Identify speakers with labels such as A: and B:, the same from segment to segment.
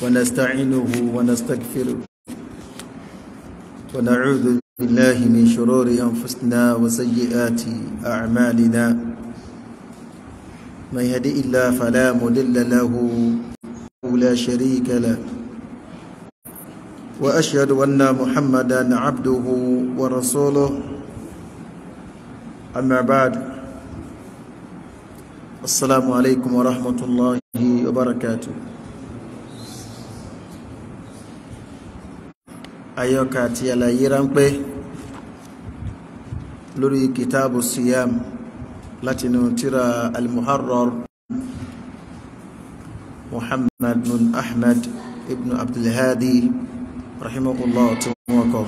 A: ونستعينه ونستغفره ونعوذ بالله من شرور أنفسنا وسيئات أعمالنا من يهدئ الله فلا مضل له لا شريك له وأشهد أن محمدا عبده ورسوله أما بعد السلام عليكم ورحمة الله وبركاته àyọkà àti àlàyé ráńpẹ́ lórí kìtàbù siyam látinú tíra al-muharrar muhammad bin ahmad ibn abdulhadi rahimahullah tí wọ́n kọ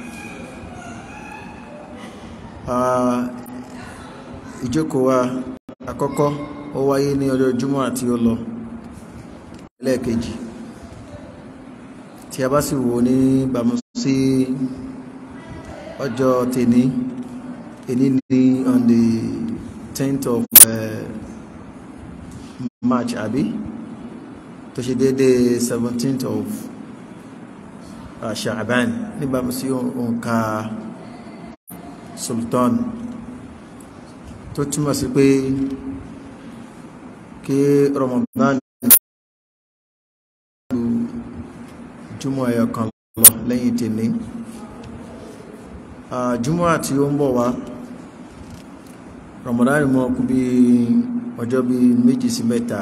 A: ìjókòó wa àkọ́kọ́ ó wáyé ní ọjọ́ jùmọ́ àti ó lọ lẹ́ẹ̀kejì tí a bá sì wò ní bàmú sí ọjọ́ tèní èní ní on the 10th of uh, March àbí tó ṣe dédé 17th of uh, Sha'ban níbàmú sí òǹkà Sultan tó túmọ̀ sí pé kí Ramadan jùmọ̀ ẹ̀yọ kan lọ lẹ́yìn tèní jùmọ̀ àti ó ń bọ̀ wá Ramadan mọ́ kú bí ọjọ́ bí méjì sí mẹ́ta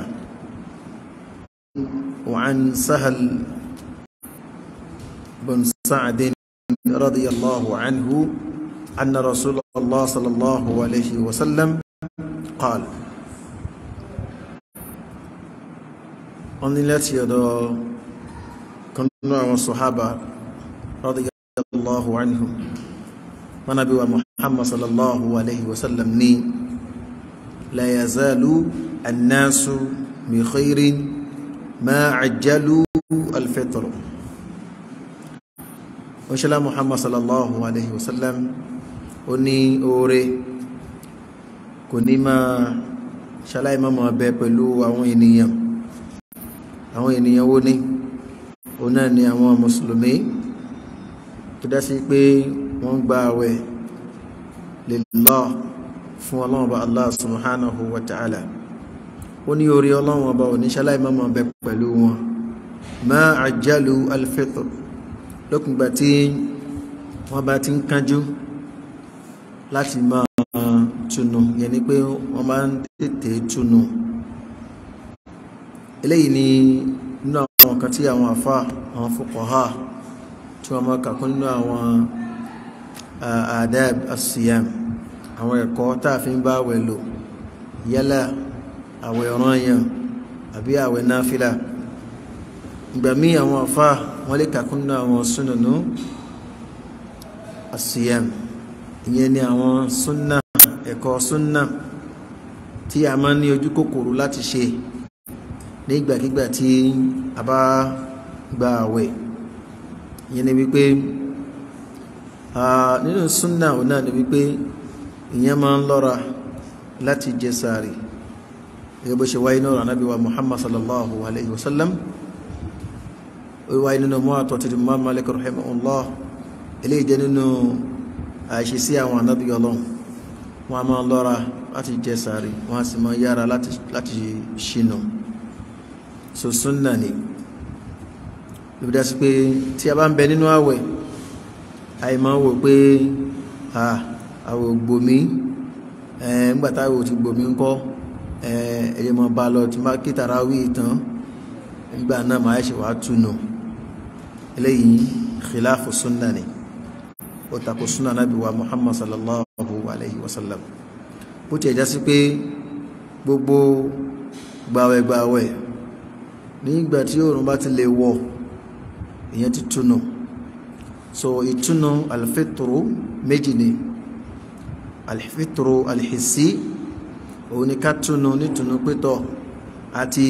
A: وعن سهل بن سعد رضي الله عنه أن رسول الله صلى الله عليه وسلم قال أن التي يدعو كنا والصحابة رضي الله عنهم ونبي محمد صلى الله عليه وسلم ني لا يزال الناس بخير ما عجلوا الفطر وشلا محمد صلى الله عليه وسلم oni oore kò ní máa ṣaláì máa máa bẹ pẹ̀lú àwọn ènìyàn àwọn ènìyàn wo ni òun náà ni àwọn mùsùlùmí tó dá sí pé wọ́n gba àwẹ̀ lillah fún ọlọ́run ọba allah subhanahu wa ta'ala ó ní orí ọlọ́run ọba ò ní ṣaláì máa máa bẹ pẹ̀lú wọn ma àjálù alfitr lókùngbà tí wọ́n bá ti ń kánjú láti máa túnú yẹn ni pé wọ́n máa ń tètè túnú eléyìí ni nínú àwọn kan tí àwọn àfá àwọn fuqaha tí wọ́n máa kàkún nínú àwọn adab as-siyam àwọn ẹ̀kọ́ táà fi ń bá àwẹ̀ lò yálà àwẹ̀ ọ̀ranyàn àbí àwẹ̀ náfílà ìgbà míì àwọn àfá wọ́n lè kàkún nínú àwọn sunanu as-siyam ìyẹn ni àwọn súnnà ẹ̀kọ́ súnnà tí a máa ní ojú kòkòrò láti ṣe ní ìgbàkígbà tí a bá gba àwẹ̀ ìyẹn ni wípé nínú súnnà ò náà ni wípé ìyẹn máa ń lọ́ra láti jẹ sààrì gẹ́gẹ́ bó ṣe wáyé náà Ànábì wa Muhammad sallallahu alayhi wa sallam ó wáyé nínú mọ́ àtọ̀tí Imam Malik rahimahullah eléyìí jẹ́ nínú àìṣe sí àwọn ànábì ọlọ́run wọn a máa lọ́ra láti jẹ sàárì wọn a sì máa yára láti ṣìnà so súnnà ni ló dá sí pé tí a bá ń bẹ nínú àwẹ̀ àì máa wò pé àwẹ̀ gbòmí ńgbàtà àwẹ̀ ti gbòmí ńkọ́ ẹ̀yẹ máa bá lọ tí máa kí tàràwí ìtàn nígbà náà máa ṣe wàá túnú eléyìí khilafu súnnà ni ó tako súnà nábì wa muhammad sallallahu alayhi wa sallam bó ti ẹ̀já sí pé gbogbo gbàwẹ̀gbàwẹ̀ nígbà tí oòrùn bá ti lè wọ̀ ìyẹn ti túnú so ìtúnú alfitru méjì ni alfitru alhissi òun ni ká túnú nítúnú pétọ̀ àti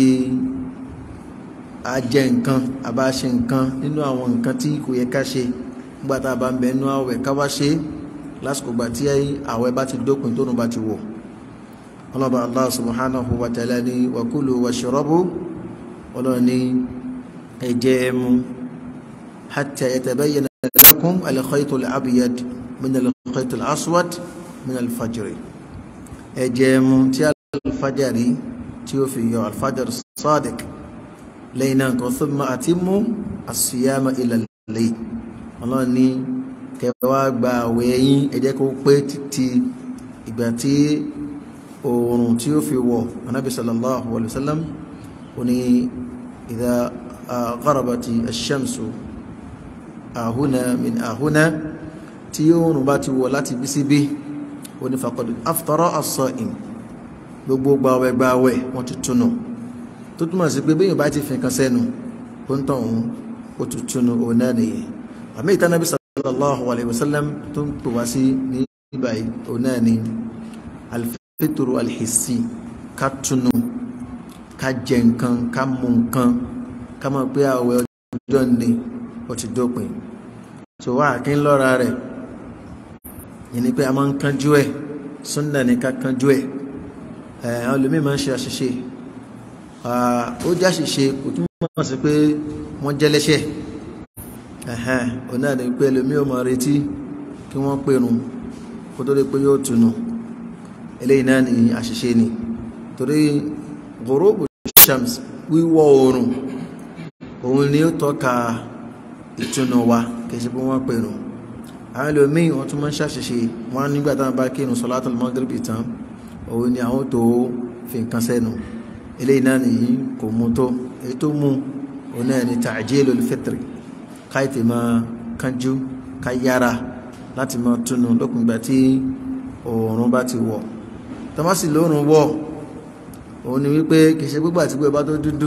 A: ajẹ nǹkan àbáṣe nǹkan nínú àwọn nǹkan tí kò yẹ ká ṣe gbàtà bá ń bẹ nú àwẹ̀ káwá ṣe lásìkò gbà tí àwẹ̀ bá ti dópin tónú bá ti wọ̀ ọlọ́ba allah subhanahu wa ta'ala ni wa kulu washrabu ọlọ́run ní ẹ̀jẹ̀ ẹmu hatta yatabayyana lakum al-khaytu al-abyad min al-khaytu al-aswad min al-fajr ẹ̀jẹ̀ ẹmu tí al-fajari tí ó fi yọ al-fajr sadiq lẹ́yìn náà kan thumma atimmu as-siyama ila al-layl ọlọ́run ní kẹwàá gba àwẹ̀ yín ẹ jẹ́ kó pé títí ìgbà tí oòrùn tí ó fi wọ̀ anábì sallallahu alayhi wa sallam ó ní idha gharabati ash-shamsu ahuna min ahuna tí oòrùn bá ti wọ̀ láti bí síbí ó ní faqad aftara as-sa'im gbogbo gbàwẹ̀ gbàwẹ̀ wọ́n ti túnú tó túmọ̀ sí pé bẹ́yìn bá ti fi nǹkan sẹ́nu ó ń tàn òun ó ti túnú òun náà nìyẹn àmì ìtànàbí sallallahu alayhi wa sallam tó ń pè wá sí ní ìbáyìí òun náà ni alfitru alhissi ká túnú ká jẹ nǹkan ká mú nǹkan ká mọ̀ pé àwẹ̀ ọjọ́ ni ó ti dópin tó wá kí ń lọ́ra rẹ̀ yìí ni pé a máa ń kánjú ẹ̀ súnnà ní ká kánjú ẹ̀ àwọn olùmí máa ń ṣe àṣìṣe ó jẹ́ àṣìṣe kò túmọ̀ sí pé wọ́n jẹ́ lẹ́ṣẹ̀ ẹ̀hẹ́n ò náà ní pé ẹlòmí ò máa retí kí wọ́n pèrún kó tó lè pé yóò túnú eléyìí náà ní àṣìṣe ni torí ghurubu shams wíwọ̀ oòrùn òun ni ó tọ́ka ìtúnú wa kì í ṣe pé wọ́n pèrún àwọn ẹlòmíì wọ́n tún máa ń ṣàṣìṣe wọ́n nígbà táwọn bá kírun salatul magribi tán òun ni àwọn tó fi nǹkan sẹ́nu eléyìí náà nìyí kò mú tó èyí tó mú òun náà ni ta'jilul fitri káyìtì máa kánjú ká yára láti máa túnú lópin ìgbà tí oòrùn bá ti wọ̀ tọ́másì lóòrùn wọ̀ òun ni wípé kì í ṣe gbígbà tí gbogbo bá tó dúdú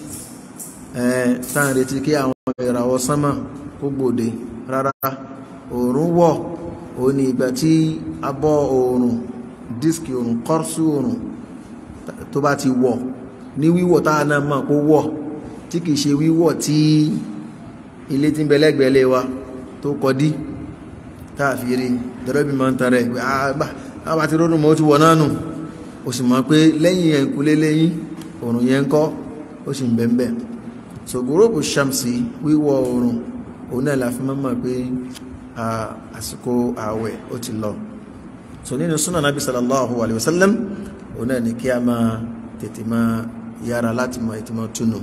A: táà ń retí kí àwọn ìràwọ̀ sánmà kó gbòde rárá oòrùn wọ̀ òun ni ìgbà tí abọ́ oòrùn dísìkì oòrùn kọ́rsù oòrùn tó bá ti wọ̀ ní wíwọ̀ táà náà mọ̀ kó wọ̀ tí kìí ṣe wíwọ̀ tí ilé tí ń bẹ lẹ́gbẹ̀ẹ́lẹ́ wa tó kọdí káàfiri dọ́rọ́bì máa ń tarẹ̀ pé àbá ti rọ́rùn mọ́ ó ti wọ̀ náà nù ó sì mọ̀ pé lẹ́yìn ẹ̀kúlé lẹ́yìn oòrùn yẹn ń kọ́ ó sì ń bẹ̀m̀bẹ̀ so gúróòbù shamsi wíwọ̀ oòrùn òun náà la fi máa mọ̀ pé àsìkò ààwẹ̀ ó ti lọ so nínú súnà nàbí sallallahu alayhi wa sallam òun náà ni kí a máa tètè máa yára láti mọ ìtìmọ̀ túnú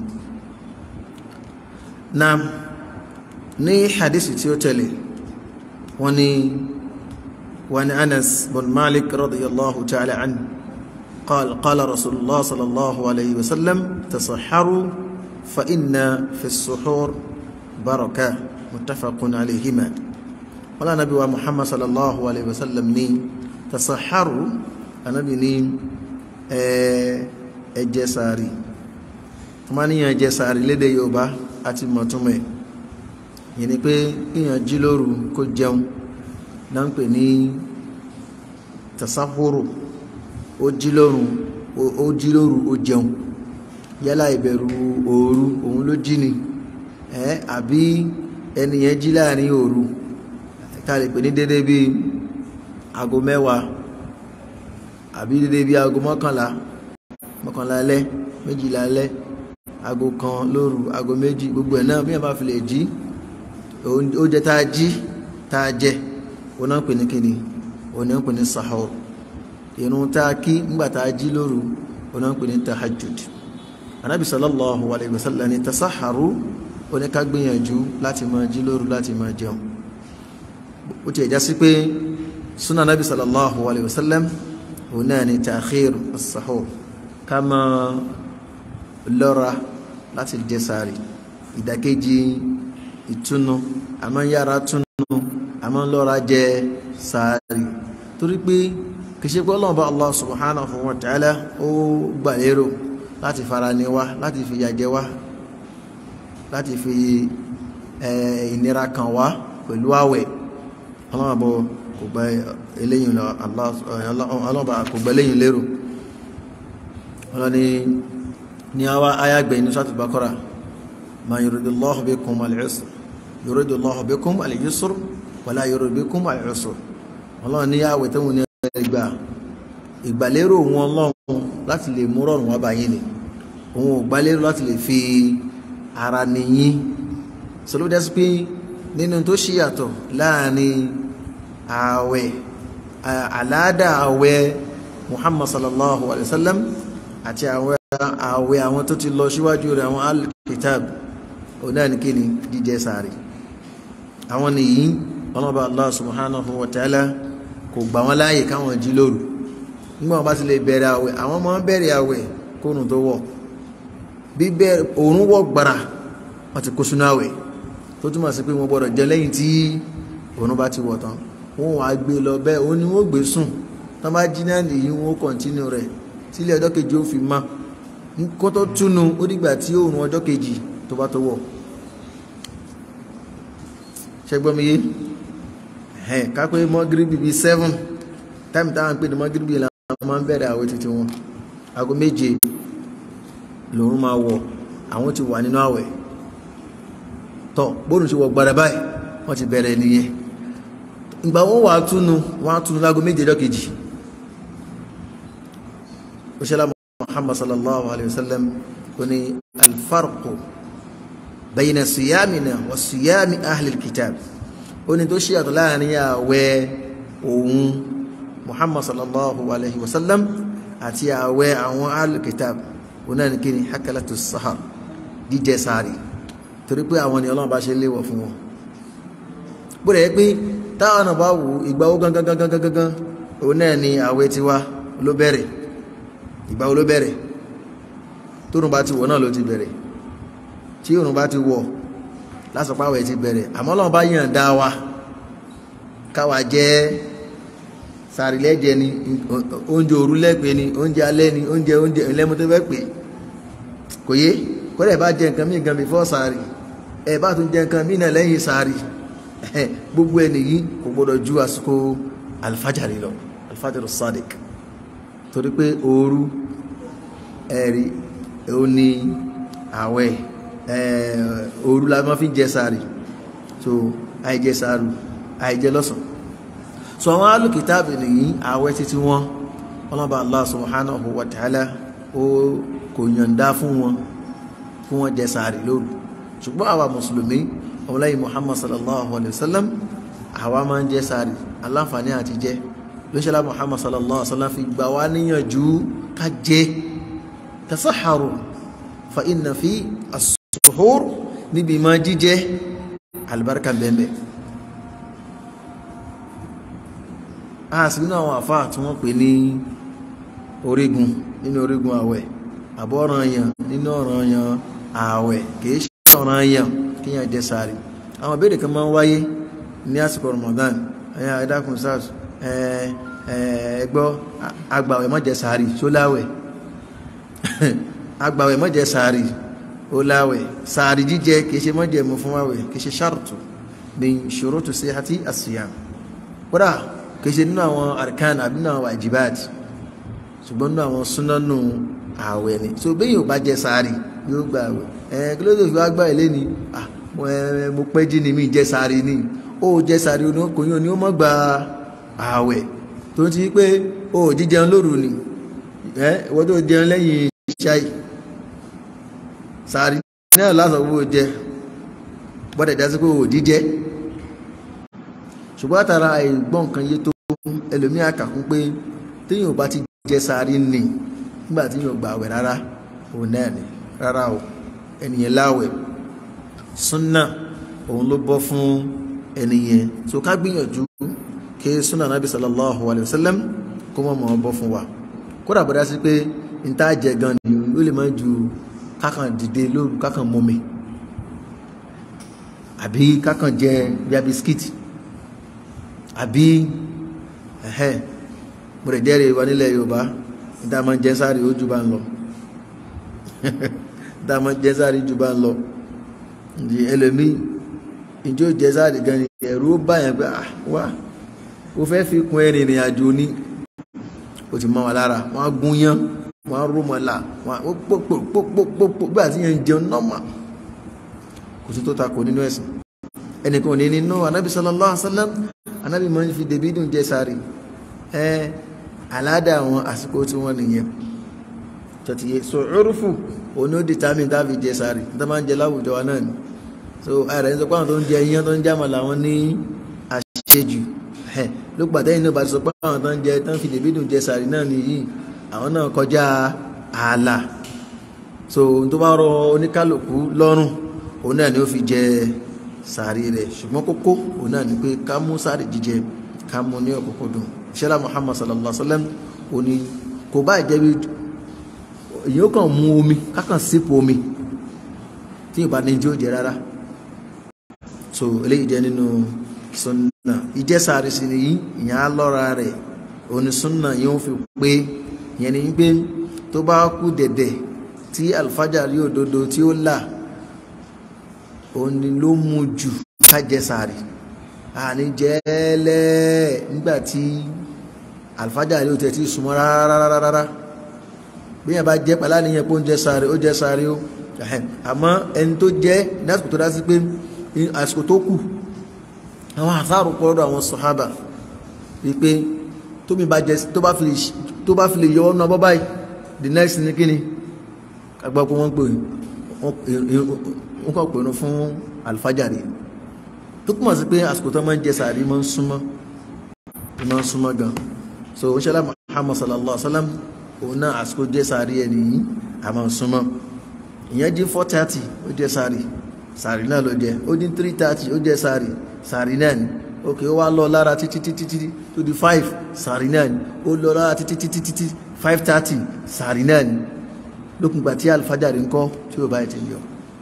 A: na ní hadisi tí ó tẹ̀lé wọ́n ní wọ́n ní anas bin malik radiyallahu ta'ala an قال قال رسول الله صلى الله عليه وسلم تصحروا فإن في السحور بركة متفق عليهما ولا نبي محمد صلى الله عليه وسلم ني تصحروا anabi ní ẹjẹ sàárì tó máa níyàn ẹjẹ sàárì lédè yorùbá àti mọ̀túnmẹ̀ yìí ni pé kíyàn jí lóru kó jẹun náà ń pè ní tasahuru ó jí lóru ó jí lóru ó jẹun yálà ìbẹ̀rù òru òun ló jí ni ẹ àbí ẹni yẹn jí láàrin òru ká lè pè ní dédé bíi aago mẹ́wàá àbí dédé bí aago mọ́kànlá mọ́kànlá alẹ́ méjìlá alẹ́ aago kan lóru aago méjì gbogbo ẹ̀ náà bí wọ́n bá fi lè jí oúnjẹ tá a jí tá a jẹ òun náà pè ní kíni òun náà pè ní sahur irun tá a kí nígbà tá a jí lóru òun náà pè ní tahajjud anabi sallallahu alayhi wa sallam ní tasaharu ó ní ká gbìyànjú láti máa jí lóru láti máa jẹun ó ti ẹ̀já sí pé sunnah anabi sallallahu alayhi wa sallam òun náà ni ta'khir as-sahur ká máa lọ́ra láti jẹ sààrì ìdàkejì ìtúnu a máa ń yára túnu a máa ń lọ́ra jẹ sààrì torí pé kìí ṣe pé Ọlọ́run bá Allah subhanahu wa ta'ala ó gbà lérò láti fara ní wa láti fi yàjẹ wa láti fi ìnira kan wá pẹ̀lú àwẹ̀ Ọlọ́run bọ̀ kò gba eléyìn ọlọ́ba kò gba eléyìn lérò ọlọ́ni ní àwa ayágbẹ̀ inú sátì bakọ́ra ma yuridullahu bikum al-usr yuridullahu bikum al-yusr wala yuridu bikum al-usr ọlọ́run ní àwẹ̀ tó ní ìgbà ìgbàlérò wọn ọlọ́run láti lè mú rọrùn wá báyìí ni òun ò gbàlérò láti lè fi ara nìyí sọlọ́ dẹ́sí pé nínú tó ṣe yàtọ̀ láàrin ààwẹ̀ àláàdà ààwẹ̀ Muhammad sallallahu alayhi wa sallam àti ààwẹ̀ ààwẹ̀ àwọn tó ti lọ síwájú rẹ̀ àwọn al-kitab onáàníkíni jíjẹ sàárì àwọn nìyí ọlọ́ba Allah subhanahu wa ta'ala kò gbà wọ́n láàyè káwọn jí lóru nígbà wọn bá ti lè bẹ̀rẹ̀ àwẹ̀ àwọn ọmọ bẹ̀rẹ̀ àwẹ̀ kóòrùn tó wọ̀ bí òórùn wọ̀ gbàrà wọ́n ti kó sínú àwẹ̀ tó túmọ̀ sí pé wọ́n gbọ́dọ̀ jẹ lẹ́yìn tí òórùn bá ti wọ̀ tán wọ́n wàá gbé lọ bẹ́ẹ̀ ó ní wọ́n gbé sùn tán bá jí náà nìyí wọ́n kọ̀ntínú rẹ̀ sílé ọjọ́ kejì ó fi mọ́ kó tó túnu ó dìgbà tí òórùn ọjọ́ kejì tó bá tó wọ̀ ṣẹgbọ́n mi yé ẹ̀ kápẹ́ mọ́gíríbì bíi seven táìmù táwọn pè ní mọ́gíríbì làwọn máa ń bẹ̀rẹ̀ àwẹ̀ títí wọn aago méje lòun máa wọ̀ àwọn ti wà nínú àwẹ̀ tọ́ bóòlù ṣe wọ̀ gbàdá báyìí wọ́n ti bẹ̀rẹ̀ nìyẹn ìgbà wọn wà á túnu wọn á túnu láago méje ọjọ́ kejì òṣèlú Muhammad sallallahu alayhi wa sallam kò ní alfarqu bayna siyamina wa siyami ahlil kitab ó ní tó ṣe àtọ̀ láàrin àwẹ̀ òun muhammad sallallahu alayhi wa sallam àti àwẹ̀ àwọn ahlil kitab òun náà ní kí ni hakalatu sahar jíjẹ sààrì torí pé àwọn ni ọlọ́run bá ṣe léwọ̀ fún wọn bó rẹ̀ pé táwọn náà bá wù ìgbà wo gangan gangan gangan òun náà ni àwẹ̀ tiwa ló bẹ̀rẹ̀ ìgbà wo ló bẹ̀rẹ̀ tóun bá ti wọ̀ náà ló ti bẹ̀rẹ̀ tí òun bá ti wọ̀ lásọpáwẹ̀ ti bẹ̀rẹ̀ àmọ́ Ọlọ́run bá yàn dá wa káwa jẹ́ sàrìlẹ́jẹ ni oúnjẹ òru lẹ́pẹ́ ni oúnjẹ alẹ́ ni oúnjẹ oúnjẹ ìlẹ́mu tó fẹ́ pè kò yé kọ́lẹ̀ bá jẹ nǹkan mí gan before sàrì ẹ̀ bá tún jẹ nǹkan mí náà lẹ́yìn sàrì gbogbo ẹ̀ nìyí kò gbọdọ̀ ju àsìkò alfajari lọ alfajari sadiq torí pé òru ẹ̀rí ó ní àwẹ̀ òru la máa fi jẹ sààrì so àìjẹ sààrù àìjẹ lọ́sàn so àwọn alùkìtàbì nìyí àwẹ̀ títí wọn ọlọ́ba Allah subhanahu wa ta'ala ó kò yọ̀ǹda fún wọn fún wọn jẹ sààrì lóru ṣùgbọ́n àwa mùsùlùmí ọmọlẹ́yìn Muhammad sallallahu alayhi wa sallam àwa máa ń jẹ sààrì aláǹfààní àti jẹ lóṣèlá Muhammad sallallahu alayhi wa sallam fi gbà wá níyànjú ká jẹ tasaharu fa inna fi as suhur níbi máa jíjẹ alibarika bẹ́ẹ̀ a sì nínú àwọn àfáà tí wọ́n pè ní orígun nínú orígun àwẹ̀ àbọ̀ ọ̀ranyàn nínú ọ̀ranyàn àwẹ̀ kìí ṣe ọ̀ranyàn kíyàn jẹ sààrì àwọn ìbéèrè kan máa ń wáyé ní àsìkò Ramadan ẹ̀yà ẹ̀dàkùn sars ẹgbọ́ agbàwẹ̀ má jẹ sààrì ṣóláwẹ̀ agbàwẹ̀ má jẹ sààrì ó láwẹ̀ sàárì jíjẹ kìí ṣe mọ́jẹ̀mú fún àwẹ̀ kìí ṣe ṣàrùtù min ṣurutu sihati as-siyam kódà kìí ṣe nínú àwọn arkan àbí nínú àwọn wajibat ṣùgbọ́n nínú àwọn súnánù àwẹ̀ ni so bẹ́ẹ̀ yóò bá jẹ sàárì yóò gba àwẹ̀ ẹ̀ kí ló dé fi wá gbà ilé ni mo pẹ́ jí ni mi jẹ sàárì ni ó jẹ sàárì oníkòyìn ni ó mọ́ gba àwẹ̀ tó ti pé ó jíjẹun lóru ni ìwọ́n tó jẹun lẹ́yìn ṣáì sàárì náà lásán owó jẹ bọ́dẹ̀ dá sí pé òdí jẹ́ ṣùgbọ́n àtàrà àìgbọ́n nǹkan yé tó ẹlòmíà kàkún pé téèyàn bá ti jẹ sàárì nì nígbà tí yóò gba àwẹ̀ rárá òun náà ni rárá o ẹnìyẹn láwẹ̀ súnà òun ló bọ́ fún ẹnìyẹn tó ká gbìyànjú kí súnà nàbí sallallahu alayhi wa sallam kó mọ̀ mọ́ bọ́ fún wa kódà bọ́dá sí pé n tá jẹ gan ni ó lè má ju kákan dìde lóru kákan mọ́mi àbí kákan jẹ bíi bisikíìtì àbí ẹ̀hẹ́ mo rẹ̀ jẹ́rìí wa nílẹ̀ yorùbá níta máa ń jẹ́ sáré ó jù bá ń lọ níta máa ń jẹ́ sáré jù bá ń lọ ǹdí ẹlòmíì ìjọ jẹ́ sáré gan ni ẹ̀rù ó bá yẹn pé ah wá ó fẹ́ fi kún ẹ̀rìn ìrìn àjò ní ó ti mọ́ wa lára wọ́n á gún yán wọ́n á rúmọ̀ là wọ́n á pópópópópó bí àti yẹn ń jẹun nọ́mà kò sí tó takò nínú ẹ̀sìn ẹnìkan ò ní nínú anábì sallallahu alaihi wasallam anábì máa ń fi dèbí dùn jẹ sáré ẹ aládà àwọn àsìkò tí wọ́n nìyẹn tọ́tìyẹ so urufu òun ni ó determine tá a fi jẹ sàárì tó máa ń jẹ láwùjọ wa náà ni so ààrẹ ń sọ pé àwọn tó ń jẹ iyán tó ń jẹ àmàlà wọn ní àṣejù ló pàtẹ́ yìí náà bá ti sọ pé àwọn tó ń jẹ tó ń fi dèbí dùn jẹ sàárì náà nìyí àwọn náà kọjá ààlà so tó bá rọ oníkálukú lọ́rùn òun náà ni ó fi jẹ sàárì rẹ̀ ṣùgbọ́n kókó òun náà ni pé ká mú sàárì jíjẹ ká mú ní ọ̀kọ̀kọ̀dùn ṣẹlá Muhammad sallallahu alaihi wa sallam ó ní kò bá jẹ́ bí èyàn kàn mú omi kákan sípò omi tí ìbá ní jí ó jẹ rárá so eléyìí jẹ́ nínú sunna ìjẹ́sàárì sí ni yìí ìyẹn á lọ́ra rẹ̀ òní sunna yóò fi pé ìyẹn ni pé tó bá kú dẹ̀dẹ̀ tí alfajari òdodo tí ó là òní ló mú jù ká jẹ sàárì àní jẹ́ẹ́lẹ́ nígbà tí alfajari ó tẹ̀ tí súnmọ́ rárá bí yẹn bá jẹ́ pàlá níyẹn pé ó ń jẹ sàárì ó jẹ sàárì ó àmọ́ ẹni tó jẹ́ ní àsìkò tó dá sí pé àsìkò tó kù àwọn àsáàrù pọ̀lọ́dọ̀ àwọn sọ̀hábà wípé tómi bá jẹ tó bá fi lè yọ ọ́nà bọ́ báyìí the next ní kíni agbápọ̀ wọ́n pè wọ́n kọ̀ pẹ̀lú fún alfajari tó túnmọ̀ sí pé àsìkò tó máa ń jẹ sàárì máa ń súnmọ́ máa ń súnmọ́ gan so ó ṣẹlẹ̀ Muhammad sallallahu alaihi wa sallam òun náà àsìkò jẹ sàárì ẹ̀ nìyí a máa ń súnmọ́ ìyẹn jí four thirty ó jẹ sàárì sàárì náà ló jẹ ó dín three thirty ó jẹ sàárì sàárì náà ni ok ó wá lọ lára títí títí títí tó di five sàárì náà ni ó lọ lára títí títí títí five thirty sàárì náà ni lókùngbà tí alifájàrí ń kọ́ tí ó bá ti yọ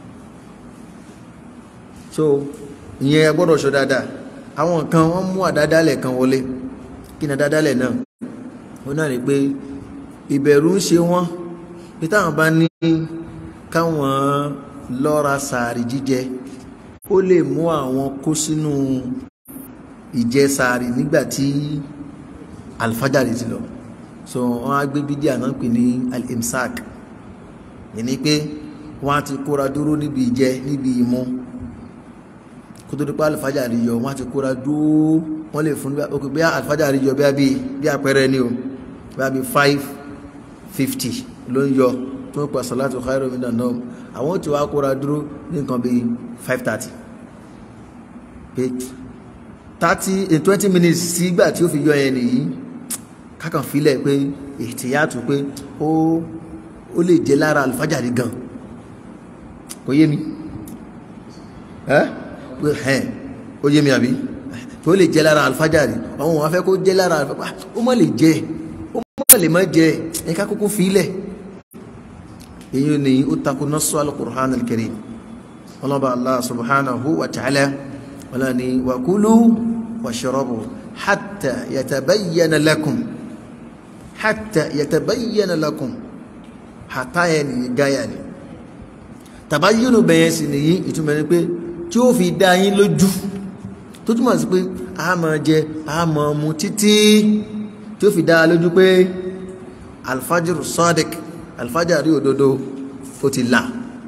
A: so ìyẹn ẹ gbọ́dọ̀ ṣọ́ dáadáa àwọn kan wọ́n mú àdádálẹ̀ kan wọlé kí ni àdádálẹ̀ náà ó náà ní pé ìbẹ̀rù ń ṣe wọ́n pé táwọn bá ní káwọn lọ́ra sàárì jíjẹ ó lè mú àwọn kó sínú ìjẹ sàárì nígbàtí alfajari ti lọ so wọn á gbé bídíà náà pè ní al-imsak yìí pé wọn á ti kóra dúró níbi ìjẹ níbi ìmu kó tó dípá alfajari yọ wọn á ti kóra dúró wọn lè fún ok bí alfajari yọ bí abí bí àpẹẹrẹ ni o bí abí five fifty ló ń yọ tó ń pa salatu khairu minan nawm àwọn tí wàá kóra dúró ní nǹkan bíi five thirty pé thirty twenty minutes sígbà tí ó fi yọ yẹn nìyí kákan filẹ̀ pé ìtìyàtú pé ó ó lè jẹ́ lára alifájàrí gan kò yé mi ẹ́ pé ẹ̀ ó yé mi àbí tó lè jẹ́ lára alifájàrí àwọn wọn fẹ́ kó jẹ́ lára alifájàrí ó má lè jẹ́ ó má lè má jẹ́ ẹ̀ka kókó filẹ̀ èyí ni ó takò nasu al-Qur'an al-Karim ọlọ́ba Allah subhanahu wa ta'ala wọ́n ni wa kulu washrabu hatta yatabayyana lakum hatta yatabayyana lakum hatta yẹn ni gáyà ni tàbáyínú bẹ̀yẹn sì nìyí ìtumọ̀ ni pé tí ó fi dá yín lójú tó túmọ̀ sí pé a máa jẹ a máa mu títí tí ó fi dá lójú pé alfajiru sadiq alfajari òdodo ó ti là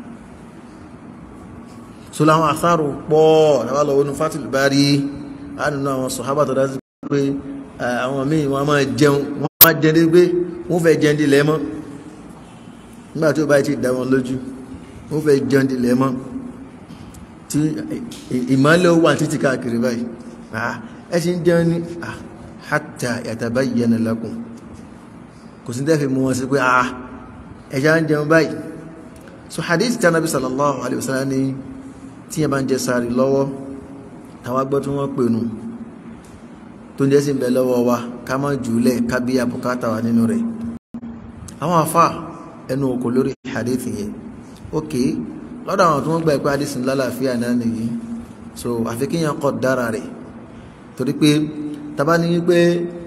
A: so láwọn àsáàrù pọ̀ lábàlọ́ wọnú fatil bari á nínú àwọn sọ̀hábà tó dá sí pé àwọn míì wọ́n máa jẹun wọ́n máa jẹun dé pé wọ́n fẹ́ jẹun di lẹ́mọ́ nígbà tí ó bá ti dá wọn lójú wọ́n fẹ́ jẹun di lẹ́mọ́ tí ìmọ̀lẹ̀ wà títí káàkiri báyìí ẹ ṣe ń jẹun ní hatta yatabayyana lakum kò sí tẹ́fẹ̀ mú wọn sí pé ẹ̀ṣá ń jẹun báyìí so hadith tí Ànábì sallallahu alaihi wasallam ní tí yẹn bá ń jẹ sààrì lọ́wọ́ tàwa gbọ́ tí wọ́n pè nù tó ń jẹ́ sí ń bẹ lọ́wọ́ wa ká má jùlẹ̀ ká bí àbùkátà wa nínú rẹ̀ àwọn afá ẹnu òkò lórí hadith yẹn ok lọ́dọ̀ àwọn tó wọ́n gbà pé hadith ńlá làáfíà náà nìyí so àfi kí yẹn kọ́ dára rẹ̀ torí pé tàbá ní wípé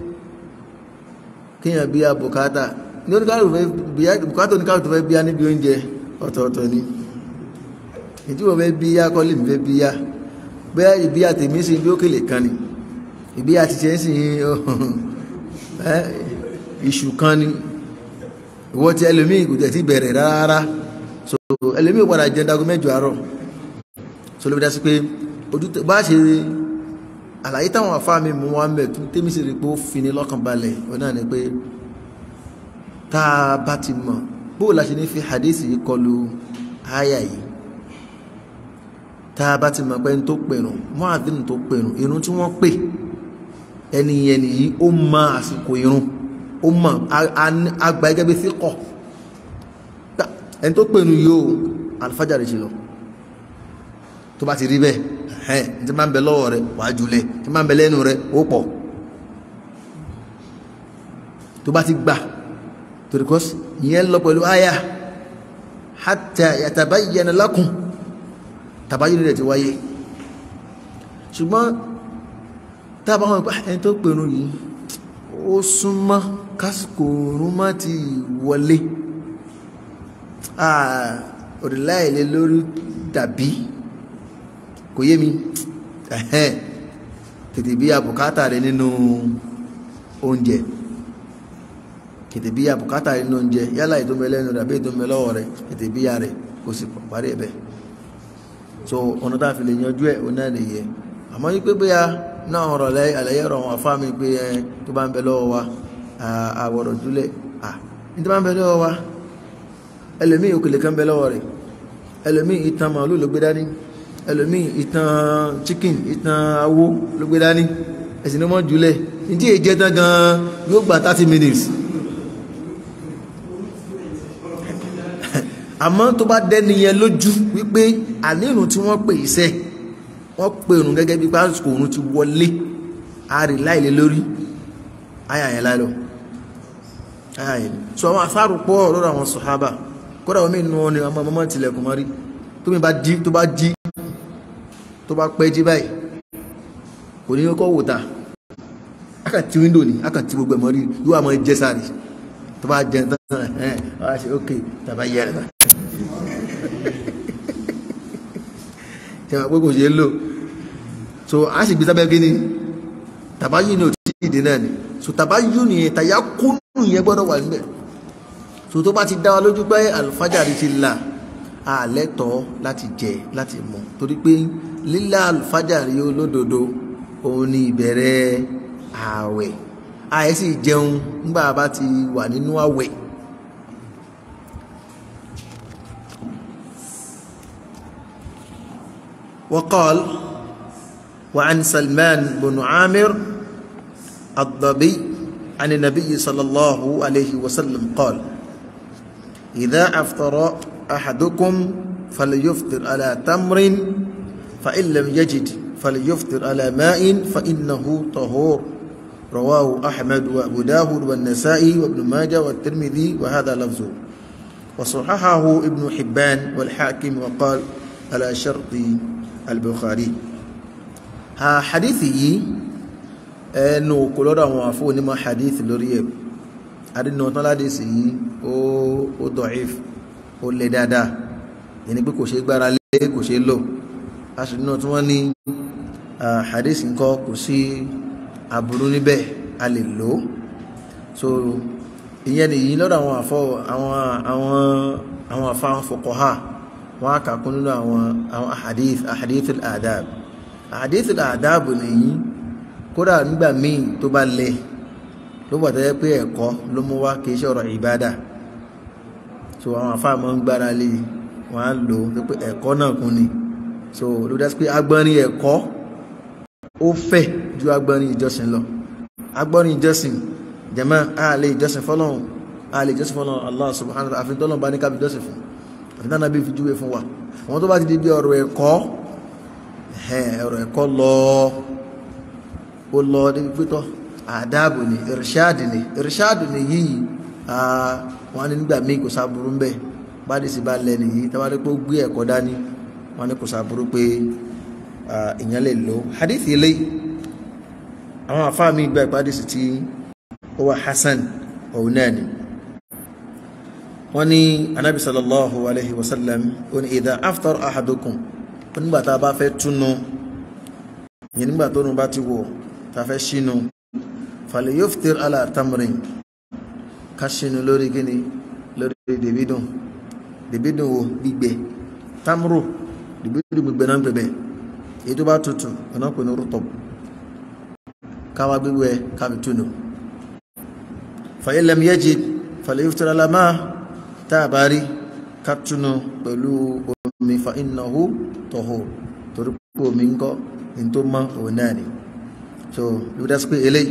A: kí yẹn bí àbùkátà ní oníkàlù fẹ́ bíyá bùkátà oníkàlù tó fẹ́ bíyá níbi oúnjẹ ọ̀tọ̀ọ̀tọ̀ ni ìdí wọ́n fẹ́ bíyá kọ́lé mi fẹ́ bíyá bẹ́ẹ̀ ìbíyà tèmi sí bí ókèlè kan ni ìbíyà ti ṣe ń sìn iṣu kan ni ìwọ tí ẹlòmíì kò tẹ̀ tí bẹ̀rẹ̀ rárá so ẹlòmíì padà jẹ́ dago mẹ́jọ àárọ̀ so ló fi dá sí pé ojú bá ṣe àlàyé táwọn afá mi mú wá mẹ́ tún tèmi sì rí pé ó fi ní lọ́kàn balẹ̀ ó náà ni pé tá a bá ti mọ̀ bóò la ṣe ní fi hadith yìí kọlu àyà yìí tá a bá ti mọ̀ pé ẹni tó pèrún mu'adhdhin tó pèrún irun tí wọ́n pè ẹni yẹn nìyí ó mọ àsìkò irun ó mọ àgbà gẹ́gẹ́ bí síkọ̀ ẹni tó pèrún yìí ó alifájàre ṣe lọ tó bá ti rí bẹ́ẹ̀ ẹ̀hẹ́n tí máa ń bẹ lọ́wọ́ rẹ wàá jùlẹ̀ tí máa ń bẹ lẹ́nu rẹ ó pọ̀ tó bá ti gbà torí kọ́ ìyẹn lọ pẹ̀lú àyà hatta yatabayyana lakum tàbáyé rẹ̀ ti wáyé ṣùgbọ́n tábà wọn pé ẹni tó pèrú yìí ó súnmọ́ kásìkò òórùn má ti wọlé òrìláìlé lórí dàbí kò yé mi ẹ̀hẹ́n tètè bí àbùkátà rẹ̀ nínú oúnjẹ tètè bí àbùkátà rẹ̀ nínú oúnjẹ yálà ìdómẹlẹ́nu rẹ̀ àbí ìdómẹlọ́wọ́ rẹ̀ tètè bí ya rẹ̀ kò sì parí ẹ̀bẹ̀ so ọ̀nà tá a fi lè yanjú ẹ̀ ọ̀nà nìyẹn àmọ́ yí pé bóyá náà ọ̀rọ̀ àlàyé ọ̀rọ̀ àwọn afá mi pé ẹ tó bá ń bẹ lọ́wọ́ wa àwọ̀rọ̀ júlẹ̀ à ní tó bá ń bẹ lọ́wọ́ wa ẹlòmíì òkèlè kan bẹ lọ́wọ́ rẹ̀ ẹlòmíì ìtàn màálù ló gbé dání ẹlòmíì ìtàn chicken ìtàn awó ló gbé dání ẹ̀sìn ní wọ́n jùlẹ̀ ní tí èjẹ́ tán gan yóò gba thirty minutes àmọ́ tó bá dẹ́ni yẹn lójú wípé ànírun tí wọ́n pè iṣẹ́ wọ́n pè òrùn gẹ́gẹ́ bí pásítọ̀ òrùn ti wọlé àárí láìlé lórí àyà yẹn láìlọ àyà yẹn sọ àwọn afárò pọ̀ lọ́rọ̀ àwọn sọ̀hábà kódà omi inú wọn ni ọmọ ọmọ tilẹ̀kùn mọ́rí tó mi bá jí tó bá jí tó bá pẹ́ jí báyìí kò ní kọ́ wò ta aka ti windo ni aka ti gbogbo ẹ̀ mọ́rí yóò àmọ́ jẹ́ sáré tó bá jẹ tán ẹ̀ ọ́ ṣe ok tàbá yẹ ẹ̀ tẹ́wọ̀n pé kò ṣe é lò so a sì gbé sábẹ́ kí ni tàbáyú ni ò tí ìdè náà ni so tàbáyú ni tàyà kúnnù yẹn gbọ́dọ̀ wà níbẹ̀ so tó bá ti dá wa lójú pé alfajari ti là á lẹ́tọ̀ọ́ láti jẹ láti mu torí pé lílà alfajari olódodo òun ni ìbẹ̀rẹ̀ ààwẹ̀ ààyè sì jẹun nígbà bá ti wà nínú ààwẹ̀ وقال وعن سلمان بن عامر الضبي عن النبي صلى الله عليه وسلم قال إذا أفطر أحدكم فليفطر على تمر فإن لم يجد فليفطر على ماء فإنه طهور رواه أحمد وأبو داود والنسائي وابن ماجه والترمذي وهذا لفظه وصححه ابن حبان والحاكم وقال على شرط al-Bukhari ha hadithi yìí ẹnu kò lọ́dọ̀ àwọn àfó onímọ̀ hadith lórí ẹ̀ adínà tán ládìsí yìí ó da'if ó lè dáadáa yẹni pé kò ṣe gbára lé kò ṣe lò aṣùnà tí wọ́n ní hadith nǹkan kò sí aburú níbẹ̀ a lè lò so ìyẹn nìyí lọ́dọ̀ àwọn àfọ́ àwọn àwọn àwọn àfá fuqaha wọ́n á kàkún nínú àwọn àwọn ahadith ahadith al-adab ahadith al-adab nìyí kódà nígbà míì tó bá lẹ ló bọ̀ tẹ́lẹ̀ pé ẹ̀kọ́ ló mú wá kìí ṣọ̀rọ̀ ìbádà so àwọn afáàmọ́ ń gbára lé wọ́n á lò ó pé ẹ̀kọ́ náà kún ni so ló dá sí pé agbọ́nrin ẹ̀kọ́ ó fẹ̀ ju agbọ́nrin ìjọsìn lọ agbọ́nrin ìjọsìn jẹ̀mọ́ a lè ìjọsìn fọlọ́run a lè ìjọsìn fọlọ́run Allah subhanahu wa ta'ala àfi tọ́lọ́run bá ní kábi ìjọsìn fún àtìdáná bí fi júwe fún wa àwọn tó bá ti di bí ọ̀rọ̀ ẹ̀kọ́ ọ̀rọ̀ ẹ̀kọ́ lọ ó lọ níbi pítọ́ àdáàbò ni irṣáàdì ni irṣáàdì ni yìí wọ́n ní nígbà míì kò sáburú ń bẹ̀ bádìí sí bá lẹ́nu yìí tàbí pé ó gbé ẹ̀kọ́ dání wọ́n ní kò sáburú pé ìyẹn lè lò hadithi ilé àwọn àfáà mi gba ìpàdé sí tí ó wà hasan òun náà ni wọ́n ní anábi sallallahu alaihi wasallam ó ní idha aftar ahadukum ó nígbà tá a bá fẹ́ túnú yẹn nígbà tó nù bá ti wọ̀ tá a fẹ́ ṣínú falyuftir ala tamrin ká ṣínú lórí kíni lórí dèbídùn dèbídùn wo gbígbẹ tamru dèbídùn gbígbẹ náà gbẹbẹ èyí tó bá tutù ọ̀nà pè ní rútọ̀ káwá gbígbẹ kábi túnú fa in lam yajid falyuftir ala ma tá a bá rí ká túnú pẹ̀lú omi fa innahu tahur torí pé omi ń kọ́ ní tó mọ́ òun náà ni so ló dá sí pé eléyìí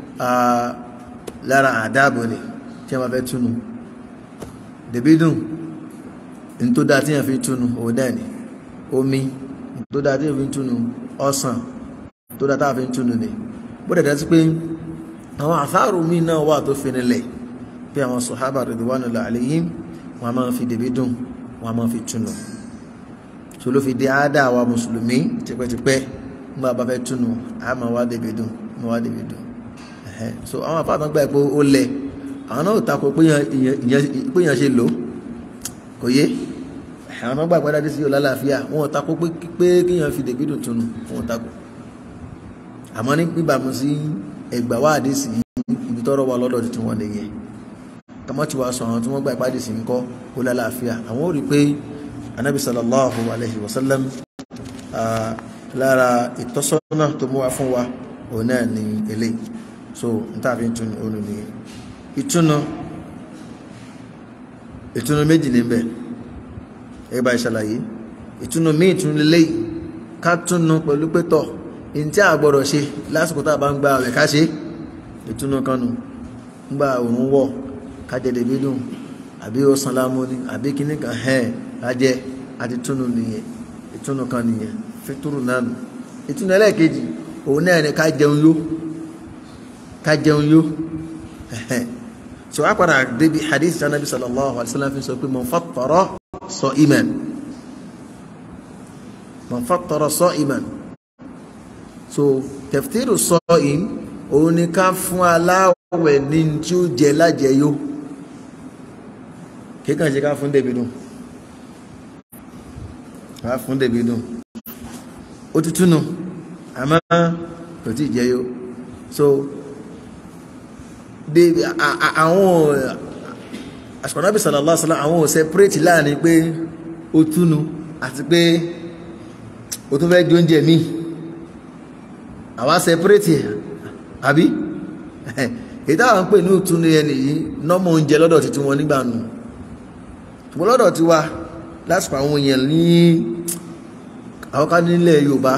A: lára àdáàbò ni tí a máa fẹ́ túnú dèbí dùn ní tó dáa tí yẹn fi túnú òun náà ni omi tó dáa tí yẹn fi túnú ọsàn tó dáa táà fi túnú ni bó dẹ̀ dá sí pé àwọn àfáàrù mi náà wà tó fi nílẹ̀ bí àwọn sọ̀hábà ridwanullahi alayhim wọn a máa fi dèbí dùn wọn a máa fi túnú so ló fi di àádá wa mùsùlùmí tipẹ́tipẹ́ nígbà bá fẹ́ túnú a máa wá dèbí dùn máa wá dèbí dùn so àwọn afáàtàn gbà pé ó lẹ̀ àwọn náà tako pé yàn ṣe lò kò yé àwọn náà gbà pé dájú sí yóò lálàáfíà wọn tako pé kíyàn fi dèbí dùn túnú wọn tako àmọ́ ní níbàámu sí ẹgbà wá àdísì ibi tọ́rọ wà lọ́dọ̀ tí wọ́n nìyẹn kàmọ́ tí wàá sọ àwọn tí wọ́n gbà ìpàdé sí ń kọ́ ó lálàáfíà àwọn ò rí pé anabi sallallahu alayhi wa sallam lára ìtọ́sọ́nà tó mú wa fún wa òun náà ní eléyìí so n ta fi tún òun nìyẹn ìtúnu ìtúnu méjì ní bẹ ẹgbà ìṣàlàyé ìtúnu míì tún lélẹ́yìí ká túnu pẹ̀lú pétọ̀ ní tí a gbọ́dọ̀ ṣe lásìkò tá a bá ń gba àwẹ̀ ká ṣe ìtúnu kanu ńgbà òun wọ̀ kájẹ̀dẹ̀ bí dùn àbí ó san lámú ni àbí kíní kan hẹ́ẹ̀ lájẹ́ àti túnu nìyẹn ìtúnu kan nìyẹn fituru náà nù ìtúnu ẹlẹ́ẹ̀kejì òun náà ni ká jẹun yó ká jẹun yó so a padà débi hadith sanabi sallallahu alaihi wasallam fi sọ pé man fattara sa'iman man fattara sa'iman so taftiru sa'im òun ni ká fún aláwẹ̀ ní tí ó jẹ lájẹyó kíkàn ṣe ká fún débi dùn ká fún débi dùn ó tútù nù àmọ́ kò tí jẹyó so débi àwọn àṣùkọ̀nàbí sallallahu alaihi wasallam àwọn ò separate láàrin pé ó túnu àti pé ó tún fẹ́ di oúnjẹ míì àwa separate àbí èyí táwọn ń pè ní ìtúnu ẹni yìí nọ́mọ oúnjẹ lọ́dọ̀ títí wọn nígbà nù ṣùgbọ́n lọ́dọ̀ tí wa lásìkò àwọn èèyàn ní àwọn ká nílẹ̀ Yorùbá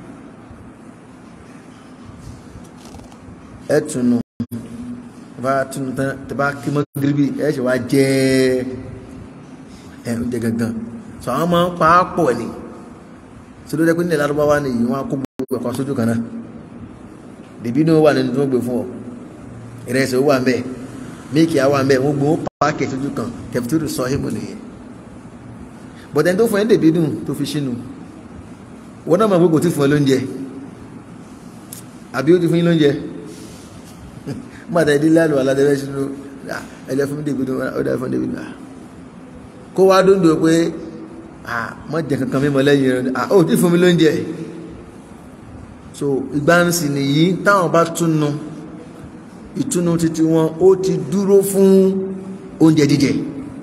A: ẹ túnu bá túnu tán tẹ bá kí mọ́ gíríbì ẹ ṣe wá jẹ ẹ oúnjẹ gangan sọ àwọn máa ń pa á pọ̀ ni tí ló jẹ́ pé nílẹ̀ lárúbáwá ni yìí wọ́n á kó gbogbo ẹ̀kọ́ sójú kan náà dèbí ní ó wà nínú tó ń gbé fún ọ ìrẹsì ó wà ń bẹ míìkì á wà ń bẹ wọ́n gbowó páàkì sójú kan kẹfìtìrì sọ hímù nìyẹn bọ̀dẹ̀ tó fún ẹ́ dèbí dùn tó fi sínú wọ́n náà mọ̀ pé kò tí fún ẹ lóúnjẹ àbí ó ti fún yín lóúnjẹ mọ̀tẹ́ ìdílé àlùwà aládẹ́rẹ́ sínú ẹ̀jẹ̀ fún dèbí dùn ó dà fún dèbí dùn kó wá dúndùn pé mọ̀ jẹ kankan mímọ lẹ́yìn rẹ̀ ó ti fún mi lóúnjẹ so ìgbánsì nìyí táwọn bá túnu ìtúnu títí wọn ó ti dúró fún oúnjẹ jíjẹ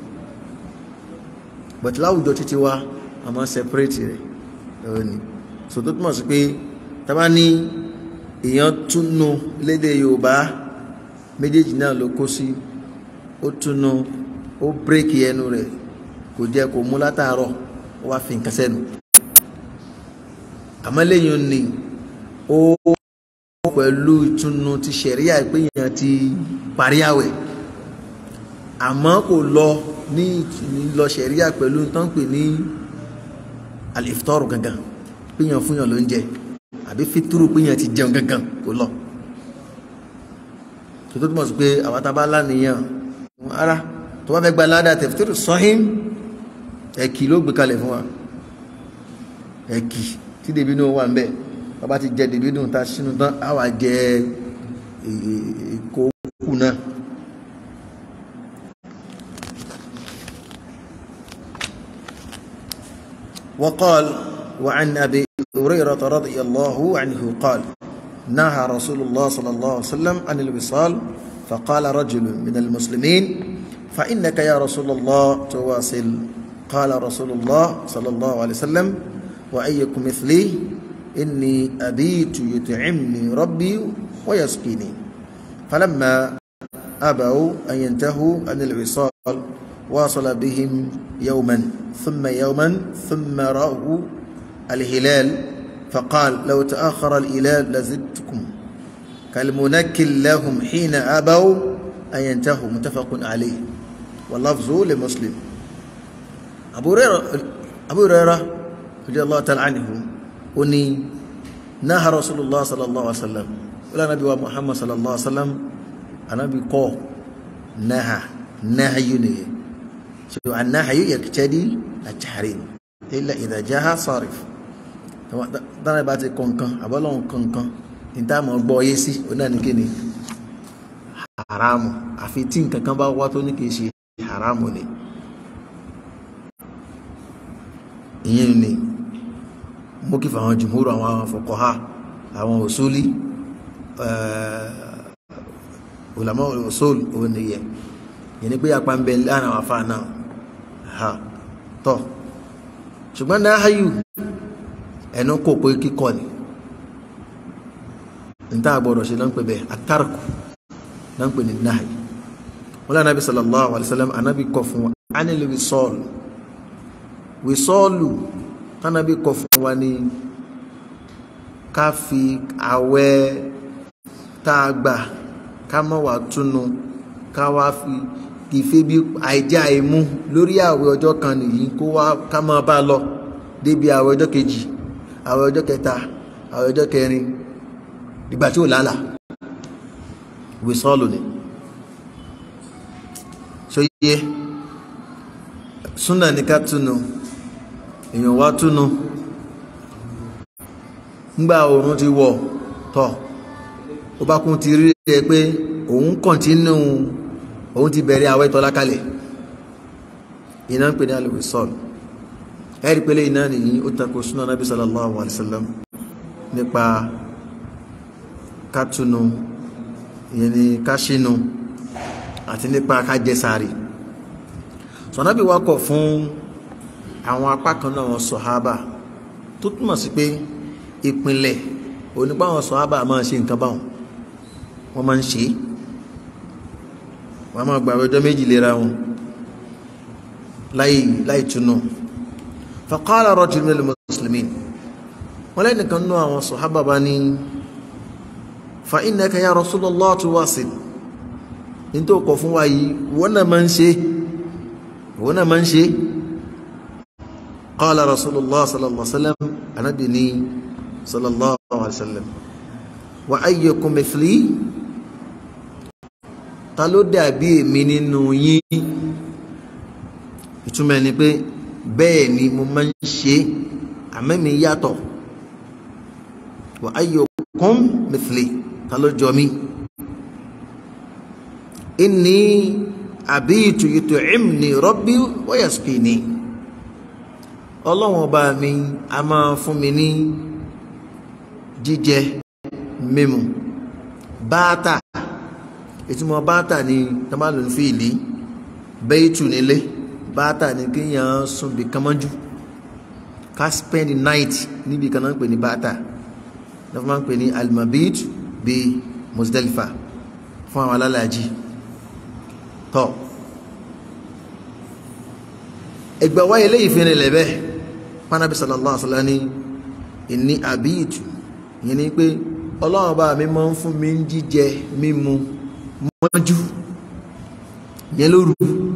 A: but láwùjọ títí wa a máa separate rẹ̀ ẹ̀rọ ni so tó túmọ̀ sí pé tábà ní èèyàn túnu lédè Yorùbá méjèèjì náà ló kó sí ó túnu ó bírèkì ẹnu rẹ̀ kò jẹ kò mú látàárọ̀ ó wá fi nǹkan sẹ́nu àmọ́ lẹ́yìn ni ó pẹ̀lú ìtùnú ti ṣẹ̀ríà ìpéyàn ti parí àwẹ̀ àmọ́ kò lọ ní lọ ṣẹ̀ríà pẹ̀lú tó ń pè ní alifitọ́rù gangan péyàn fúnyàn ló ń jẹ àbí fituru péyàn ti jẹun gangan kò lọ tó tó túmọ̀ sí pé àwọn tá a bá lánìyàn ara tó bá fẹ́ gba ládàá tẹ̀fítírù sọ́hìn ẹ̀kì ló gbé kalẹ̀ fún wa ẹ̀kì tí dèbí náà wà ń bẹ̀ bàbá ti jẹ dèbí náà ta sínú tán á wà jẹ èkó kù náà. وقال وعن أبي هريرة رضي الله عنه قال نهى رسول الله صلى الله عليه وسلم عن الوصال فقال رجل من المسلمين فإنك يا رسول الله تواصل قال رسول الله صلى الله عليه وسلم وأيكم مثلي إني أبيت يطعمني ربي ويسقيني فلما أبوا أن ينتهوا عن الوصال واصل بهم يوما ثم يوما ثم رأوا الهلال فقال لو تأخر الهلال لزدتكم كالمنكل لهم حين أبوا أن ينتهوا متفق عليه واللفظ لمسلم أبو هريرة أبو هريرة رضي الله تعالى عنه أني نهى رسول الله صلى الله عليه وسلم ولا نبي محمد صلى الله عليه وسلم أنا بقى نهى نهي نهي so النهي يقتضي التحريم إلا إذا جاء صارف dáná bá ti kọ̀ǹkan àbọ́lọ́hún kọ̀ǹkan níta mọ̀ gbọ́ yé sí oná ní kíni haramu àfi tí nǹkan kan bá wá tó ní kìí ṣe haramu ni ìyẹn ni mú kí fàwọn jùmúrù àwọn fuqaha àwọn usuli ulama usul òun nìyẹn yẹn ni pé apá ń bẹ láàrin àwọn afáà náà ha tọ́ ṣùgbọ́n náà hayù ẹnu kò pé kíkọ́ ni níta àgbọ̀dọ̀ ṣe lọ́n pè bẹ́ẹ̀ àtàrkù lọ́n pè ní náà wọ́n lé anábì sallallahu alayhi wa sallam anábì kọ̀ fún wa ánìlì wìsọ́ọ̀lù wìsọ́ọ̀lù tánábì kọ̀ fún wa ní ká fi àwẹ̀ tá a gbà ká má wà túnu ká wá fi ìfẹ́ bí àìjá àìmú lórí àwẹ̀ ọjọ́ kan nìyí kó wá ká máa bá lọ débi àwẹ̀ ọjọ́ kejì àwẹ̀ ọjọ́ kẹta àwẹ̀ ọjọ́ kẹrin ìgbà tí ó lálà wìsọ́ọ̀lù ni ṣó yẹ súnà ní ká túnu èèyàn wá túnu ńgbà oòrùn ti wọ̀ tọ̀ ó bá kún ti rí ẹ pé òun kọ̀ntínú òun ti bẹ̀rẹ̀ àwẹ̀ tọ́lá kalẹ̀ iná ń pè ní alìwìsọ́ọ̀lù ẹ̀rí pẹ̀lẹ́ iná nìyí ó tako súnà nábì sallallahu alaihi wasallam nípa kátúnu ìyẹn ni káṣínú àti nípa kájẹsàárì sọ̀nábì wá kọ̀ fún àwọn apá kan náà wọn sọ̀hábà tó túmọ̀ sí pé ìpìnlẹ̀ onípa àwọn sọ̀hábà máa ṣe nǹkan báwọn wọ́n máa ń ṣe wọ́n máa gbà ọjọ́ méjì lera wọn láì láì túnú faqala rajul minal muslimin wọ́n lẹ́nìkan náà àwọn sọ̀hábà bá ní fa innaka ya Rasulullah tuwasil ní tó kọ̀ fún wa yìí wọ́n náà máa ń ṣe wọ́n náà máa ń ṣe qala Rasulullah sallallahu alaihi wasallam anábì ní sallallahu alaihi wasallam wa ayyukum mithli ta ló dàbí èmi nínú yín ìtumọ̀ ni pé bẹ́ẹ̀ ni mo máa ń ṣe àmẹ́mi yàtọ̀ wa ayyukum mithli ta ló jọ mí inni abitu yut'imni rabbi wa yasqini ọlọ́wọ́n ọba mi a máa fún mi ní jíjẹ mímu báátà ìtumọ̀ báátà ni tọ́málò ń fi ìlí bẹ́ẹ̀tù nílé báátà ni kíyàn sùn bí kánmọ́jú ká spend the night níbi kan náà ń pè ní báátà náà fún máa ń pè ní almabit bí Muzdalifa fún àwọn alálàájì tọ́ ẹgbà wáyé léyìí fi rìnlẹ̀ bẹ́ẹ̀ pánábí sallallahu alaihi wasallam ní ìní àbíyìtù yìí ni pé ọlọ́run bá mi máa ń fún mi ń jíjẹ mímu mọ́jú yẹn lóru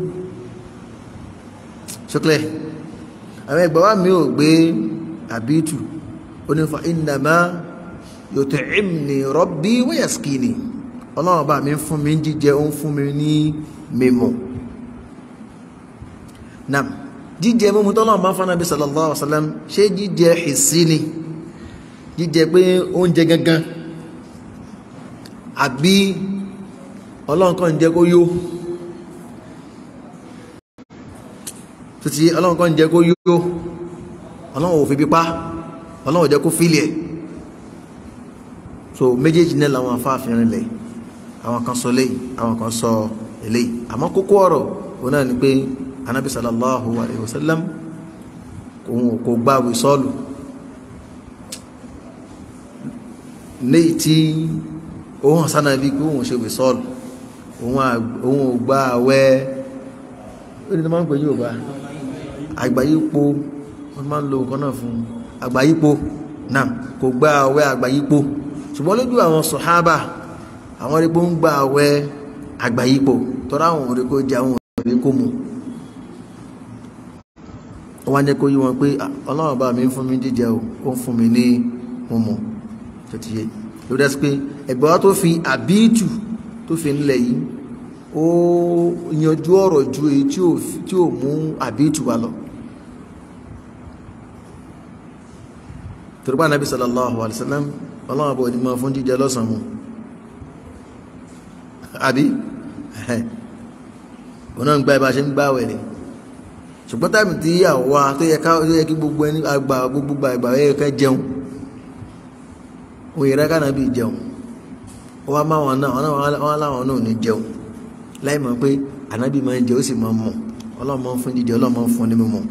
A: ṣọ́kẹ́lẹ̀ àwọn ẹgbà wá mi ò gbé àbíyìtù ó ní fa innama yut'imni rabbi wa yaskini ọlọ́run bá mi ń fún mi ń jíjẹ ó ń fún mi ní mímu nam jíjẹ mímu tọ́lọ́run bá ń fún Ànábì sallallahu alaihi wasallam ṣé jíjẹ hissi ni jíjẹ pé oúnjẹ gangan àbí ọlọ́run kan jẹ́ kó yó títí ọlọ́run kan jẹ́ kó yó ọlọ́run ò fi bí pa ọlọ́run ò jẹ́ kó fílì ẹ̀ so méjèèjì náà làwọn afáàfin rìnlẹ̀ àwọn kan sọ léyìí àwọn kan sọ eléyìí àmọ́ kókó ọ̀rọ̀ òun náà ni pé anabi sallallahu alayhi wa sallam kò gba wìsọ́ọ̀lù léyìí tí òun sánà bí pé òun ṣe wìsọ́ọ̀lù òun ò gba àwẹ̀ ó ní tó máa ń pè ní Yorùbá àgbáyípo wọ́n máa ń lo nǹkan náà fún àgbáyípo náà kò gba àwẹ̀ àgbáyípo ṣùgbọ́n lójú àwọn sọ̀hábà àwọn erékó ń gba àwẹ̀ àgbáyípo tọ́ra àwọn erékó jẹ àwọn òbí kó mu wọ́n á jẹ́ kó yí wọn pé ọlọ́run bá mi ń fún mi jíjẹ o ó ń fún mi ní mímu tó ti yé ló dẹ́ sí pé ẹ̀gbẹ́ wa tó fi àbíìtù tó fi ńlẹ̀ yìí ó yanjú ọ̀rọ̀ ju èyí tí ò mú àbíìtù wa lọ. torípa nàbí sallallahu alayhi wa sallam ọlọ́run àbọ̀ onímọ̀ fún jíjẹ lọ́sàn mú àbí ọ̀nà ń gba ibà ṣe ń gbá wẹ̀ ni ṣùgbọ́n táìmù tí àwa tó yẹ ká tó yẹ kí gbogbo ẹni àgbà gbogbo àgbà yẹ ká jẹun òun yẹra ká nàbí jẹun wọ́n máa wọn náà wọ́n láwọn náà ní jẹun láì mọ̀ pé ànábì máa ń jẹ ó sì máa ń mọ̀ ọlọ́run máa ń fún jíjẹ ọlọ́run máa ń fún ní mímọ̀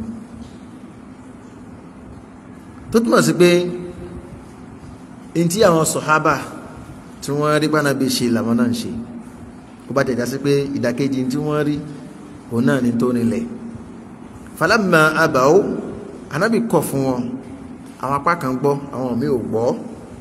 A: tó túmọ̀ sí pé n tí àwọn sọ̀hábà tí wọ́n rí bánabi ṣe làwọn náà ń ṣe ó bá tẹ̀já sí pé ìdàkejì tí wọ́n rí òun náà ní tó nílẹ̀ falamma abaw anábì kọ̀ fún wọn àwọn apá kan gbọ́ àwọn míì ò gbọ́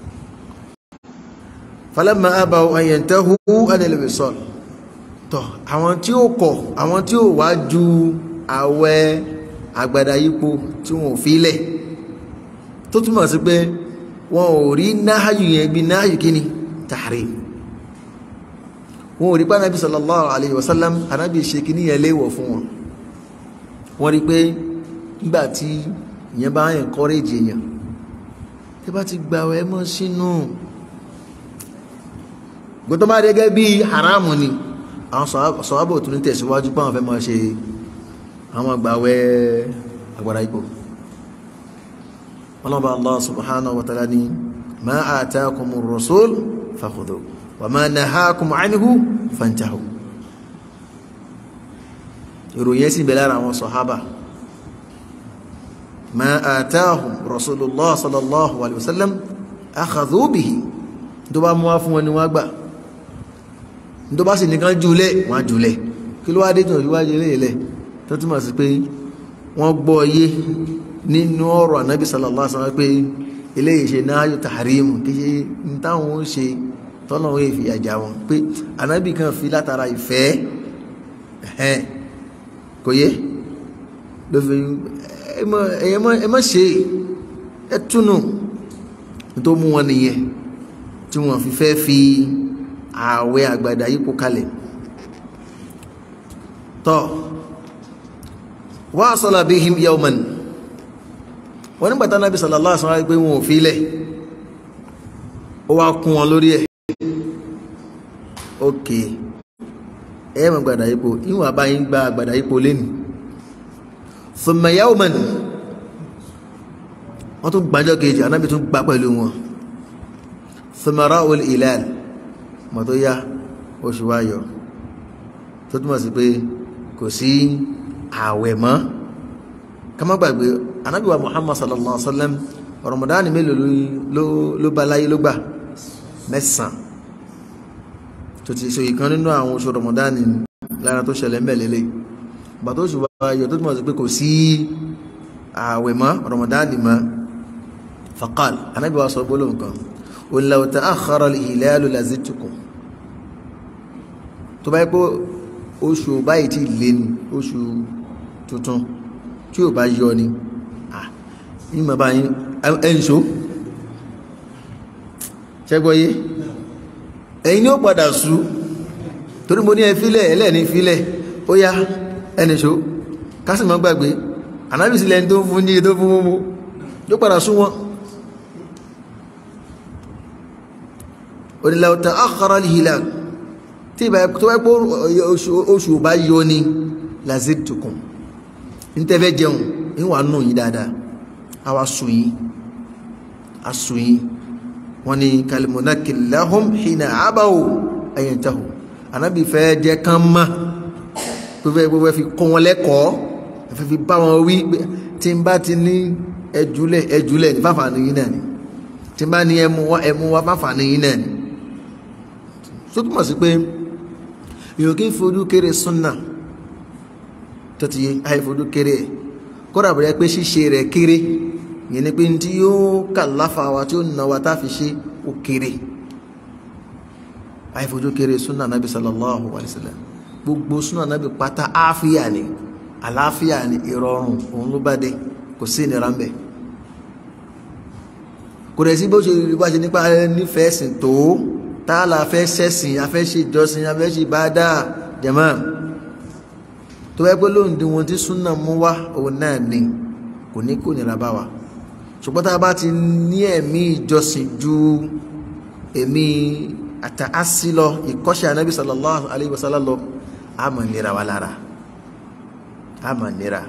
A: falamma abaw an yantahu anil wisal tọ̀ àwọn tí ó kọ̀ àwọn tí ó wá ju àwẹ̀ àgbàdá yípo tí wọn ò fi lẹ̀ tó túmọ̀ sí pé wọn ò rí náhàyù yẹn bí náhàyù kíni tahrim wọn ò rí pàdánù sallallahu alayhi wa sallam anábì ṣe kíní yẹn léèwọ̀ fún wọn wọ́n rí pé nígbà tí ìyẹn bá encourage èèyàn tí bá ti gbà ẹ mọ́ sínú gbọ́tọ́ bá gẹ́gẹ́ bí haramu ni àwọn sọ̀hábò tún ní tẹ̀síwájú pàwọn fẹ́ máa ṣe àwọn àgbàwẹ́ àgbàrá ipò ọlọ́ba Allah subhanahu wa ta'ala ni ma atakumur rasul fakhudhu wa ma nahakum anhu fantahu ìròyìn ẹ̀sìn bẹ̀rẹ̀ lára àwọn sọ̀hábà ma atahum rasulullah sallallahu alaihi wasallam akhadhu bihi tó bá mú wá fún wọn ni wọ́n gbà tó bá sì nìkan jùlẹ̀ wọ́n jùlẹ̀ kí ló wá dé tàn síwájú ilé ilẹ̀ tó túmọ̀ sí pé wọ́n gbọ́ yé nínú ọ̀rọ̀ ànábì sallallahu alaihi wasallam pé eléyìí ṣe náà yóò tàrímù kí ṣe ń táwọn ó ṣe tọ́nà ó fi àjà wọn pé ànábì kan fi látara ìfẹ́ ẹ̀hẹ́n kò yé ló fi ẹ má ṣe ẹ túnú tó mú wọn nìyẹn tí wọn fi fẹ́ fi ààwẹ̀ àgbàdà yípo kalẹ̀ tọ́ wasala bihim yawman wọ́n nígbàtá náà bí sallallahu alaihi wasallam pé wọn ò fílẹ̀ ó wá kún wọn lórí ẹ̀ ok ẹ̀mọ̀ gbàdà ipò ìwọ̀n àbáyí ń gba gbàdà ipò lẹ́nu thumma yawman wọ́n tún gbàjọ́ kejì anábì tún gbà pẹ̀lú wọn thumma ra'ul hilal mọ̀ tó yá oṣù wáyọ̀ tó túnmọ̀ sí pé kò sí ààwẹ̀ mọ́ ká má gbàgbé anábì wa muhammad sallallahu alaihi wa sallam ramadan mélòó ló bá láyé ló gbà mẹ́sàn-án tó ti so ìkan nínú àwọn oṣù ramadan lára tó ṣẹlẹ̀ mẹ́lẹ́lẹ́ gbà tó oṣù wáyọ̀ tó túnmọ̀ sí pé kò sí ààwẹ̀ mọ́ ramadan mọ́ faqal anábì wa sọ gbólóhùn kan qul law ta'akhkhara al-hilalu lazidtukum tó bá yẹ pé oṣù báyìí ti lé ní oṣù tuntun tí ò bá yọ ni ní ma bá yín ẹnṣó ṣẹ́gbọ́yé ẹ̀yin ni ó padà sú torí mo ní ẹ fílẹ̀ ẹlẹ́ni fílẹ̀ ó yá ẹnṣó kásìmọ́ gbàgbé ànábìsílẹ̀ tó fún ní tó fún mú yóò padà sú wọn onílẹ̀ akhara al-hilal tí ìbá tó wẹ́ pé oṣù bá yọ ni lazidtukum ní tẹ́fẹ́ jẹun ní wà nù yí dáadáa a wá sùn yí a sùn yí wọ́n ni kalimunakil lahum hina abaw ayyantahu anábì fẹ́ jẹ́ kán mọ́ tó fẹ́ gbogbo fi kọ́ wọn lẹ́kọ̀ọ́ fẹ́ fi bá wọn wí tí n bá ti ní ẹjúlẹ̀ ẹjúlẹ̀ ní fáfà ní yí náà ni tí n bá ní ẹmu wá ẹmu wá fáfà ní yí náà ni tó túmọ̀ sí pé èèyàn kí n fojú kéré súnà tó ti yé àìfojú kéré ẹ̀ kódà bẹ̀rẹ̀ pé ṣíṣe rẹ̀ kéré yẹn ni pé tí yóò kà láfa wa tí ó nà wa tá a fi ṣe ó kéré àìfojú kéré súnà nàbì sallallahu alayhi wa sallam gbogbo súnà nàbì pátá àáfíà ni àlàáfíà ni ìrọ̀rùn òun ló bá dé kò sí ìnira ń bẹ̀ kò dẹ̀ sí bó ṣe bá ṣe nípa nífẹ̀ẹ́ sìn tó tààlà afẹ́ sẹ́sìn afẹ́ ṣe ìjọsìn afẹ́ ṣe ìbádà jẹ̀mọ́ tó bá pẹ́ lóhùn dín wọn tí súnà mú wá òun náà ni kò ní kò nira bá wa ṣùgbọ́n tá a bá ti ní ẹ̀mí ìjọsìn ju ẹ̀mí àtàásí lọ ìkọ́ṣẹ́ anábì sallallahu alayhi wa sallam lọ a máa nira wa lára a máa nira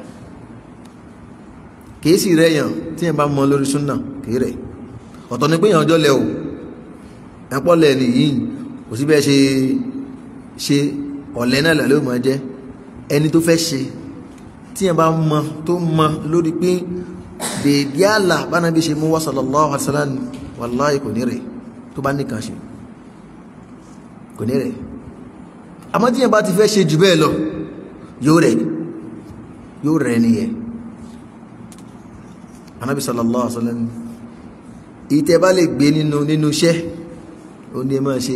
A: kìí sì rẹ̀ yàn tí yẹn bá mọ lórí súnà kìí rẹ̀ ọ̀tọ̀ ni pé yàn ọjọ́ lẹ o ẹ̀pọ̀ lẹ̀ nìyí kò sí bẹ́ẹ̀ ṣe ṣe ọ̀lẹ́ náà lẹ́ ló máa jẹ́ ẹni tó fẹ́ ṣe tí yẹn bá mọ tó mọ lórí pé dèédé àlà bánabi ṣe mú wá sallallahu alaihi wasallam wàláhì kò ní rẹ̀ tó bá nìkan ṣe kò ní rẹ̀ àmọ́ tí yẹn bá ti fẹ́ ṣe jù bẹ́ẹ̀ lọ yóò rẹ̀ yóò rẹ̀ nìyẹn anábi sallallahu alaihi wasallam ìtẹ́ bá lè gbé nínú nínú iṣẹ́ ó ní ẹ máa ṣe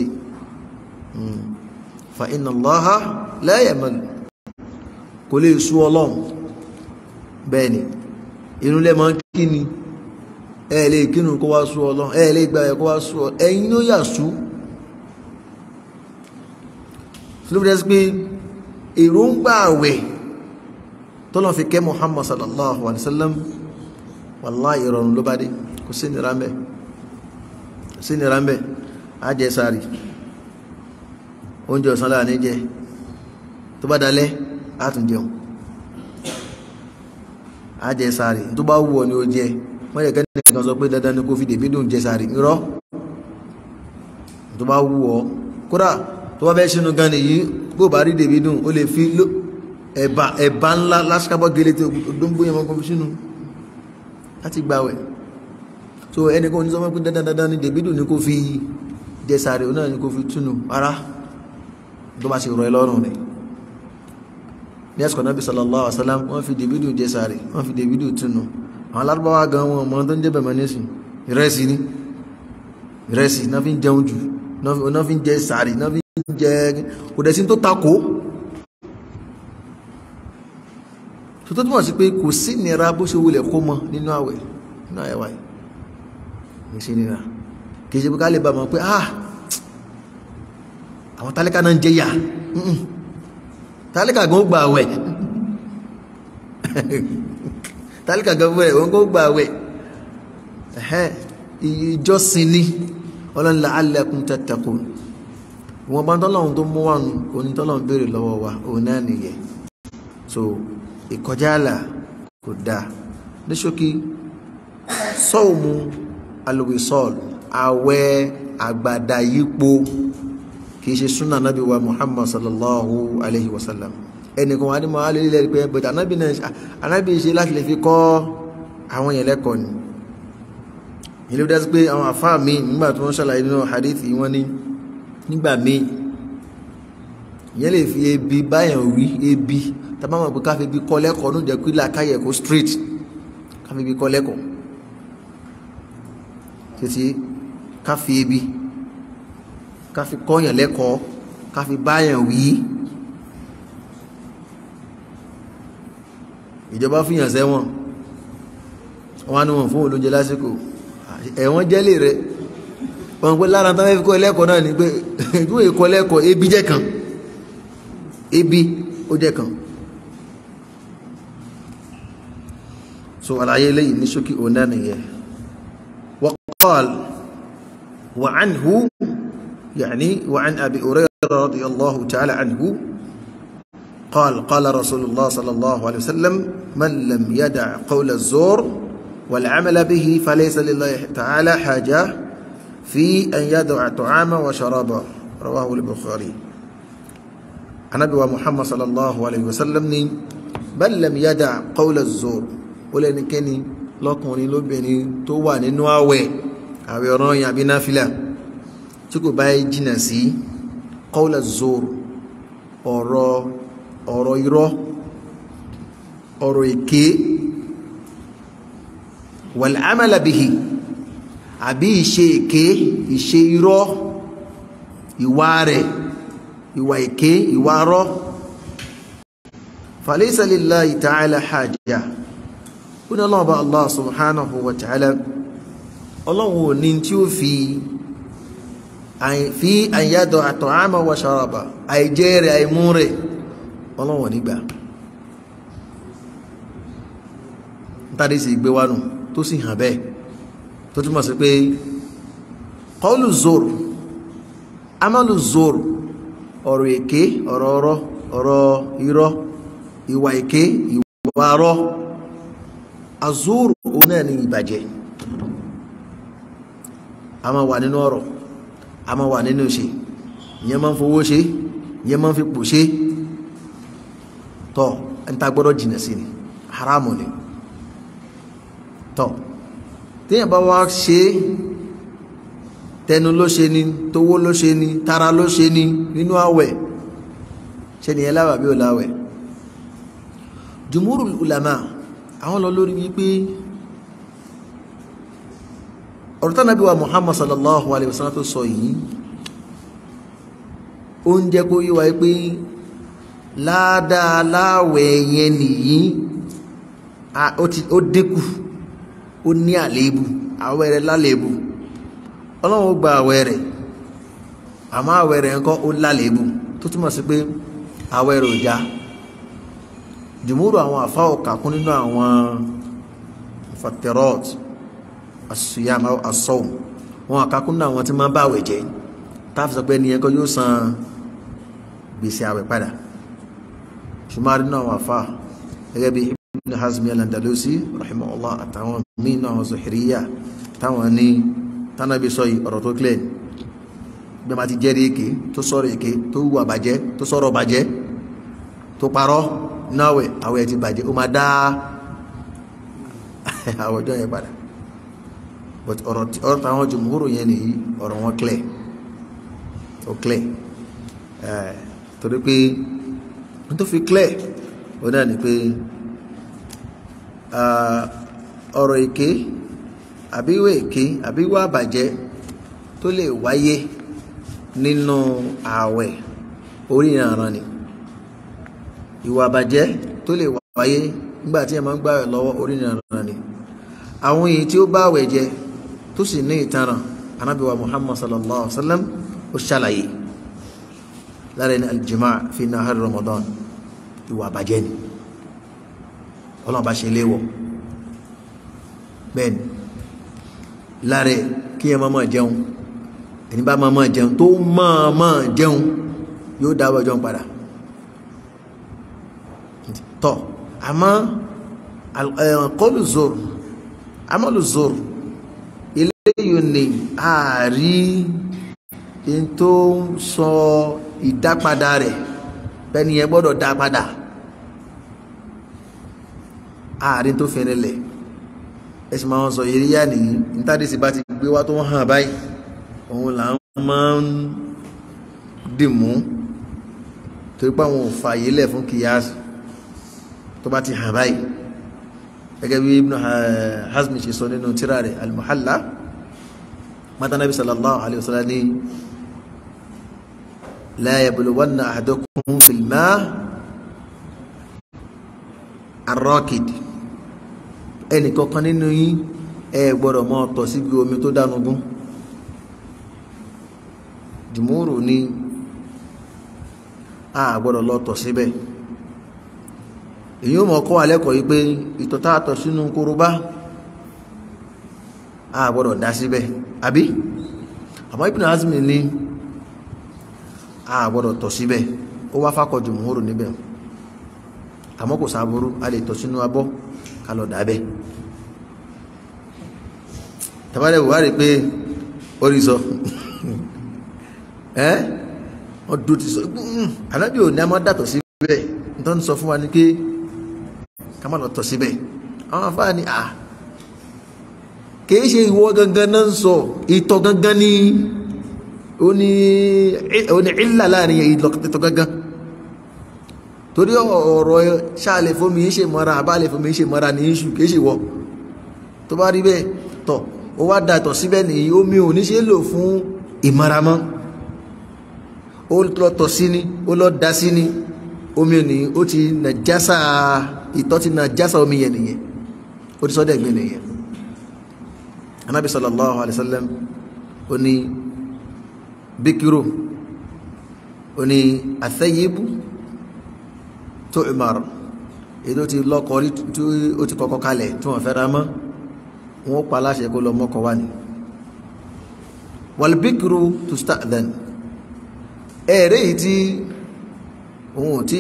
A: fa inna Allaha la yamal kò lè sú ọlọ́run bẹ́ẹ̀ ni inú lẹ́ máa kí ni ẹ lè kínú kó wá sú ọlọ́run ẹ lè gbà ẹ kó wá sú ọlọ́run ẹ̀yin ló yà sú sílùbí pé èròǹgbà àwẹ̀ tọ́lọ́ fi kẹ́ Muhammad sallallahu alaihi wasallam wallahi ìrọ̀rùn ló bá dé kò sí nira ń bẹ̀ sí nira ń bẹ̀ á jẹ sáré oúnjẹ ọ̀sán láà ní jẹ tó bá dalẹ́ á tún jẹun á jẹ sáré tó bá wù ọ́ ni ó jẹ wọ́n yẹ kẹ́ni kan sọ pé dandan ni kó fi dèbí dùn jẹ sáré irọ́ tó bá wù ọ́ kódà tó bá fẹ́ sínú gan nìyí bó bá rí dèbí dùn ó lè fi ẹ̀bà ẹ̀bà ńlá lásìkábọ̀ gẹ́lẹ́ tó dóńgbó yẹn mọ́ kó fi sínú láti gbàwẹ̀ so ẹni kò ní sọ pé dandan dandan ni dèbí dùn ní kó fi jẹ sáré náà ni kó fi túnú ara tó bá ṣe rọ ẹ lọ́rùn rẹ̀ ní ẹ̀sùn Ànábì sallallahu alaihi wasallam wọ́n fi dèbí dùn jẹ sáré wọ́n fi dèbí dùn túnú àwọn alárúbáwá gan wọn mọ tó ń jẹ́ bẹ̀mọ̀ nísìn ìrẹsì ni ìrẹsì náà fi ń jẹun jù náà fi ń jẹ sáré náà fi ń jẹ kò dẹ̀ sí tó takò tó tó túnmọ̀ sí pé kò sí nira bó ṣe wulẹ̀ kó mọ nínú àwẹ̀ nínú àyẹ̀wà yìí kò sí nira kì í ṣe pé ká lè bá mọ̀ pé ah àwọn tálíkà náà ń jẹ yà tálíkà gan ó gba àwẹ̀ tálíkà gan fún ẹ̀ wọ́n kó gba àwẹ̀ ìjọsìn ni ọlọ́run la'allakum tattaqun wọn bá ń tọ́lọ́run tó mú wà nù onítọ́lọ́run béèrè lọ́wọ́ wa òun náà nìyẹn so ìkọjá àlà kò dáa ní ṣókí sọ́ọ̀mù alwisal àwẹ̀ àgbàdà yípo kìí ṣe súnà nábì wa muhammad sallallahu alayhi wa sallam ẹnìkan wà ní mọ́ alẹ́lẹ́ pé bẹ̀tẹ̀ anábì náà anábì ṣe láti lè fi kọ́ àwọn yẹn lẹ́kọ̀ọ́ ni ilé bí dásí pé àwọn àfáà mi nígbà tí wọ́n ṣàlàyé nínú hadithi wọn ní nígbà míì ìyẹn lè fi ebi báyàn wí ebi tàbá mọ̀ pé ká fi ibi kọ́ lẹ́kọ̀ọ́ ní ìjẹ́ kílà káyẹ̀ kó straight ká fi ibi kọ́ lẹ́kọ̀ọ́ títí ká fi ebi ká fi kọ́yàn lẹ́kọ̀ọ́ ká fi báyàn wí ìjọba fìyàn sẹ́wọ̀n wọn ni wọn fún olóúnjẹ lásìkò ẹ̀wọ̀n jẹ́lé rẹ̀ wọn pé lára tán fẹ́ fi kọ́ lẹ́kọ̀ọ́ náà ni pé ìdúró ìkọ́ lẹ́kọ̀ọ́ ebi jẹ́ kan ebi ó jẹ́ kan so àlàyé lẹ́yìn ní ṣókí òun náà nìyẹn wa qal wa anhu يعني وعن أبي هريرة رضي الله تعالى عنه قال قال رسول الله صلى الله عليه وسلم من لم يدع قول الزور والعمل به فليس لله تعالى حاجة في أن يدع طعاما وشرابا رواه البخاري النبي محمد صلى الله عليه وسلم بل لم يدع قول الزور ولن كني lọkùnrin lóbìnrin tó wà nínú àwẹ̀ àwẹ̀ ọ̀ràn yàbí náfìlà tí kò bá jìnà sí qawla zoro ọ̀rọ̀ ọ̀rọ̀ irọ́ ọ̀rọ̀ èké wal amala bihi àbí ìṣe èké ìṣe irọ́ ìwà rẹ̀ ìwà èké ìwà rọ́ falaysa lillahi ta'ala hajja ó ní ọlọ́run bá Allah subhanahu wa ta'ala ọlọ́run ò ní tí ó fi fi àyàdọ̀ at'ama wa sharaba àìjẹ́ rẹ̀ àìmú rẹ̀ ọlọ́run ò nígbà tàbí sì gbé wánu tó sì hàn bẹ́ẹ̀ tó túnmọ̀ sí pé qawlu zoro amalu zoro ọ̀rọ̀ èké ọ̀rọ̀ ọ̀rọ̀ ọ̀rọ̀ irọ́ ìwà èké ìwà arọ́ azúrù òun náà ní ìbàjẹ́ a máa wà nínú ọ̀rọ̀ a máa wà nínú ṣe ìyẹn máa ń fowó ṣe ìyẹn máa ń fi pò ṣe tọ́ ń ta gbọ́dọ̀ jìnà sí ni haramu ni tọ́ téèyàn bá wá ṣe tẹnu ló ṣe ni tówó ló ṣe ni tara ló ṣe ni nínú àwẹ̀ ṣe nìyẹn láwà bí ò láwẹ̀ jùmúrù ulama àwọn lọ lórí wípé ọ̀rọ̀ tánàbí wa Muhammad sallallahu alaihi wasallam tó sọ yìí ó ń jẹ́ kó yíwa pé ládàá láwẹ̀ yẹn nìyí ó dínkù ó ní àléébù àwẹ̀ rẹ̀ lálébù ọlọ́run ó gba àwẹ̀ rẹ̀ àmọ́ àwẹ̀ rẹ̀ ńkọ́ ó lálébù tó túmọ̀ sí pé àwẹ̀ rẹ̀ ò já jùmúrù àwọn àfá ọ̀kàkún nínú àwọn fatirot asuyam asọ́wù wọn àkàkún nínú àwọn tí máa bá àwẹ̀ jẹ́ táàfi sọ pé ní ẹkọ́ yóò san gbèsè àwẹ̀ padà ṣùgbọ́n nínú àwọn àfá gẹ́gẹ́ bí ibn hazmi al-andalusi rahimahullah àtàwọn míì náà àwọn zuhiriya táwọn ní tánàbí sọ yìí ọ̀rọ̀ tó clear bí a máa ti jẹ́rìí èké tó sọ̀rọ̀ èké tó wù àbàjẹ́ tó sọ̀rọ̀ bàjẹ́ tó parọ́ náwẹ̀ àwẹ̀ ti bàjẹ́ ó máa dá àwọ̀jọ́ yẹn padà but ọ̀rọ̀ táwọn jùmúrò yẹn nìyí ọ̀rọ̀ wọn clear ó clear torí pé n tó fi clear ó náà ni pé ọ̀rọ̀ èké àbíwá èké àbíwá àbàjẹ́ tó lè wáyé nínú ààwẹ̀ orí ìrànràn ni ìwà àbàjẹ́ tó lè wáyé nígbà tí ẹ máa ń gbààwẹ̀ lọ́wọ́ orí ìrànràn ni àwọn èyí tí ó bá àwẹ̀ jẹ tó sì ní ìtanràn anábíwá muhammad sallallahu alaihi wa sallam ó ṣàlàyé lára ẹni aljima fi nahar ramadan ìwà àbàjẹ́ ni ọlọ́run bá ṣe léwọ̀ bẹ́ẹ̀ ni lára kí ẹ máa jẹun ẹni bá máa jẹun tó máa jẹun yóò dáwọ́ jẹun padà tọ́ àmọ́ kọlù zoro amọ́lù zoro eléyìí ni ààrí in tó ń sọ ìdápadà rẹ̀ bẹ́ni ẹ gbọ́dọ̀ dá padà ààrin tó fẹ́rẹ̀ lẹ̀ ẹ̀sìn máa ń sọ ìríyà nìyí nítàdísì bá ti gbé wá tó ń hàn báyìí òun là ń máa ń dìmú torí pé àwọn ò fààyè lẹ̀ fún kìyàsì tó bá ti hàn báyìí gẹ́gẹ́ bí Ibn Hazmi ṣe sọ nínú tírà rẹ̀ al-Muhalla mata nabi sallallahu alaihi wasallam ni la yabluwanna ahadukum fil ma' ar-rakid ẹnì kankan nínú yín ẹ gbọ́dọ̀ mọ́ tọ̀ síbi omi tó dánugún jùmúrù ni a gbọ́dọ̀ lọ tọ̀ síbẹ̀ èyí ó mọ̀ kọ́ alẹ́kọ̀ọ́ yìí pé ìtọ̀ tá a tọ̀ sínú korobá a gbọ́dọ̀ dá síbẹ̀ àbí àmọ́ Ibn Hazmi ní a gbọ́dọ̀ tọ̀ síbẹ̀ ó wá fákọ̀ jùmúrù níbẹ̀ àmọ́ kò sáburú a lè tọ̀ sínú abọ́ ká lọ dábẹ́ tàbálẹ̀ wà rí pé orí sọ ẹ́ wọ́n dúró ti sọ ànábì ò ní a máa dàtọ̀ síbẹ̀ nítorí sọ fún wa ní pé ká má lọ tọ̀ síbẹ̀ àwọn afáà ní à kìí ṣe ìwọ gangan náà ń sọ ìtọ̀ gangan ní ó ní ìlà láàrin ìtọ̀ gangan torí ọ̀rọ̀ ṣáàlẹ̀ fómi ń ṣe mọ́ra àbálẹ̀ fómi ń ṣe mọ́ra ní iṣu kìí ṣe wọ́ tó bá rí bẹ́ẹ̀ tọ̀ ó wá dàtọ̀ síbẹ̀ nìyí omi ò ní ṣe lò fún ìmọ́ra mọ́ ó lọ tọ̀ sí ni ó lọ da sí ni omi ni ó ti nàjásà ìtọ̀ ti nàjásà omi yẹn nìyẹn ó ti sọ́dẹ̀ gbé nìyẹn anábì sallallahu alayhi wa sallam ó ní bíkírò ó ní àfẹ́yébù tó ìmọ̀ràn èdè ó ti lọ́kọ̀ rí tí ó ti kọ́kọ́ kalẹ̀ tí wọ́n fẹ́ ra mọ́ wọ́n pa aláṣẹ kó lọ mọ́kọ̀ wá ní wàlbíkírò tó sta'dhan ẹ̀rẹ́ yìí tí òun tí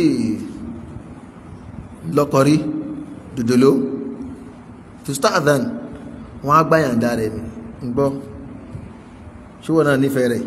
A: lọ́kọ̀ rí dòdòló tó sta'dhan wọ́n á gbáyàndà rẹ̀ ní gbọ́ ṣíwọ́n náà nífẹ̀ẹ́ rẹ̀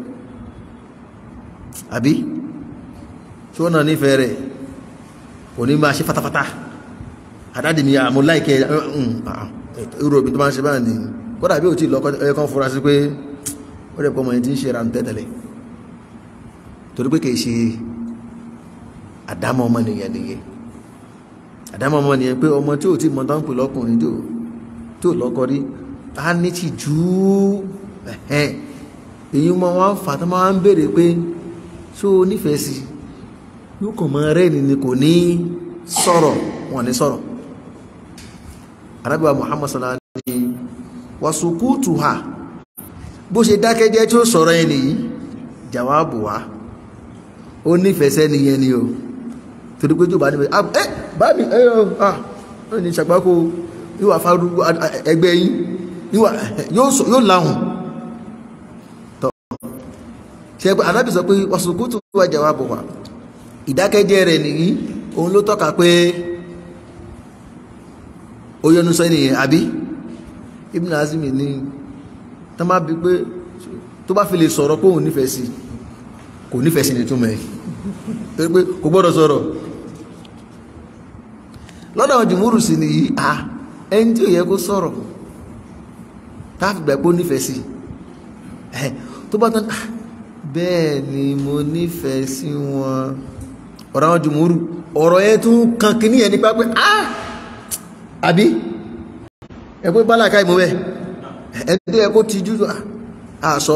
A: àbí ṣíwọ́n náà nífẹ̀ẹ́ rẹ̀ kò ní máa ṣe fatafata àdáde ni àmú láìkẹ́ ìròbí tó máa ń ṣe báyìí ni kódà bí ò tí lọ́kọ́ ẹ̀kan fura sí pé ó rẹ̀ pọ́mọ̀ yẹn tí ń ṣe ra ń tẹ́tẹ̀lẹ̀ torí pé kìí ṣe àdámọ́ ọmọ nìyẹn nìyẹn àdámọ́ ọmọ nìyẹn pé ọmọ tí ò tí mọ tán pè lọ́kùnrin tí ò lọ́kọ rí á ní ti jù ú èyí mọ wọn fà tó máa ń béèrè pé ṣó o nífẹ̀ẹ́ sí yóò kàn mọ rẹ́ni ni kò ní sọ̀rọ̀ wọn ní sọ̀rọ̀ arábíwá Muhammad sallallahu alaihi wasallam wasukutu ha bó ṣe dákẹ́jẹ́ tí ó sọ̀rọ̀ yẹn nìyí jàwáàbù wá ó nífẹ̀ẹ́ sẹ́ni yẹn ni o torí pé jù bá nífẹ̀ẹ́ ẹ bá mi ẹ ọ ah ó ní ṣàgbákò yóò wà fárú ẹgbẹ́ yín yóò láhùn tọ́ ṣe pé anábì sọ pé wasukutu wá jàwáàbù wá ìdákẹ́jẹ́ rẹ̀ nìyí òun ló tọ́ka pé ó yọnu sọ ènìyàn àbí Ibn Azimi ní tó má bí pé tó bá fi lè sọ̀rọ̀ pé òun nífẹ̀ẹ́ sí kò nífẹ̀ẹ́ sí ní túnmọ̀ ẹ̀ torí pé kò gbọ́dọ̀ sọ̀rọ̀ lọ́dọ̀ àwọn jùmúrù sí nìyí à ẹni tí ò yẹ kó sọ̀rọ̀ táàfì gbà pé ó nífẹ̀ẹ́ sí tó bá tán bẹ́ẹ̀ ni mo nífẹ̀ẹ́ sí wọn ọ̀rọ̀ àwọn jùmúrù ọ̀rọ̀ yẹn tún kan kìíní yẹn nípa pé ah àbí ẹgbẹ́ bálàká ìmú bẹ́ ẹgbẹ́ ẹkó ti jú àṣọ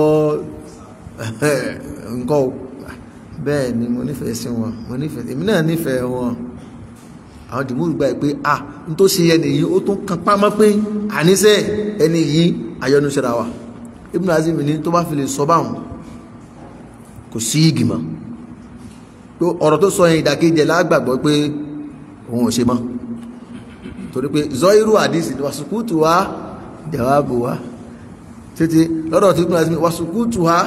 A: nǹkan bẹ́ẹ̀ ni mo nífẹ̀ẹ́ sí wọn mo nífẹ̀ẹ́ èmi náà nífẹ̀ẹ́ wọn àwọn jùmúrù gbà pé ah n tó ṣe ẹni yìí ó tún kan pámọ́ pé àníṣe ẹni yìí ayọ́nuṣẹ́ra wa Ibn Azim ní tó bá fi lè sọ báwọn kò sí ìgbìmọ̀ pé ọ̀rọ̀ tó sọ yẹn ìdàkejì lágbàgbọ́ pé òun ò ṣe mọ́ torí pé zọ́irú àdísì wàsùkútù wá jàwábù wá títí lọ́dọ̀ tí kúrò wàsùkútù wá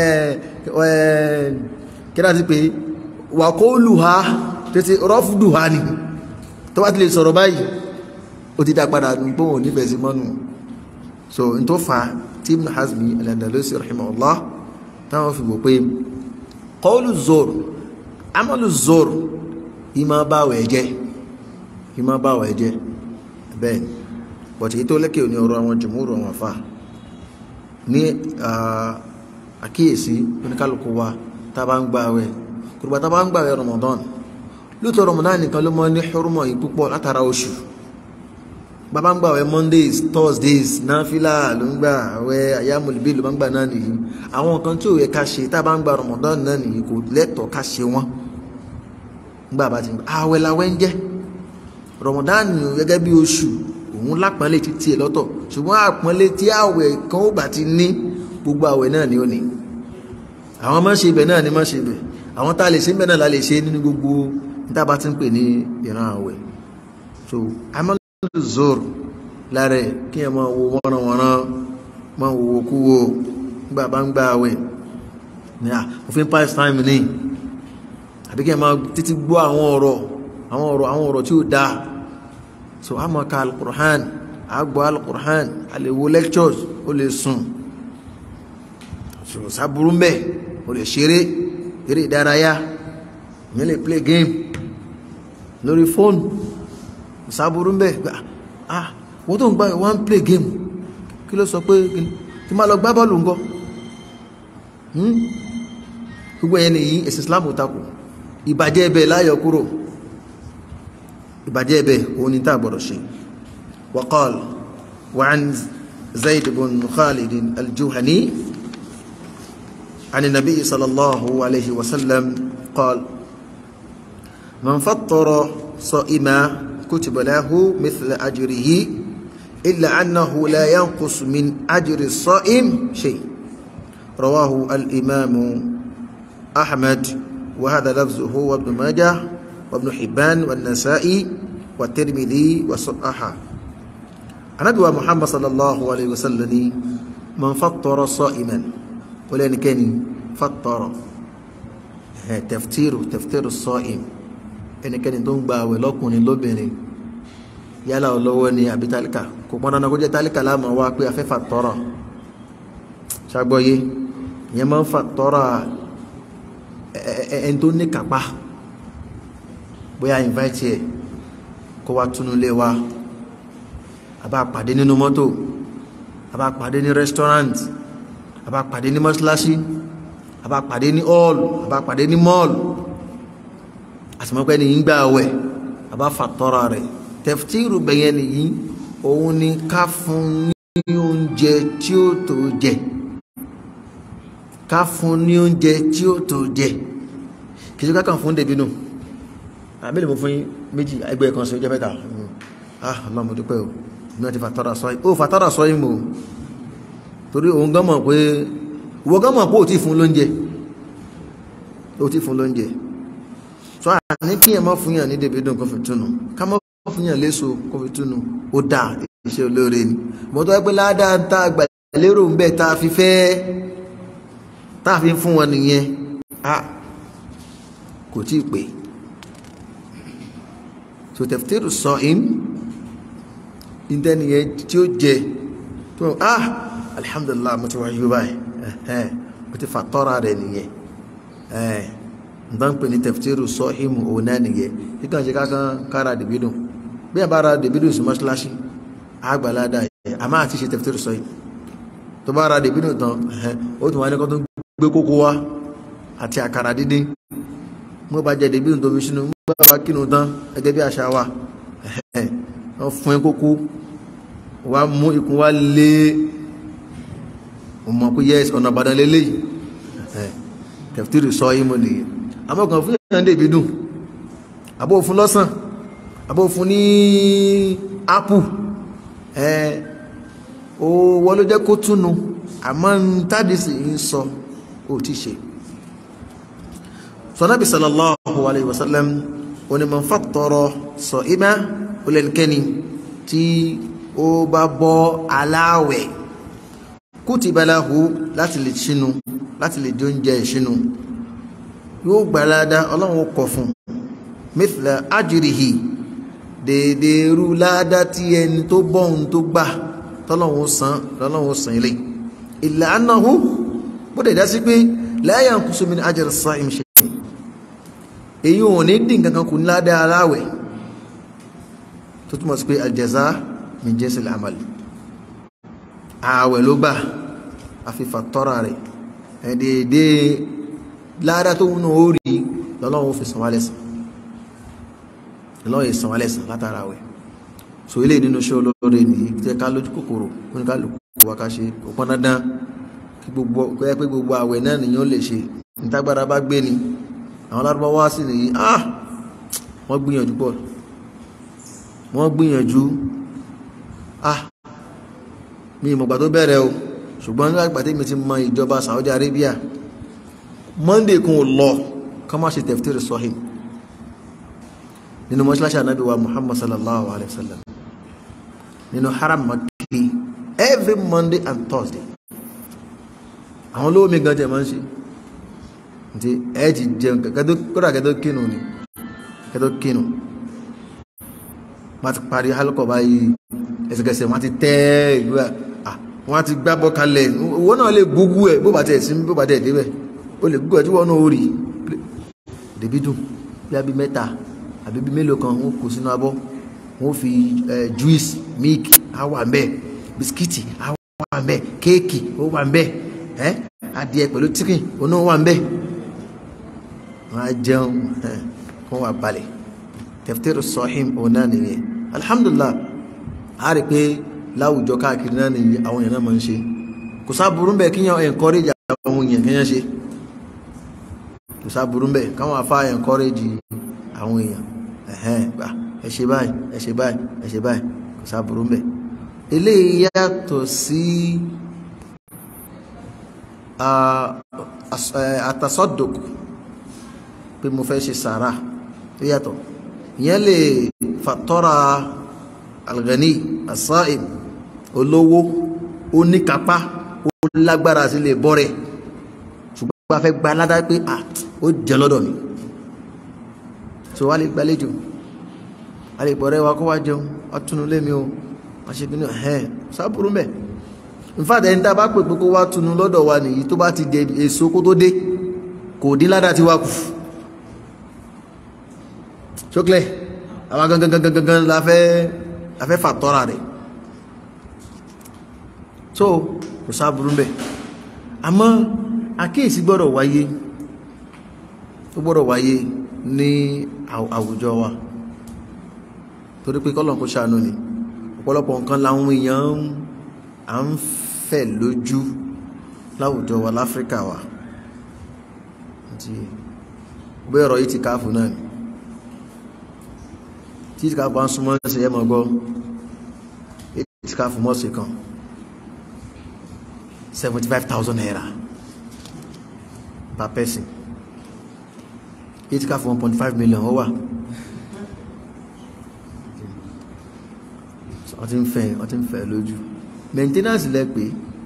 A: kíra ti pé wàkóòlù wá títí rọ́fùdù wá ní tó bá ti lè sọ̀rọ̀ báyìí ó ti dá padà pé òun nífẹ̀ẹ́ sí mọ́nù so n tó fa tí Ibn Hazmi al-Andalusi rahimahullah táwọn fi wò pé kọ́ọ̀lù zoro amalu zoro ìmọ̀ báwẹ̀ jẹ́ ìmọ̀ báwẹ̀ jẹ́ bẹ́ẹ̀ bọ̀tí tó lẹ́kẹ̀ ní ọ̀rọ̀ àwọn jùmúrù àwọn afá ní àkíyèsí oníkálùkù wa tá bá ń gbààwẹ̀ kùrùgbà tá bá ń gbààwẹ̀ Ramadan lóòtọ́ Ramadan nìkan ló mọ́ ní hurmọ̀ yìí púpọ̀ látara oṣù bàbá ń gbààwẹ̀ Mondays Thursdays náfìlà ló ń gbà àwẹ̀ ayámọ̀lẹ́bí ló bá ń gbà náà nìyí àwọn nǹkan tí ò yẹ ká ṣe tá bá ń gbà Ramadan náà nìyí kò lẹ́tọ̀ọ́ ká ṣe wọ́n gbà bá ti gbà àwẹ̀ làwẹ̀ ń jẹ́ Ramadan gẹ́gẹ́ bí oṣù òun lápọ́nlé ti tiẹ̀ lọ́tọ̀ ṣùgbọ́n àpọ́nlé tí àwẹ̀ kan ó bá ti ní gbogbo àwẹ̀ náà ni ó ní àwọn má ṣe ibẹ̀ náà ni má ṣe ibẹ̀ àwọn tá a lè ṣe ibẹ̀ náà la lè ṣe nínú gbogbo níta bá ti ń pè ní ìran àwẹ̀ so amalu zoro lára ẹ̀ kí ẹ máa wo wọ́nranwọ́nran máa wo wo kú wo nígbà bá ń gbà àwẹ̀ ní à òfin pass time ní àbí kí ẹ máa títí gbọ́ àwọn ọ̀rọ̀ àwọn ọ̀rọ̀ àwọn ọ̀rọ̀ tí ó dáa so a máa ka alukur'an a gbọ́ alukur'an a lè wo lectures ó lè sùn so sábúrú mbẹ ó lè ṣeré eré ìdárayá ìyẹn lè play game lórí fóònù sábúrú mbẹ ah wọ́n tó ń gbá wọ́n ń play game kí ló sọ pé kí máa lọ gbá bọ́ọ̀lù ńgọ́ gbogbo ẹ̀yẹn nìyí ẹ̀sìn Islam ò takò ìbàjẹ́ ẹbẹ̀ láyọ̀ kúrò ìbàjẹ́ ẹbẹ̀ òun ni tá a gbọ́dọ̀ ṣe waqal wa an zayd bin khalid al-juhani عن النبي صلى الله عليه وسلم قال من فطر صائما كتب له مثل أجره إلا أنه لا ينقص من أجر الصائم شيء رواه الإمام أحمد وهذا لفظه وابن ماجه وابن حبان والنسائي والترمذي وصححه النبي محمد صلى الله عليه وسلم من فطر صائما ولأن كان فطر تفطير تفطير الصائم ẹnikẹ́ni tó ń gba àwẹ̀ lọ́kùnrin lóbìnrin yálà olówó ni àbí tálíkà kò pọn dandan kó jẹ́ tálíkà láàmú wá pé afẹ́fà tọrọ ṣàgbọ́yé ìyẹn máa ń fà tọrọ ẹni tó ní kápá bóyá invite ẹ kó wá túnú lé wa àbá pàdé nínú mọ́tò àbá pàdé ní restaurant àbá pàdé ní mọ́ṣáláṣí àbá pàdé ní hall àbá pàdé ní mall àtìmọ́pẹ́ ni yín gbà wẹ̀ àbá fàtọ́ra rẹ̀ tẹ̀ftíìrù bẹ̀yẹn nìyí òun ni ká fún ní oúnjẹ tí ó tó jẹ ká fún ní oúnjẹ tí ó tó jẹ kì í ṣe kákan fún dèbínú àbí lè mú fún méjì ẹgbẹ́ kan sí ọjọ́ mẹ́ta ah Allah mo dúpẹ́ o ní wọ́n ti fàtọ́ra sọ yìí ó fàtọ́ra sọ yìí mo torí òun gán mọ̀ pé ìwọ gán mọ̀ pé ò tí fún lóúnjẹ ò tí fún lóúnjẹ so a ní kí ẹ má fún yàn ní dèbídùn kó fi túnu ká má fún yàn léso kó fi túnu ó dà iṣẹ́ olóore ni mo tọ́ pé ládàá tá a gbà lérò ń bẹ̀ tá a fi fẹ́ tá a fi fún wọn nìyẹn a kò tí ì pé so taftiru sa'im ìdẹ́niyẹn tí ó jẹ tó ah alhamdulillah mo ti wá yóò báyìí mo ti fà tọ́ra rẹ̀ nìyẹn nǹkan pè ní tẹ̀ftíìrù sọ́hìmù òun náà nìyẹn kíkàn ṣe kákan kára dìbídùn bí ẹ bá ra dìbídùn sí mọ́ṣáláṣí àgbàládà yẹ a máa ti ṣe tẹ̀ftíìrù sọ́hìm tó bá ra dìbídùn tán ó tún wá ní kó tó gbé kókó wá àti àkàrà dídín mo bá jẹ dìbídùn tó fi sínú mo bá kínú tán gẹ́gẹ́ bí àṣà wa wọ́n fún ẹ kókó wá mú ikùn wá lé ọmọ kó yẹ ọ̀nà àbàdàn lélẹ́yìí tẹ̀ftíìrù sọ́hìmù nìyẹn àmọ́kàn fún ìyàn dèbí dùn àbó fún lọ́sàn àbó fún ní ápù ẹ o wọ́n ló jẹ́ kó túnu àmọ́ ń tádìsì ń sọ ó ti ṣe sọ́nàbí sallallahu alayhi wa sallam onímọ̀ fàtọrọ sọ ìmá olẹ́nikẹ́ni tí ó bá bọ́ aláwẹ̀ kutiba lahu láti lè ṣínú láti lè jẹ oúnjẹ ìṣínú yóò gbàládá ọlọ́run kọ fún mithla ajrihi dèdè rú ládá tí ẹni tó bọ́hun tó gbà tọ́lọ́run san lọ́lọ́run san ilé illa annahu bó dẹ̀ dá sí pé la yanqusu min ajri as-sa'im shay èyí ò ní dín kankan kù ní ládá aláwẹ̀ tó túmọ̀ sí pé al-jaza min jinsil amal ààwẹ̀ ló gbà àfifà tọ́ra rẹ̀ ẹ̀dẹ̀ẹ̀dẹ̀ lára tó wúnú orí lọ́lọ́wọ́ fi san wá lẹ́san lọ́wọ́ ìsan wá lẹ́san látara wẹ̀ so ilé nínú ṣe olóore ní tẹ́ ká lójú kòkòrò oníkálùkù wa ká ṣe kò pọ́n dandan kí gbogbo ẹ pé gbogbo àwẹ̀ náà nìyàn lè ṣe nítagbára bá gbé ni àwọn lárúbáwá sì nìyí ah wọ́n gbìyànjú pọ̀ wọ́n gbìyànjú ah mi ìmọ̀gbà tó bẹ̀rẹ̀ o ṣùgbọ́n nígbà ìgbàtí mi ti mọ ìjọba Saudi Arabia Monday kún ò lọ ká má ṣe tafsir sahih nínú mọ́ṣíláṣí ànábì wa Muhammad sallallahu alaihi wasallam nínú haram Makki every Monday and Thursday àwọn olówó mi gan jẹ máa ń ṣe ǹtí ẹ ti jẹun kódà kẹtó kínu ni kẹtó kínu má ti parí hálùkọ báyìí ẹsẹ̀kẹsẹ̀ má ti tẹ́ ìlú à wọ́n ti gbábọ́ kalẹ̀ owó náà lè gúgú ẹ̀ bó bá tẹ̀ sí bó bá tẹ̀ débẹ̀ ó lè gúgú ẹ̀ tí wọ́n náà ó rí dèbí dùn bí abí mẹ́ta àbí bí mélòó kan wọ́n kó sínú abọ́ wọ́n fi juice milk á wà ń bẹ̀ bisikíìtì á wà ń bẹ̀ kéèkì ó wà ń bẹ̀ ẹ́ adìẹ pẹ̀lú chicken oná wà ń bẹ̀ wọ́n á jẹun wọ́n wà balẹ̀ taftiru sahim òun náà nìyẹn alhamdulillah a rí pé láwùjọ káàkiri náà nìyí àwọn èèyàn náà máa ń ṣe kò sáburú bẹ́ẹ̀ kíyàn encourage àwọn èèyàn kíyàn ṣe kò sáburú bẹ́ẹ̀ káwọn afá encourage àwọn èèyàn ẹ̀hẹ́n gbà ẹ ṣe báyìí ẹ ṣe báyìí ẹ ṣe báyìí kò sáburú bẹ́ẹ̀ eléyìí yàtọ̀ sí àtàsọ́dọ̀k pé mo fẹ́ ṣe sàrà ó yàtọ̀ ìyẹn lè fàtọ́ra alghani asaim olówó oníkápá ó lágbára sí lè bọ́ rẹ̀ ṣùgbọ́n bá fẹ́ gba aládá pé à ó jẹ lọ́dọ̀ mi so wá lè gbàlejò a lè bọ̀rẹ́ wa kó wá jẹun wá túnú lémi o wá ṣe bínú ẹ̀ sábúrú mẹ́ in fact ẹni tá a bá pè pé kó wá túnú lọ́dọ̀ wa nìyí tó bá ti jẹ èso kó tó dé kò dín ládàá ti wá kù ṣókèlè àwọn gangan gangan gangan la fẹ́ la fẹ́ fàtọ́ra rẹ̀ so kò sáburú bẹ́ẹ̀ àmọ́ àkíyèsí gbọ́dọ̀ wáyé ó gbọ́dọ̀ wáyé ní àwùjọ wa torí pé kọ́lọ̀ kó ṣàánú ni ọ̀pọ̀lọpọ̀ nǹkan làwọn èèyàn à ń fẹ̀ lójú láwùjọ wa láfíríkà wa bẹ́ẹ̀ ọ̀rọ̀ yìí ti káàfù náà ni tí ìtìkáfù bá ń súnmọ́ ṣe yẹ́ mọ̀ gbọ́ ìtìkáfù mọ́sí kan 75,000 naira per person ìtìkáfù 1.5 million ó wà wọ́n ti ń fẹ́ wọ́n ti ń fẹ́ lójú maintenance lẹ pé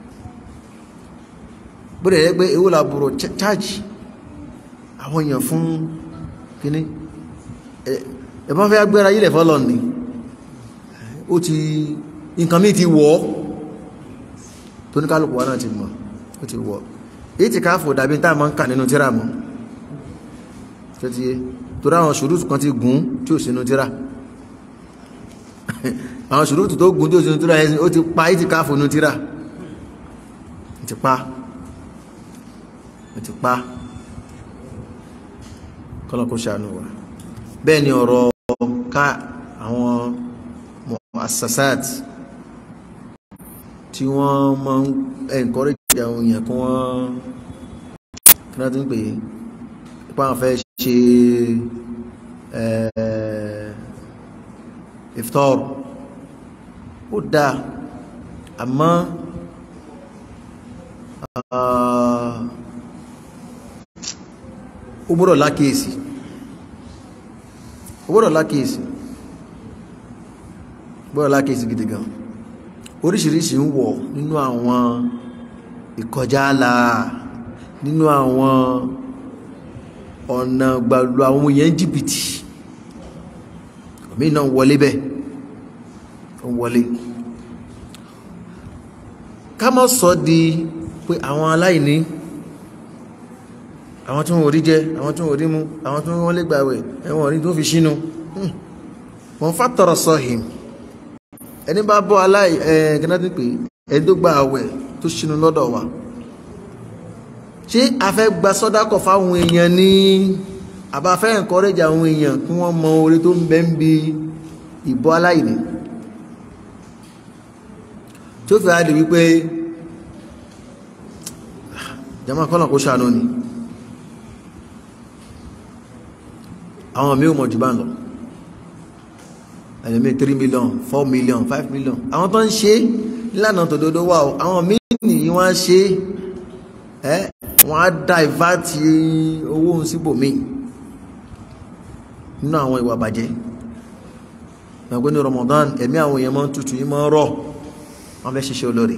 A: bóde yẹ pé ewu làbúrò charge àwọn èèyàn fún kíní ẹ̀bọ́n fẹ́ agbára yílẹ̀ fọ́lọ̀ ní ó ti nǹkan mí ti wọ́ tó ní kálùkù wá náà ti mọ̀ ó ti wọ́ èyí ti káàfò dàbí tá ma ń kà nínú tíra mọ́ tó ti yé tó ráwọn ṣùrùtù kan ti gùn tí ò sínú tíra àwọn ṣùrùtù tó gùn tí ò sínú tíra ó ti pa èyí ti káàfò nínú tíra ó ti pa ó ti pa kọ́lọ́kọ́ ṣàánú wa bẹ́ẹ̀ ni ọ̀rọ̀ ká àwọn muassasat tí wọ́n máa ń encourage àwọn èèyàn kí wọ́n kí wọ́n ti ń pè é ipá wọn fẹ́ ṣe iftar ó dáa àmọ́ ó gbọ́dọ̀ lákèésì gbọ́dọ̀ lákèsí gbọ́dọ̀ lákèsí gidi gan oríṣiríṣi ń wọ̀ nínú àwọn ìkọjá àlà nínú àwọn ọ̀nà gbàlù àwọn èèyàn jìbìtì omi náà wọlé bẹ́ẹ̀ ó wọlé ká mọ́ sọ di pé àwọn aláìní àwọn tó ń orí jẹ àwọn tó ń orí mú àwọn tó wọ́n lè gbàwẹ̀ ẹ̀wọ̀n orí tó fi sínú wọ́n fàtọ̀rọ̀ sọ́hìm ẹni bá bọ́ aláì ẹ̀ẹ́gẹ́nàtí pé ẹni tó gba àwẹ̀ tó sínú lọ́dọ̀ wa ṣé a fẹ́ gba sọ́dákọ̀ fáwọn èèyàn ní àbáfẹ́ encourage àwọn èèyàn kí wọ́n mọ orí tó ń bẹ ń bi ìbọ́ aláìní tó fi àdì wípé jama kọ́nà kó ṣàánú ni àwọn mi ò mọ̀ jù bá ń lọ ẹlẹ́mí 3 million 4 million 5 million àwọn tó ń ṣe nílànà tòdodo wà ó àwọn míì nìyí wọ́n á ṣe ẹ́ wọ́n á divert owó ń síbòmí nínú àwọn ìwà bàjẹ́ ẹgbẹ́ ní Ramadan ẹ̀mí àwọn èèyàn máa ń tutù yí máa ń rọ̀ wọ́n fẹ́ ṣiṣẹ́ olóore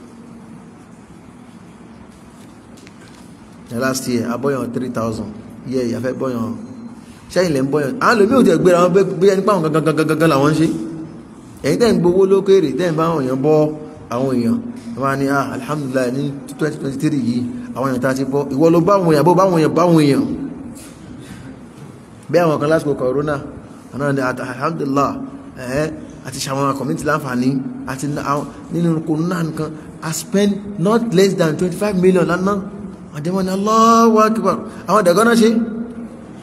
A: last year abọ́yàn 3000 yẹ ìyàfẹ́ bọ́yàn sẹ́yìn lẹ́ ń bọ́yàn àwọn lómi ò tẹ̀ gbéra wọn bí ẹni pàwọn gangan gangan làwọn ń ṣe ẹ̀yin tẹ́ ń gbowó lókèrè tẹ́ ń bá àwọn èèyàn bọ́ àwọn èèyàn wọ́n ní ah alhamdulillah ní 2023 yìí àwọn èèyàn tá a ti bọ́ ìwọ ló bá àwọn èèyàn bó bá àwọn èèyàn bá àwọn èèyàn bí àwọn kan lásìkò corona àwọn ní alhamdulillah ẹ̀ẹ́ àti ṣàwọn community láǹfààní àti nínú corona nǹkan I spend not less than 25 million lánàá àdẹ́wọ́n ni Allahu Akbar àwọn ẹ̀dẹ̀gọ́ náà ṣe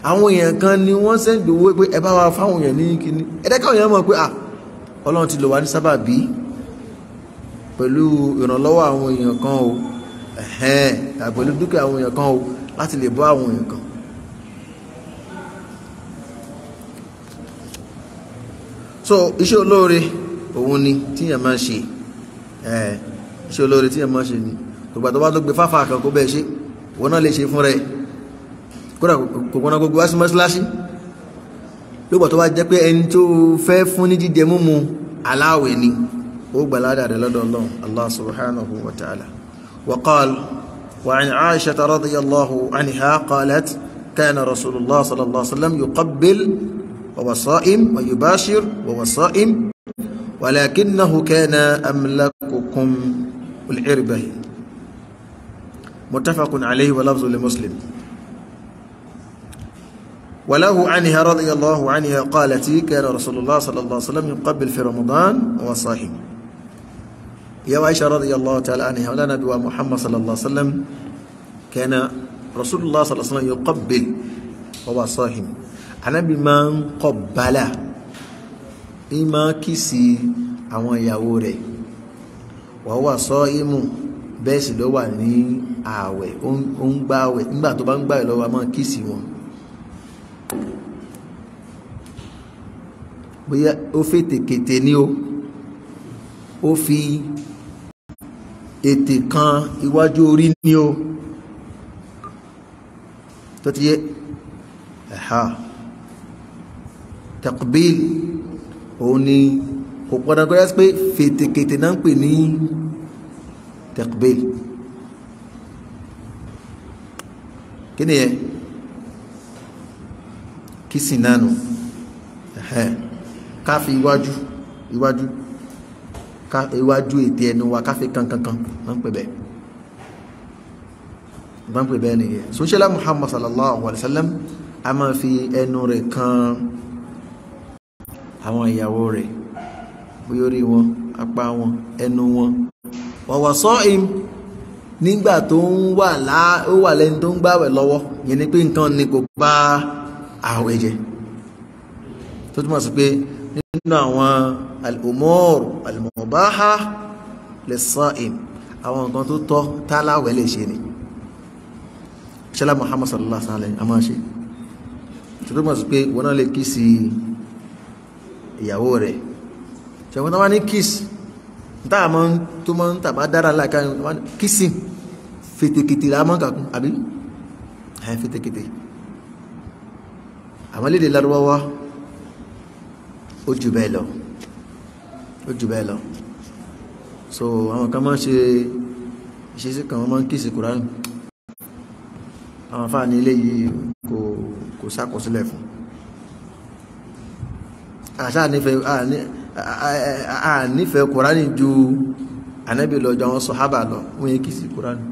A: àwọn èèyàn kan ni wọ́n sẹ́ndì owó pé ẹ bá wa fáwọn èèyàn ní kíní ẹ̀dẹ́káwọn èèyàn mọ̀ pé à ọlọ́run ti lò wá ní sábàbí pẹ̀lú ìrànlọ́wọ́ àwọn èèyàn kan o ẹ̀hẹ́n pẹ̀lú dúkìá àwọn èèyàn kan o láti lè bọ́ àwọn èèyàn kan so iṣẹ́ olóore òun ni tíyàn máa ṣe ẹ̀ iṣẹ́ olóore tíyàn máa ṣe ni gbogbo àtọ́wá tó gbé fáfá kan kó bẹ́ẹ̀ ṣe wọ́n náà lè ṣe fún rẹ̀ kódà kò gbọ́nà gbogbo wá sí mọ́síláṣí lóògbà tó bá jẹ́ pé ẹni tó fẹ́ fún ní jíjẹ múmu aláwẹ̀ ni ó gbà ládàá rẹ̀ lọ́dọ̀ Ọlọ́run Allah subhanahu wa ta'ala wa qal wa an Aisha radiyallahu anha qalat kana rasulullah sallallahu alaihi wasallam yuqabbil wa huwa sa'im wa yubashir wa huwa sa'im walakinahu kana amlakukum al-irbahi muttafaqun alayhi wa lafzu li muslim وله عنها رضي الله عنها قالت كان رسول الله صلى الله عليه وسلم يقبل في رمضان وهو صائم يا عائشة رضي الله تعالى عنها ولا نبي محمد صلى الله عليه وسلم كان رسول الله صلى الله عليه وسلم يقبل وهو صائم أنا بما قبل إما كسي àwọn ìyàwó rẹ̀ wọ́n wà sọ ìmù bẹ́ẹ̀ sì ló wà ní ààwẹ̀ ó ń gbá ààwẹ̀ nígbà tó bá ń gbá ìlọ́wọ́ a máa kìsì wọn bóyá ó fi tèkètè ní o ó fi ètè kan iwájú orí ní o tó ti yé ẹ̀há taqbil òun ni kò pọ́nà kọ́ yá pé fètèkètè náà ń pè ní taqbil kí ni yẹ kí sì náà nù ẹ̀hẹ́ ká fi iwájú iwájú ká iwájú ètè ẹnu wa ká fi kankankan máa ń pè bẹ́ẹ̀ máa ń pè bẹ́ẹ̀ nìyẹn sọ́ṣẹ́lá muhammad sallallahu alaihi wa sallam a máa fi ẹnu rẹ̀ kan àwọn ìyàwó rẹ̀ bóyá orí wọn apá wọn ẹnu wọn wàwà sọ́ọ̀ìm nígbà tó ń wà lá ó wà lẹ́ni tó ń gbàwẹ̀ lọ́wọ́ yẹn ni pé nǹkan ni kò bá àwẹ̀ jẹ́ tó túnmọ̀ sí pé nínú àwọn al-umur al-mubaha lis-sa'im àwọn nǹkan tó tọ́ táláwẹ̀ lè ṣe ni ṣẹlá Muhammad sallallahu alaihi wasallam a máa ṣe tó túnmọ̀ sí pé wọ́n náà lè kí sí ìyàwó rẹ̀ ṣẹ̀wọ́n tó wá ní kiss táà mọ́ tó mọ́ tàbá dára láìka kissing fètèkètè la mọ́ kàkún àbí ẹ̀ fètèkètè àwọn lédè lárúbáwá ó jù bẹ́ẹ̀ lọ ó jù bẹ́ẹ̀ lọ so àwọn kan máa ń ṣe ìṣesí kan wọ́n máa ń kíìsì kùránì àwọn afáà ní ilé yìí kò kò sákọsílẹ̀ fún àṣà nífẹ̀ẹ́ kùránì ju ànábì lọ jọ àwọn sọ̀hábà lọ wọ́n yẹ kíìsì kùránì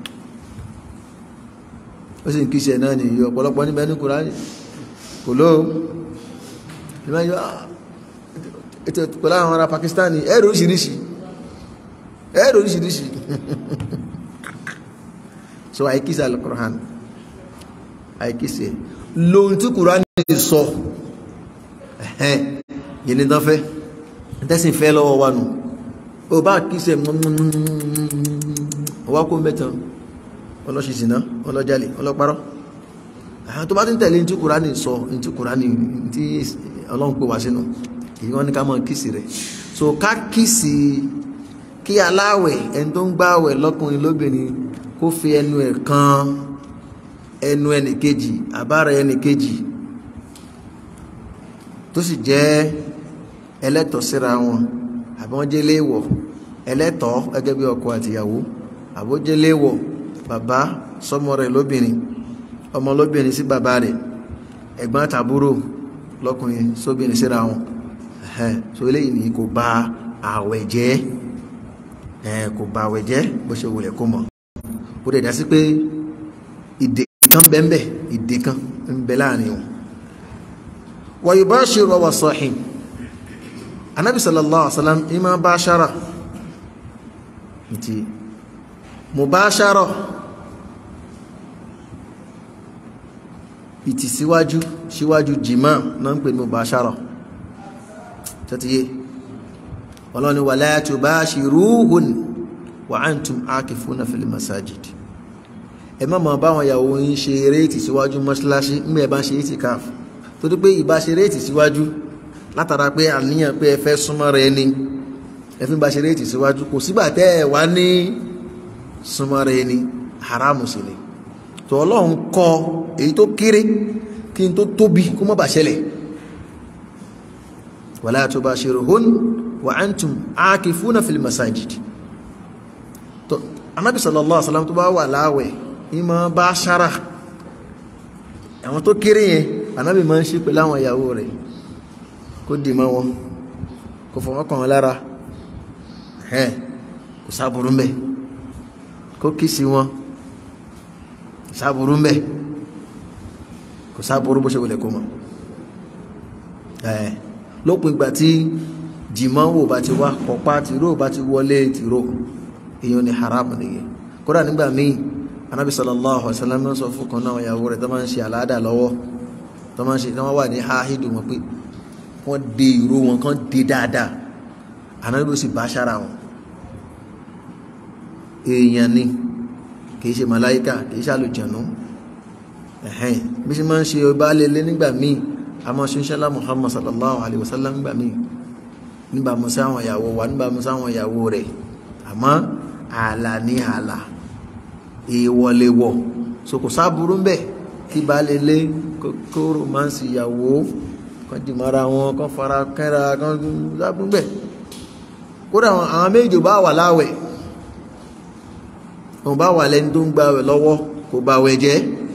A: ó sì ń kíìsì ẹ̀ náà nìyí ọ̀pọ̀lọpọ̀ níbẹ̀ ní kùránì kò lóò ìmáyọ́ ètò pẹ̀lú àwọn ará Pakistani ẹ̀rọ oríṣiríṣi ẹ̀rọ oríṣiríṣi so àìkísí al-Qur'an àìkísí lóhun tí Qur'an sọ ẹ̀hẹ́n yìí ní tán fẹ́ tẹ́sìn fẹ́ lọ́wọ́ wa nù ó bá kíṣẹ́ ọwá kó mẹ́tàn ọlọ́ṣìṣìná ọlọ́jálè ọlọ́parọ́ àwọn tó bá ti ń tẹ̀lé tí Kùránì sọ tí Kùránì tí Ọlọ́run pè wá sínú èyí wọ́n ní ká mọ́ kìsì rẹ̀ so ká kìsì kí aláwẹ̀ ẹni tó ń gbàwẹ̀ lọ́kùnrin lóbìnrin kó fi ẹnu ẹ̀ kan ẹnu ẹnì kejì àbára ẹnì kejì tó sì jẹ́ ẹlẹ́tọ̀ọ́ síra wọn àbí wọ́n jẹ́ léèwọ̀ ẹlẹ́tọ̀ọ́ gẹ́gẹ́ bí ọkọ àtìyàwó àbó jẹ́ léèwọ̀ bàbá sọmọ rẹ̀ lóbìnrin ọmọ lóbìnrin sí bàbá rẹ̀ ẹ̀gbọ́n àtàbúrò lọ́kùnrin sóbìnrin síra wọn ẹ̀hẹ́n so eléyìí ni kò bà àwẹ̀ jẹ́ ẹ̀ kò bà àwẹ̀ jẹ́ bó ṣe wulẹ̀ kó mọ̀ ó dẹ̀ dá sí pé ìdè kan bẹ́ẹ̀ ìdè kan ń bẹ láàrin wọn wa yubashiru wa sahim anabi sallallahu alaihi wasallam ima bashara nti mubashara ìtìsíwájú síwájú jìmá náà ń pè ní mubashara tẹ́tíyé ọlọ́ni wala tubashiruhun wa antum akifuna fil masajid ẹ má máa báwọn ìyàwó yín ṣe eré ìtìsíwájú mọ́ṣáláṣí ń bẹ́ẹ̀ bá ṣe itikaf tó dé pé ìbá ṣe eré ìtìsíwájú látara pé àníyàn pé ẹ fẹ́ súnmọ́ rẹ ni ẹ fi ń bá ṣe eré ìtìsíwájú kò sígbà tẹ́ ẹ wá ní súnmọ́ rẹ ni haramu sí ni tó ọlọ́run kọ èyí tó kéré kí n tó tóbi kó má bà ṣẹlẹ̀ wala tubashiruhun wa antum akifuna fil masajid tó anábì sallallahu alaihi wasallam tó bá wà láwẹ̀ ìmọ̀ bá ṣára àwọn tó kéré yẹn anábì máa ń ṣe pẹ̀lú àwọn ìyàwó rẹ̀ kó dì mọ́ wọn kó fọwọ́ kàn wọn lára kò sáburú mbẹ kó kìsì wọn kò sáburú mbẹ kò sáburú bó ṣe wọlé kó mọ lópin ìgbà tí jìmọ̀ wò bá ti wá kọ̀pá tìró bá ti wọlé tìró èèyàn ní haram nìyẹn kódà nígbà míì anábì sallallahu alaihi wasallam sọ fún kan náà ìyàwó rẹ̀ tó máa ń ṣe àládà lọ́wọ́ tó máa ń ṣe tó máa wà ní áhídù wọn pé wọ́n de ìró wọn kán de dáadáa anábì ó sì bá ṣára wọn èèyàn ni kìí ṣe màláíkà kìí ṣe àlùjànnú ẹ̀hẹ́n bí ṣe máa ń ṣe ọba lélẹ́ nígbà míì àmọ́ ṣinṣẹ́lá Muhammad sallallahu alaihi wasallam nígbà míì nígbà mú sáwọn ìyàwó wa nígbà mú sáwọn ìyàwó rẹ̀ àmọ́ ààlà ní ààlà ìwọlewọ̀ so kò sáburú ń bẹ̀ kí bá lélẹ́ kó romansi ìyàwó kan dì mọ́ra wọn kan fara kẹ́ra kan sáburú bẹ̀ kódà àwọn méjì bá wà láwẹ̀ òun bá wà lẹ́ni tó ń gba wẹ̀ lọ́wọ́ kò bá wẹ̀ jẹ́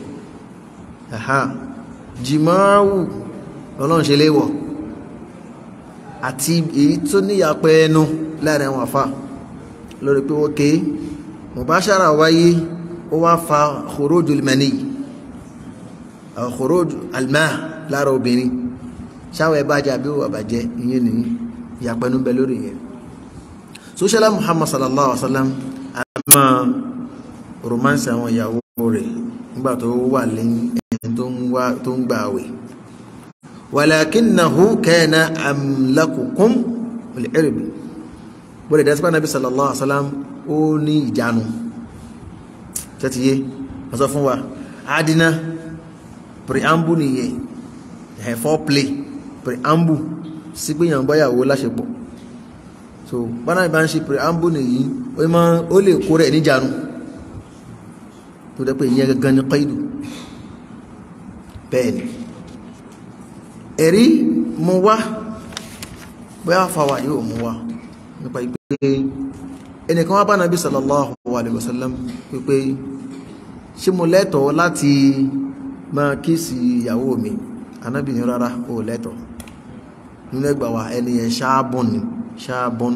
A: jìmáwù lọ́lọ́run ṣe léwọ̀ àti èyí tó níyàpẹ́ ẹnu láàrin àwọn àfà lórí pé ó ké mubashara wáyé ó wá fa khuruj al-mani khuruj al-ma lára obìnrin ṣáwọ̀ ẹ̀ bàjẹ́ àbí ó bàjẹ́ ìyẹn ní ìyàpẹ́nu bẹ lórí yẹn sọ́ṣẹ́lá Muhammad sallallahu alaihi wa sallam àmà romance àwọn ìyàwó rẹ̀ nígbà tó wà lẹ́yìn ẹni tó ń gbà àwẹ̀ walakinnahu kana amlakukum lil-irbi bọ́lẹ̀ dẹ́sípá nàbí sallallahu alaihi wasallam ó ní ìjánu tẹ́tìyé wọ́n sọ fún wa adina preamble nìyẹn ẹ̀ foreplay preamble sí pé yàn báyàwó láṣepọ̀ so bọ́nà ìbá ń ṣe preamble nìyí ó lè kó rẹ̀ níjánu tó dẹ́ pé ìyẹn gangan ní qaidu bẹ́ẹ̀ ni ẹ̀rí mú wá bóyá fàwà yóò mú wá nípa ìpé ẹnìkan wá bá nàbí sallallahu alaihi wasallam pípé ṣé mo lẹ́tọ̀ọ́ láti máa kíìsì ìyàwó mi anábì ní rárá ó lẹ́tọ̀ọ́ nínú ẹgbà wa ẹni yẹn ṣáàbùn ni ṣáàbùn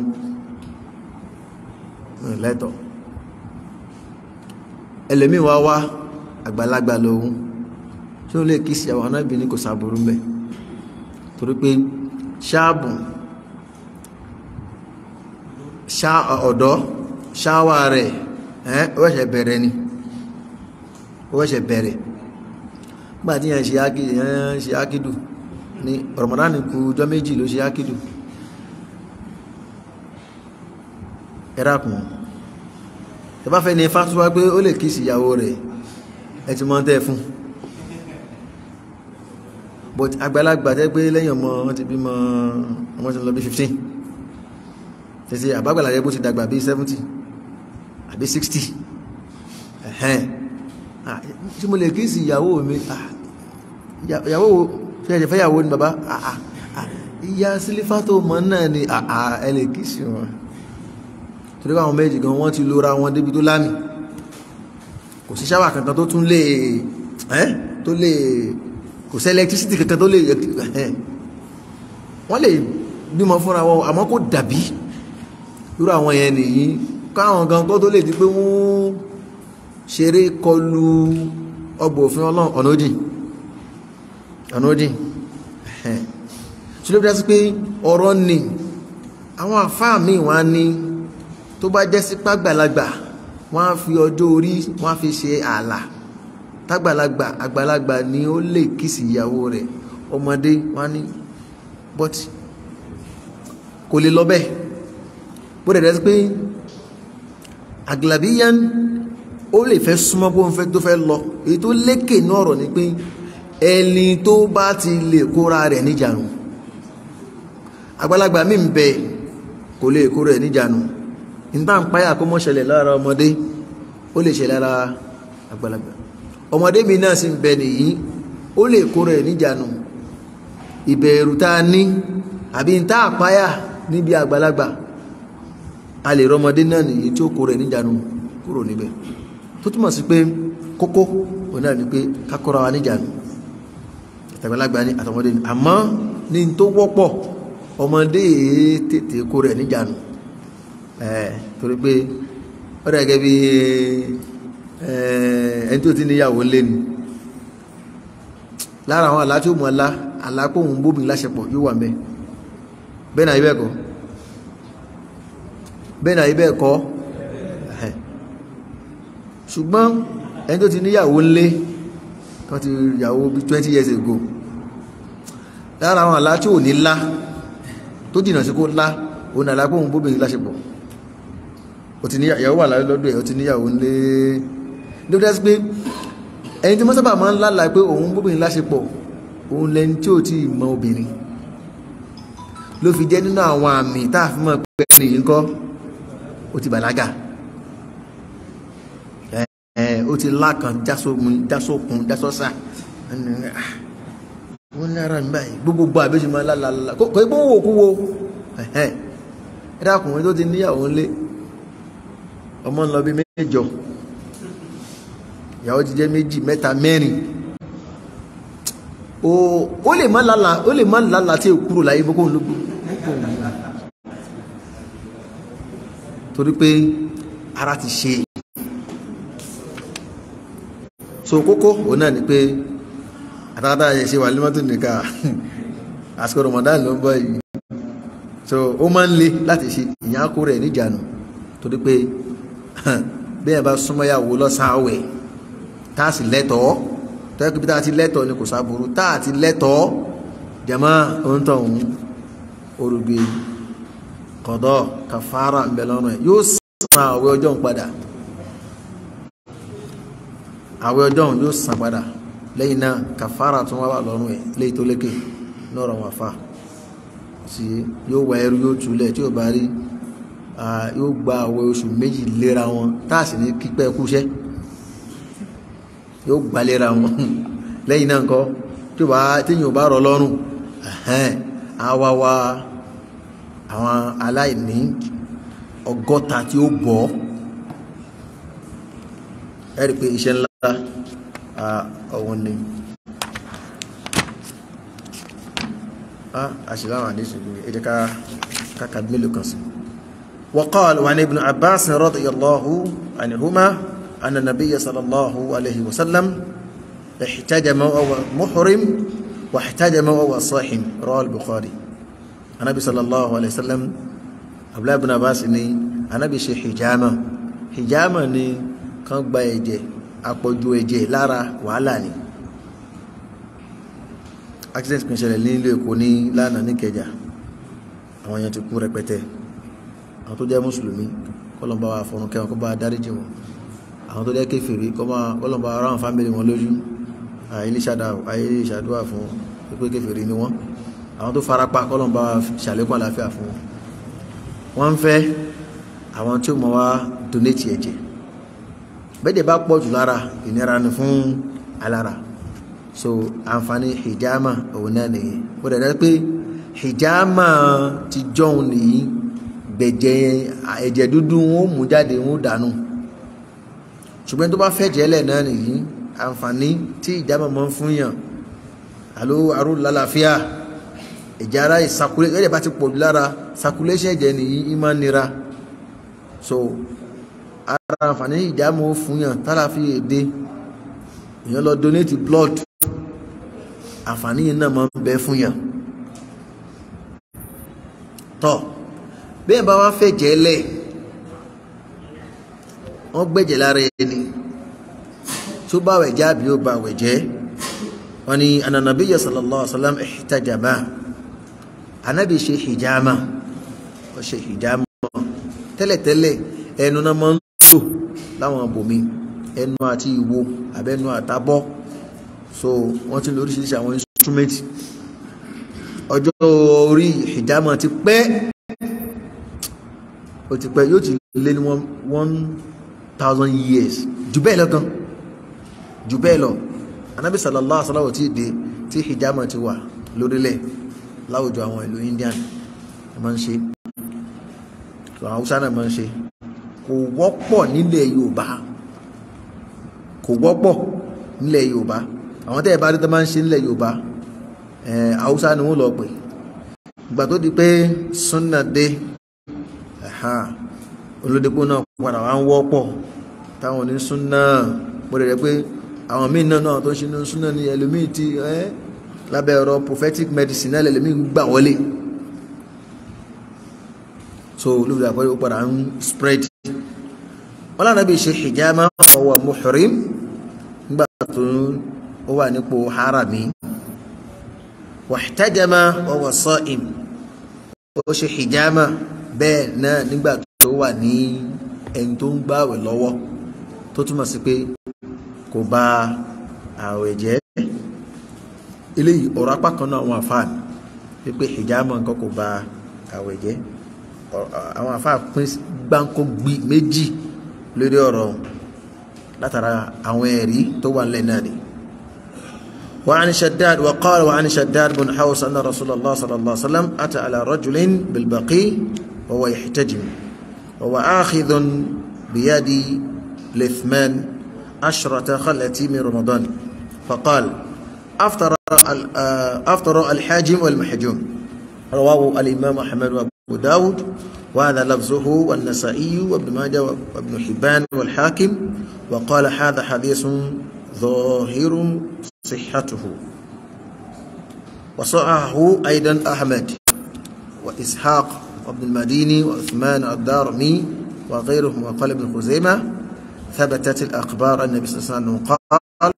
A: lẹ́tọ̀ọ́ ẹlẹ́mìí wá wá àgbàlagbà lòun ṣé ó lè kíìsì ìyàwó anábì ní kò sàbùrú mbẹ torí pé ṣáàbùn ọ̀dọ́ ṣáwà rẹ̀ ẹ́ ó ṣẹ̀ bẹ̀rẹ̀ ni ó ṣẹ̀ bẹ̀rẹ̀ nígbà tí yẹn ṣe ákìdù ní Ramadan kù ọjọ́ méjì ló ṣe ákìdù ẹ̀rákùn ẹ bá fẹ́ ní fásitì pé ó lè kíìsì ìyàwó rẹ̀ ẹ ti mọ́ tẹ́ fún but àgbàlagbà tẹ́ pé lẹ́yìn ọmọ wọn ti bímọ ọmọ ti lọ bí 15 tẹ́sí àbágbàlá rẹ̀ bó ti dàgbà bí 70 àbí 60 ẹ̀hẹ́n tí mo lè kí sí ìyàwó mi ìyàwó fẹ́ẹ̀jẹ̀ fẹ́yàwó ni bàbá ìyá sílífà tó mọ́ náà ni ẹ lè kí sí wọn torí àwọn méjì gan wọ́n ti lóra wọn débi tó lámì kò sí ṣáwà kankan tó tún lè tó lè kò sí electricity kankan tó lè wọ́n lè bímọ fúnra wọn àmọ́ kò dàbí irú àwọn yẹn nìyí káwọn gan kó tó lè di pé wọ́n ṣeré kọlu ọgbọ̀ òfin ọlọ́run ọ̀nà òdì ọ̀nà òdì ṣe ló bí dá sí pé ọ̀rọ̀ ni àwọn àfáà míì wọ́n á ní tó bá jẹ́ sí pàgbàlagbà wọ́n á fi ọjọ́ orí wọ́n á fi ṣe ààlà tágbàlagbà àgbàlagbà ni ó lè kíìsì ìyàwó rẹ̀ ọmọdé wọn ní but kò lè lọ bẹ́ẹ̀ bó dẹ̀ dẹ́ pé aglabiyan ó lè fẹ́ súnmọ́ bó ń fẹ́ tó fẹ́ lọ èyí tó lékè ní ọ̀rọ̀ ni pé ẹni tó bá ti lè kóra rẹ̀ níjànú àgbàlagbà mi ń bẹ kò lè kóra rẹ̀ níjànú nígbà ń páyà kó mọ́ ṣẹlẹ̀ lára ọmọdé ó lè ṣẹlẹ̀ lára àgbàlagbà ọmọdé mi náà sì ń bẹ nìyí ó lè kóra rẹ̀ níjànú ìbẹ̀rù tá a ní àbí ń tá àpáyà níbi àgbàlagbà a lè rọmọdé náà nìyí tí ó kóra rẹ̀ níjànú kúrò níbẹ̀ tó túmọ̀ sí pé kókó òun náà ni pé kákọ́ra wa níjànú àtàgbàlagbà ní àtọmọdé ní àmọ́ ní tó wọ́pọ̀ ọmọdé tètè kó rẹ̀ níjànú ẹ̀ torí pé ó dà gẹ́gẹ́ bí ẹni tó ti níyàwó lé ni lára àwọn àlá tí ó mú ọlá àlápòhùn bóbi láṣepọ̀ yóò wà mẹ́ bẹ́ẹ̀ náà ibẹ̀ kọ́ bẹ́ẹ̀ náà ibẹ̀ kọ́ ṣùgbọ́n ẹni tó ti níyàwó ńlé tó ti yàwó bí 20 years ago lára àwọn àlá tí ò ní lá tó jìnà sí kó lá òun àlá pé òun bóbìnrin láṣepọ̀ ó ti níyàwó wà lọ́dọ̀ ẹ̀ ó ti níyàwó ńlé lóbi dá sí pé ẹni tí wọ́n sábà máa ń lálàá pé òun bóbìnrin láṣepọ̀ òun lẹni tí ò tí ì mọ obìnrin ló fi jẹ́ nínú àwọn àmì tá a fi mọ̀ pé ẹni yìí ń kọ́ ó ti bàlágà ó ti lákan jásókun jásókun jásọ́sà wọ́n ní ara mi báyìí gbogbo àbẹ́sì máa lálàlá kò kò wò kú wo ẹ dákùnrin tó ti níyàwó ńlé ọmọ ńlọ bí mẹ́jọ ìyàwó ti jẹ́ méjì mẹ́ta mẹ́rin ó lè má lálà ó lè má lálà tí ò kúrò láyé bó kó ń lógbó torí pé ara ti ṣe so kókó òun náà ni pé àtàkàtà yẹ ṣe wà límọ́tò nìkan àsìkò Ramadan ló ń bọ̀ yìí so ó máa ń le láti ṣe ìyẹn kó rẹ̀ níjànú torí pé bí ẹ bá súnmọ́ yàwó lọ́sàn-án àwẹ̀ tá a sì lẹ́tọ̀ọ́ tọ́jú pé tá a ti lẹ́tọ̀ọ́ ni kò sáburú tá a ti lẹ́tọ̀ọ́ jama ohun tó ń orugbe kọ̀dọ̀ kàfàrà ń bẹ lọ́rùn ẹ̀ yóò san àwẹ̀ ọjọ́ ń padà àwẹ̀ ọjọ́ òun yóò san padà lẹ́yìn náà kàfàrà tún wá wà lọ́rùn ẹ̀ léyìí tó lékè lọ́rọ̀ wọn fa sí yóò wá ẹrú yóò túlẹ̀ tí yóò bá rí yóò gba àwẹ̀ oṣù méjì léra wọn táàsì ní kípẹ́ kúṣẹ́ yóò gbà léra wọn lẹ́yìn náà kọ́ tí téèyàn ò bá rọ lọ́rùn á wá wá àwọn aláìní ọgọ́ta tí ó bọ̀ ẹ́ rí i pé iṣẹ́ ńlá ọ̀hún ni àṣìláwà ní ṣùgbọ́n èdè káka mélòó kan sí وقال وعن ابن عباس رضي الله عنهما أن النبي صلى الله عليه وسلم احتجم وهو محرم واحتجم وهو صاحم رواه البخاري النبي صلى الله عليه وسلم abúlé ibn Abbas ni Ànábì ṣe hijama hijama ni kan gba ẹ̀jẹ̀ àpọ̀jù ẹ̀jẹ̀ lára wàhálà ni accident kan ṣẹlẹ̀ ní ilé Èkó ní lánàá ní Ìkẹjà àwọn èèyàn ti kú rẹpẹtẹ àwọn tó jẹ́ mùsùlùmí kọlọmbà wà fọnù kẹwọn kó bá dáríjì wọn àwọn tó jẹ́ kéfèrí kọlọmbà ara wọn fámìlì wọn lójú àìlè ìṣàdúrà fún pípé kéfèrí ni wọn àwọn tó farapa kọlọmbà ṣàlékún àlàáfíà fún wọn wọ́n ń fẹ́ àwọn tí ó mọ̀ wá donate ẹ̀jẹ̀ bẹ́ẹ̀dẹ̀ bá pọ̀ jù lára ìnira ni fún alára so àǹfààní hijama òun náà nìyí ó dẹ̀ dẹ́ pé hijama ti jọun nìyí gbẹ̀jẹ̀ ẹ̀jẹ̀ dúdú wọn ó mú jáde wọn ó dànù ṣùgbọ́n tó bá fẹ́ jẹ́lẹ̀ náà nìyí àǹfààní tí hijama máa ń fún yàn àló àrùn lálàáfíà ẹ̀jẹ̀ ara ìsàkúlẹ̀ ẹ̀jẹ̀ bá ti pọ̀ jù lára circulation ẹ̀jẹ̀ nìyí ìmọ̀ nira so ara àǹfààní ìjámọ̀ fún yàn tálàfi èdè èèyàn lọ donate blood àǹfààní yìí náà máa ń bẹ fún yàn tọ́ bẹ́ẹ̀ bá wá fẹ́ jẹ́lẹ̀ wọ́n gbẹ̀jẹ̀ lára ẹni tó bá àwẹ̀ jẹ́ àbí ó bá àwẹ̀ jẹ́ wọ́n ní ananabiya sallallahu alaihi wa sallam ihtajama anabi ṣe hijama ó ṣe hijama tẹ́lẹ̀tẹ́lẹ̀ ẹnu náà máa ń lò láwọn bòmí ẹnu àti ìwo àbẹ́nu àtàbọ̀ so wọ́n ti lo oríṣiríṣi àwọn instrument ọjọ́ orí hijama ti pẹ́ ó ti pẹ́ yóò ti lé ní one thousand years jù bẹ́ẹ̀ lọ gan jù bẹ́ẹ̀ lọ anabi sallallahu alaihi wasallam ti dé tí hijama ti wà lórílẹ̀ láwùjọ àwọn ìlú indian ẹ máa ń ṣe àwọn haúsá náà máa ń ṣe kò wọ́pọ̀ nílẹ̀ yorùbá kò wọ́pọ̀ nílẹ̀ yorùbá àwọn tẹ́ ẹ bá rí tó máa ń ṣe nílẹ̀ yorùbá ẹ̀ haúsá ni wọ́n lọ pè ìgbà tó di pé sunna dé olódepò náà padà wá ń wọ́pọ̀ táwọn ní sunna gbọ́dọ̀ rẹ̀ pé àwọn míì náà náà tó ń ṣe ní sunna ní ẹlòmíì ti ẹ́ lábẹ́ ọ̀rọ̀ prophetic medicine náà lẹ́lòmíì ń gbà wọlé so olùdó àpẹẹrẹ ó padà ń spread wọn lànà bí ṣe hijama ọwọ́ muhrim nígbà tó ó wà nípò harami wàhtajama ọwọ́ sa'im ó ṣe hijama bẹ́ẹ̀ náà nígbà tó wà ní ẹni tó ń gbààwẹ̀ lọ́wọ́ tó túmọ̀ sí pé kò bà ààwẹ̀ jẹ́ eléyìí ọ̀rọ̀ apá kan náà àwọn àfáàní wípé hijama nǹkan kò bà ààwẹ̀ jẹ́ àwọn àfáà pín gbáǹkó gbi méjì lórí ọ̀rọ̀ látara àwọn ẹ̀rí tó wà nílẹ̀ náà ni. وعن شداد وقال وعن شداد بن حوس أن رسول الله صلى الله عليه وسلم أتى على رجل بالبقي وهو يحتجم وهو آخذ بيد لثمان عشرة خلة من رمضان فقال أفطر أفطر الحاجم والمحجوم رواه الإمام أحمد وأبو داود وهذا لفظه والنسائي وابن ماجه وابن حبان والحاكم وقال هذا حديث ظاهر صحته وصححه أيضا أحمد وإسحاق وابن المديني وعثمان الدارمي وغيرهم وقال ابن خزيمة ثبتت الأخبار أن النبي صلى الله عليه وسلم قال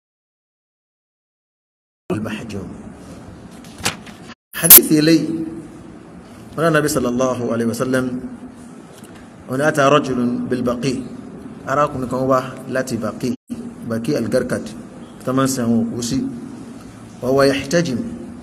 A: المحجوم حديث إلي قال النبي صلى الله عليه وسلم هنا أتى رجل بالبقي أراكم كما التي بقي بقي القرقد تمن سنه وسي وهو يحتجم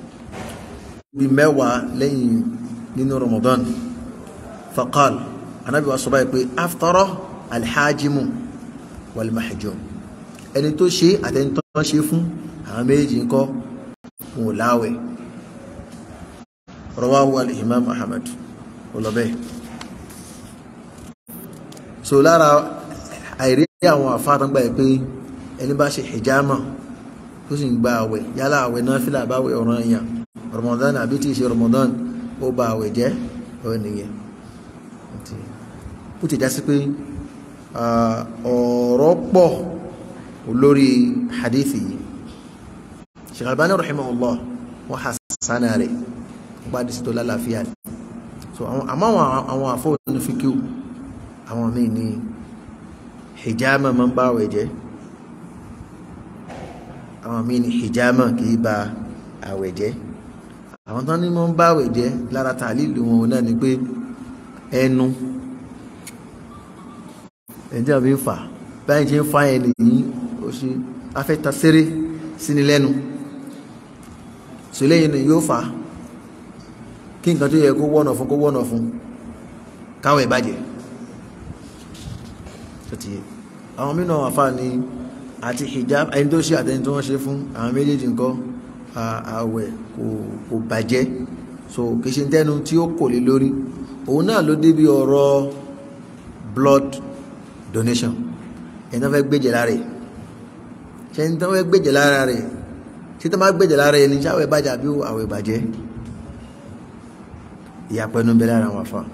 A: بموى لين من رمضان فقال النبي صلى الله عليه وسلم أفطر الحاجم والمحجوم ẹni tó ṣe àtẹni tó ṣe fún àwọn méjì ń kọ́ wọn láwẹ̀ rawahu al-imam ahmad olọ́bẹ̀ so lára àìrí àwọn àfáàtàgbà ẹ̀ pé ẹni bá ṣe hijama tó sì ń gba àwẹ̀ yálà àwẹ̀ náà fílà báwẹ̀ ọ̀ràn èèyàn ramadan àbí tí ì ṣe ramadan ó ba àwẹ̀ jẹ́ ọ̀ nìyẹn ó ti já sí pé ọ̀rọ̀ pọ̀ lórí hadithi yìí Sheikh Albani rahimahullah wọ́n hasana rẹ̀ gbádìí sí tó lálàáfíà ni so àmọ́ àwọn àfọ́wọ́nù fíkíw àwọn míì ní hijama máa ń bá àwẹ̀ jẹ́ àwọn míì ní hijama kìí ba àwẹ̀ jẹ́ àwọn tán ní máa ń bá àwẹ̀ jẹ́ lára tàlílù wọn náà ni pé ẹnu ẹ̀jẹ̀ àbí ń fà báyìí ṣe ń fa ẹni yìí ó ṣe afẹ́ta séré síni lẹ́nu so lẹ́yìn ni yóò fà á kí nǹkan tó yẹ kó wọ́nà fún kó wọ́nà fún káwọn ìbàjẹ́ tọ́tí àwọn mìíràn àfà ní àti hijab ẹni tó ṣe àtẹni tó wọ́n ṣe fún àwọn méjèèjì nǹkan àwẹ̀ kò bàjẹ́ so kì í ṣe tẹ́nu tí ó kò lè lórí òun náà ló débi ọ̀rọ̀ blood donation ẹni tó fẹ́ gbéjẹ̀ lára rẹ̀ ṣe ẹni tó fẹ́ gbéjẹ̀ lára rẹ̀ ṣe tó máa gbéjẹ̀ lára ẹni ṣáwẹ̀ bàjẹ́ àbí àwẹ̀ bàjẹ́ ìyàpẹ̀nu bẹ lára wọn fa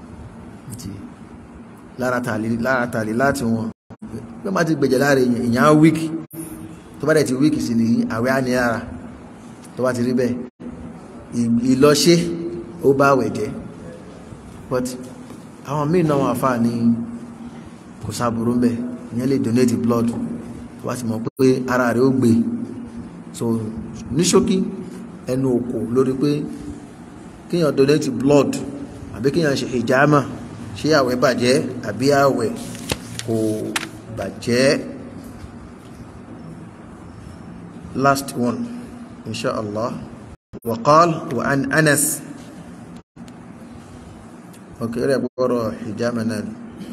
A: lára tàlí láti wọn bí wọ́n bá ti gbèjẹ̀ lára èèyàn wíkì tó bá dẹ̀ ti wíkì sí nìyí àwẹ̀ á ní lára tó bá ti rí bẹ́ẹ̀ ìlọṣẹ́ ó bá àwẹ̀ jẹ́ but àwọn míì náà wọn àfa ní kò sáburú mbẹ ìyẹn lè donate blood tó bá ti mọ̀ pé ara rẹ̀ ó gbé so ní ṣókí ẹnu òkò lórí pé kíyàn donate blood àbí kíyàn ṣe hijama ṣé àwẹ̀ bàjẹ́ àbí àwẹ̀ kò bàjẹ́ last one inshallah وقال وعن أنس اوكي رأي بقرأ حجامة نان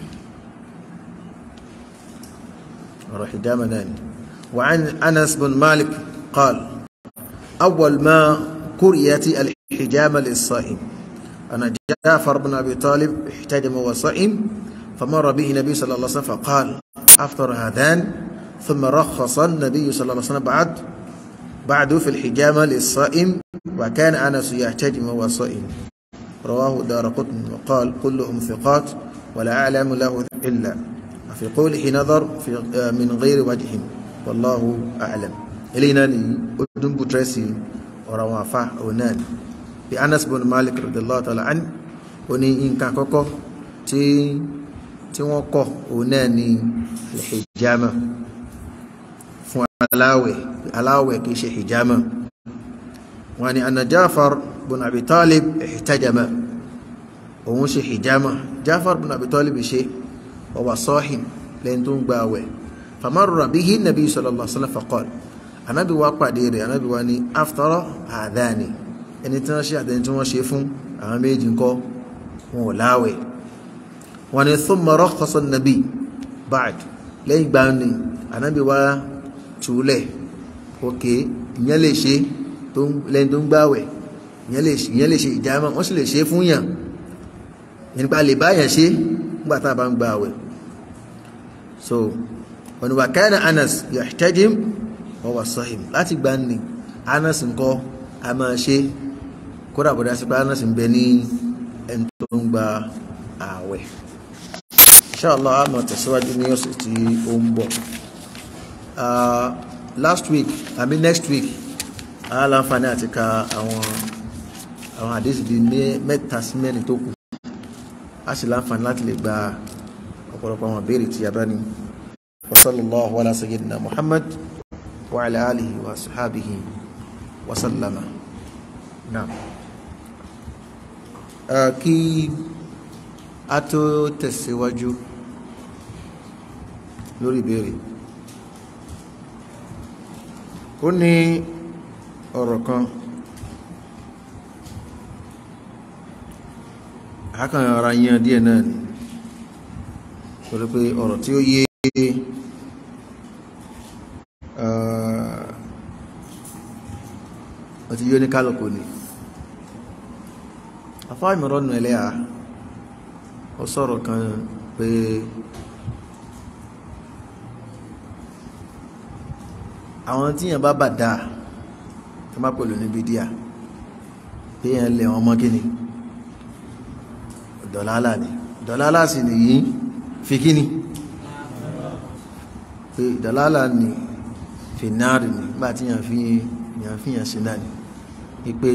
A: بقرأ حجامة نان وعن أنس بن مالك قال أول ما قرئت الحجامة للصائم أنا جعفر بن أبي طالب احتجم وصائم فمر به النبي صلى الله عليه وسلم فقال أفطر هذان ثم رخص النبي صلى الله عليه وسلم بعد بعد في الحجامة للصائم وكان أنس يحتجم وهو صائم رواه دار قطن وقال كلهم ثقات ولا أعلم له إلا في قوله نظر في من غير وجه والله أعلم إلينا أدن بترسي وروافع ونان بأنس بن مالك رضي الله تعالى عنه وني إن كان كوكو تي تي وكو وناني الحجامة fún aláwẹ̀ aláwẹ̀ kìí ṣe hijama wọ́n ni anna Jafar bin Abi Talib ihtajama òun ṣe hijama Jafar bin Abi Talib ṣe ọwà sọ́hìn lẹ́yìn tó ń gba àwẹ̀ famarra bihi nabi sallallahu alaihi wasallam faqal anábi wá pàdé rẹ̀ anábi wá ní aftara àdáni ẹni tí wọ́n ṣe àtẹni tí wọ́n ṣe fún àwọn méjì ńkọ́ wọn ò láwẹ̀ wọ́n ni thumma rakhasa nabi ba'd lẹ́yìn gbà ní anábi wá túlẹ̀ òkè ìyẹn lè ṣe lẹ́yìn tó ń gbáwẹ̀ ìyẹn lè ṣe ìjàmá wọ́n sì lè ṣe fún yàn nípa lè báyàn ṣe nígbà tá a bá ń gbáwẹ̀ so wọn wà kana Anas yahtajim wa huwa sahim láti gbà ní Anas ńkọ́ a máa ṣe kódà bọ̀dá sí pé Anas ń bẹ ní ẹni tó ń gba ààwẹ̀ inshallah a máa tẹ̀síwájú ní ọ̀sẹ̀ tí ó ń bọ̀ uh, last week i mean next week a láǹfààní àti ka àwọn àwọn àdéhùn bíi mẹ́ta sí mẹ́rin tó kù a sì láǹfààní láti lè gba ọ̀pọ̀lọpọ̀ àwọn ìbéèrè tí a bá ní wa sallallahu ala sayyidina muhammad wa ala alihi wa sahabihi wa sallama naam kí a tó tẹ̀síwájú lórí ìbéèrè ó ní ọ̀rọ̀ kan àkàn ara yan díẹ̀ náà ni torí pé ọ̀rọ̀ tí ó yé ọtí yóò ní kálùkù ni afá ìmọ̀rọ̀nù ẹlẹ́à ó sọ̀rọ̀ kan pé àwọn tí yẹn bá bà dáa tó má pẹ̀lú ní bídíà pé yẹn lẹ̀ wọn mọ́ kíni dọ̀lálà ni dọ̀lálà sì nìyí fi kíni pé dọ̀lálà ni fi náàrì ni nígbà tí yẹn fi yẹn fi yẹn sí náà ni wípé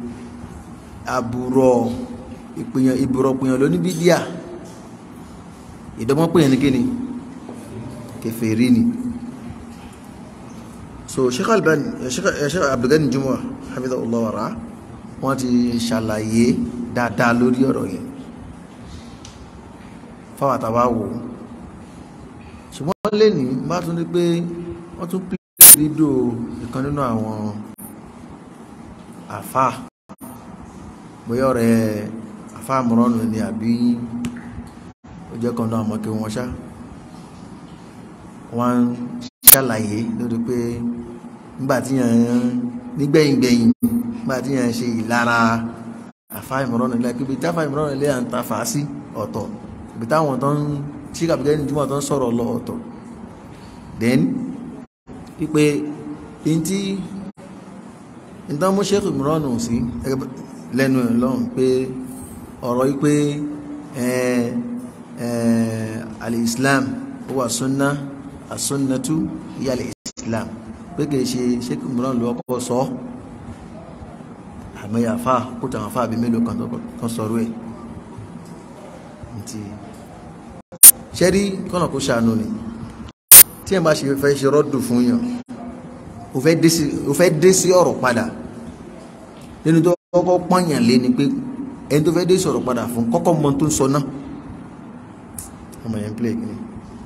A: àbúrò ìpìyàn ìbúrọ̀ pìyàn ló ní bídíà ìdọ́mọ́ pìyàn ní kíni kèfèrí ni so sheikh albani sheikh abdulgani jumwa hafidhahullah wa ra wọ́n ti ṣàlàyé dáadáa lórí ọ̀rọ̀ yẹn fáwọn àtàwà wò ṣùgbọ́n lè ní bá tún ní pé wọ́n tún pè rídò ìkan nínú àwọn àfá bóyá ọ̀rẹ́ àfá àmúrọ́nù ni àbí ó jẹ́ kan náà mọ́ kí wọ́n ṣá wọ́n ṣàlàyé lórí pé nígbàtí yàn nígbẹ̀yìngbẹ̀yìn nígbàtí yàn ṣe ìlara àfá ìmọ̀ràn ilẹ̀ kíbi tí àfá ìmọ̀ràn ilẹ̀ à ń ta fà á sí ọ̀tọ̀ ibi táwọn tó ń ṣí kàbíkẹ́ ní jùmọ̀ tó ń sọ̀rọ̀ lọ ọ̀tọ̀ then wípé in tí ìtàn mú ṣe ìmọ̀ràn sí lẹ́nu ẹ̀ lọ́hùn pé ọ̀rọ̀ wípé al-Islam huwa sunnah asúnnatú ìyàlẹ̀ islam pé kìí ṣe ṣékù mìíràn lọ ọkọ̀ sọ àmìyà fà kúta àwọn fàbí mélòó kan sọ̀rọ̀ ẹ̀ tí ṣẹ́rí kọ́nà kó ṣàánú ni tí ẹ̀ bá ṣe fẹ́ ṣe rọ́dù fún yàn ó fẹ́ dé sí ọ̀rọ̀ padà nínú tó kọ́kọ́ pọ́nyàn lé ni pé ẹni tó fẹ́ dé sí ọ̀rọ̀ padà fún kọ́kọ́ mọ tó ń sọ náà ọmọ yẹn play kìíní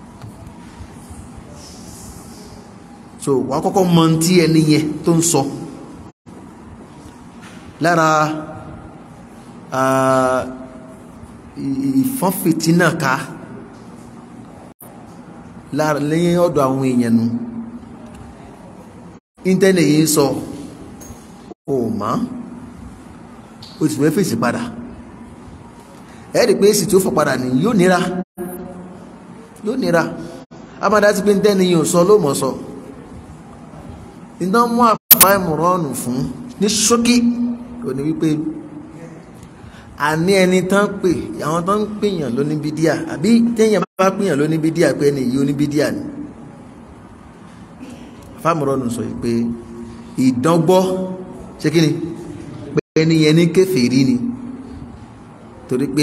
A: so wà á kọ́kọ́ mọ tí ẹni yẹn tó ń sọ lára ìfọ́nfìtínà ká lára lẹ́yìn ọ̀dọ̀ àwọn èèyàn nu íńtẹ́nẹ̀ yìí sọ ò mọ́ o sì fẹ́ fèsì padà ẹ̀ẹ́dì pé èsì tí ó fọ padà ní yóò nira yóò nira amada ti pé íńtẹ́nẹ̀ yìí ò sọ ló mọ̀ sọ iná mú àfáìmù rọ́ọ̀nù fún ní ṣókí ò ní wípé àní ẹni tán pè àwọn tán ń pèèyàn ló ní bídíà àbí téèyàn bá pèèyàn ló ní bídíà pé ẹni yìí ó ní bídíà ni fámúrọ́nù sọ pé ìdángbọ́ ṣé kí ni pé ẹni yẹn ní kèfèrí ni torí pé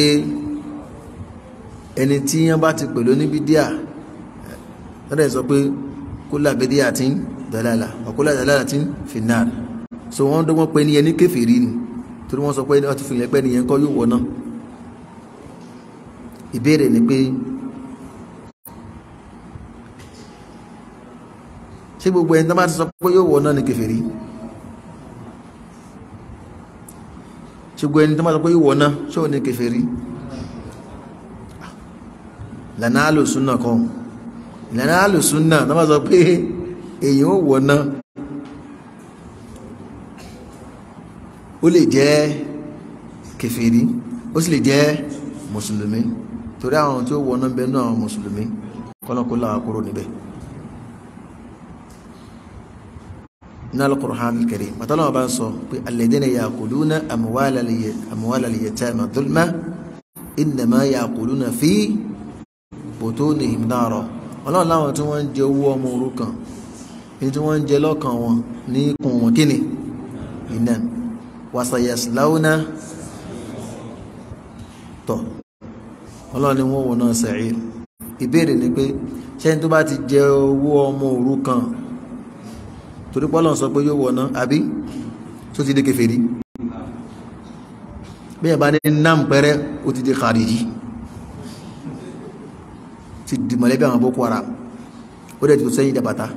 A: ẹni tí yẹn bá ti pè ló ní bídíà lọ́dẹ̀ sọ pé kúlà bídíà tí ń dàlálà ọ̀kúlà dàlálà tí ń fìnnà so wọ́n dọ́gbọ́n pé ẹni yẹn ní kèfèrí ni torí wọ́n sọ pé wọ́n ti fi yẹn pẹ́ nìyẹn kọ́ yóò wọ̀ náà ìbéèrè ni pé ṣé gbogbo ẹni tó bá ti sọ pé yóò wọ̀ náà ni kèfèrí ṣé gbogbo ẹni tó bá sọ pé yóò wọ̀ náà ṣé ò ní kèfèrí lànà àlòsúnà kọ́ lànà àlòsúnà tó bá sọ pé èyàn ò wọ̀ náà ó lè jẹ́ kèfèrí ó sì lè jẹ́ mùsùlùmí torí àwọn tí ó wọná bẹ náà àwọn mùsùlùmí kọ́lọ́kọ́lá kúrò níbẹ̀ ní al-Qur'an al-Karim màtàlá bá ń sọ pé alladhina ya'kuluna amwala al-yatama dhulma innama ya'kuluna fi butunihim nara ọlọ́run láwọn tí wọ́n ń jẹ owó ọmọ òrukàn ní tí wọ́n ń jẹ lọ́kàn wọn ní ikùn wọn kíni iná wasayaslauna tọ̀ ọlọ́ni wọ́n wọ́n náà sa'ir ìbéèrè ni pé ṣẹ́ni tó bá ti jẹ owó ọmọ òrukàn torí pọ́lọ̀ sọ pé yóò wọ́n náà àbí tó ti di kèfèrí bí ẹ̀ bá ní nam pẹ́rẹ́ ó ti di khariji ti di mọ̀lẹ́bí àwọn boko haram ó dẹ̀ ti tó sẹ́yìn dàbàtà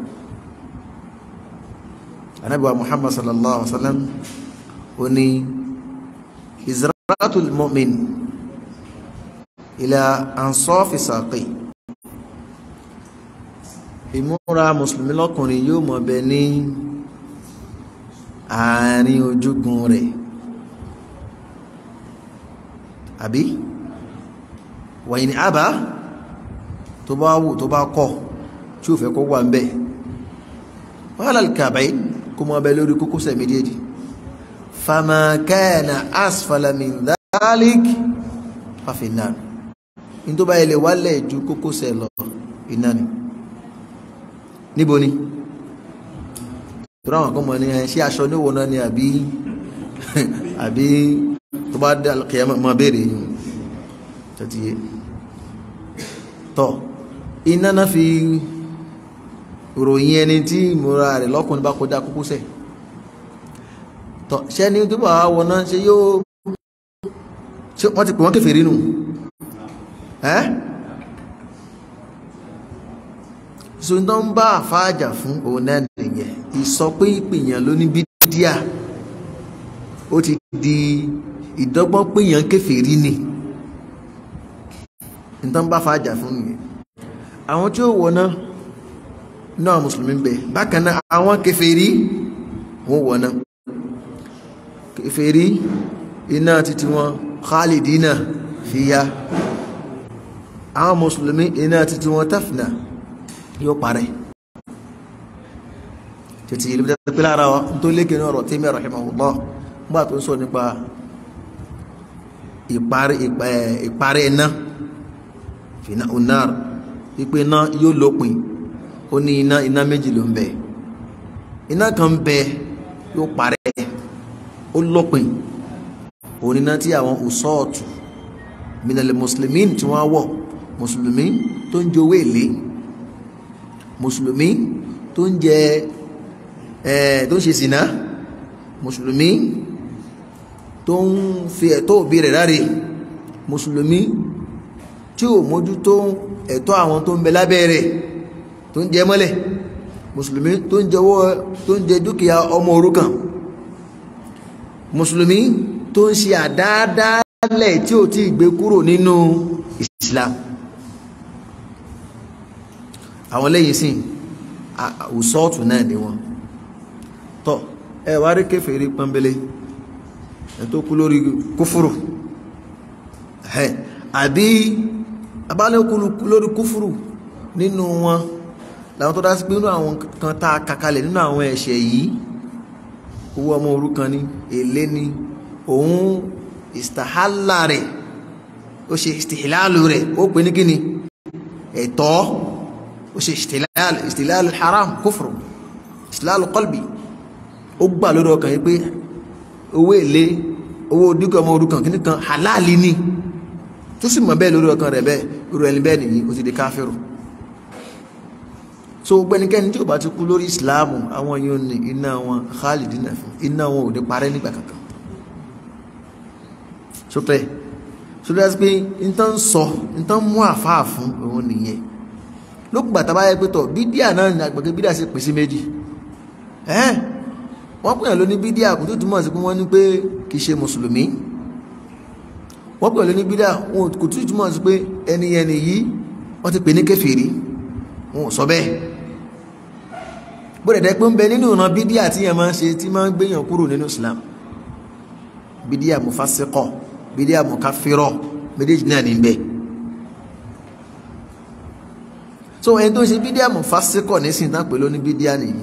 A: anabiwa muhammad sallallahu alaihi wasallam ó ní izratul mu'min ila ansọ́fì sàqì ìmúra mùsùlùmí lọ́kùnrin yóò mọ̀ bẹ ní àárín ojúgun rẹ̀ àbí wàyí ni àbá tó bá wù tó bá kọ̀ tí ó fẹ́ kó wà ń bẹ̀ wàhálà kàbáyé kó mọ̀ bẹ lórí kókósẹ̀ méjèèjì fama kana asfala min dhalik fafinnar ní tó bá ilẹ̀ wálẹ̀ ju kókósẹ̀ lọ iná ni níbo ni tó ráwọn kan mọ̀ ní ẹ̀ ṣé aṣọ níwò náà ni àbí àbí tó bá dá kìí mọ̀ béèrè yìí tó ti yé tọ́ iná náà fi ròyìn ẹni tí ìmúra rẹ̀ lọ́kùnrin bá kọjá kókósẹ̀ tọ́ ṣẹ́ni tó bá wọ náà ṣe yóò wọ́n ti pè wọ́n kèfèrí nù ẹ́ so tó ń bá àfáàjà fún òun náà nìyẹn ìsọ pé ìpìyàn ló ní bídíà ó ti di ìdọ́gbọ́n pèyàn kèfèrí ni tó ń bá àfáàjà fún nìyẹn àwọn tí ó wọ̀ná náà mùsùlùmí bẹ̀ bákan náà àwọn kèfèrí wọ́n wọ̀ná kèfèrí iná títí wọn khalidina fiya àwọn mùsùlùmí iná títí wọn tafna yóò parẹ́ títí ìlú pẹ́ lára wa tó lékè ní ọ̀rọ̀ Taymiyyah rahimahullah gbà tó ń sọ nípa ìparí iná fìnà unar wípé iná yóò lópin ó ní iná iná méjì ló ń bẹ iná kan bẹ yóò parẹ́ ó lópin òun iná tí àwọn usọ́ọ̀tù minal muslimin tí wọ́n wọ̀ mùsùlùmí tó ń jowó èlé mùsùlùmí tó ń jẹ ẹ tó ń ṣe sìná mùsùlùmí tó ń fi ẹ̀tọ́ òbí rẹ̀ ráre mùsùlùmí tí ò mójútó ẹ̀tọ́ àwọn tó ń bẹ lábẹ́ rẹ̀ tó ń jẹ mọ́lẹ̀ mùsùlùmí tó ń jẹwọ́ tó ń jẹ dúkìá ọmọ òrukàn mùsùlùmí tó ń ṣe àdáadáalẹ̀ tí ò tí gbé kúrò nínú Islam àwọn lẹ́yìn sí àwùsọ́ọ̀tù náà ni wọn tọ́ ẹ wá rí kèfèrí pọ́nbélé ẹ tó kú lórí kúfúrù àbí abálẹ́kùlù lórí kúfúrù nínú wọn làwọn tó dá sí pé nínú àwọn kan tá a kàkalẹ̀ nínú àwọn ẹ̀ṣẹ̀ yìí owó ọmọ òrukàn ni èlé ni òun ìstàhálà rẹ̀ ó ṣe ìstìhìláàlù rẹ̀ ó pè ní kíni ẹ̀tọ́ ó ṣe ìstìhìláàlù haram kúfùrù ìstìhìláàlù qalbi ó gbà lórí ọkàn yìí pé owó èlé owó dúkìá ọmọ òrukàn kíní kan halali ni tó sì mọ̀ bẹ́ẹ̀ lórí ọkàn rẹ̀ bẹ́ẹ̀ irú ẹni bẹ́ẹ̀ nìyí ó ti di káfíìrù so gbẹnikẹ́ni tí ó bá ti kú lórí ìsìláàmù àwọn yóò ní iná wọn khalidina fún iná wọn ò ní parẹ́ nígbà kankan sókè sókè láti pé nǹkan sọ nǹkan mú àfáà fún òun nìyẹn lókùgbà tá a bá yẹ pé tọ bídíà náà ní àgbègbè bídíà sì pèsè méjì ẹ́n wọ́n pèèyàn ló ní bídíà kò tó túmọ̀ sí pé wọ́n ní pé kì í ṣe mùsùlùmí wọ́n pèèyàn ló ní bídíà wọn kò tó túmọ̀ sí pé ẹni ẹni yìí wọ́n ti pè ní kèfèrí wọn ò sọ bẹ́ẹ̀ bó dẹ̀dẹ̀ pé ń bẹ nínú ìran bídíà tí yẹn máa ń ṣe tí máa ń gbéyàn kúrò nínú Islam bídíà mufasikọ bídíà mukafirọ méjèèjì náà ní bẹ́ẹ̀ so ẹni tó ń ṣe bídíà mufasikọ nísìnyí tán pè ló ní bídíà nìyí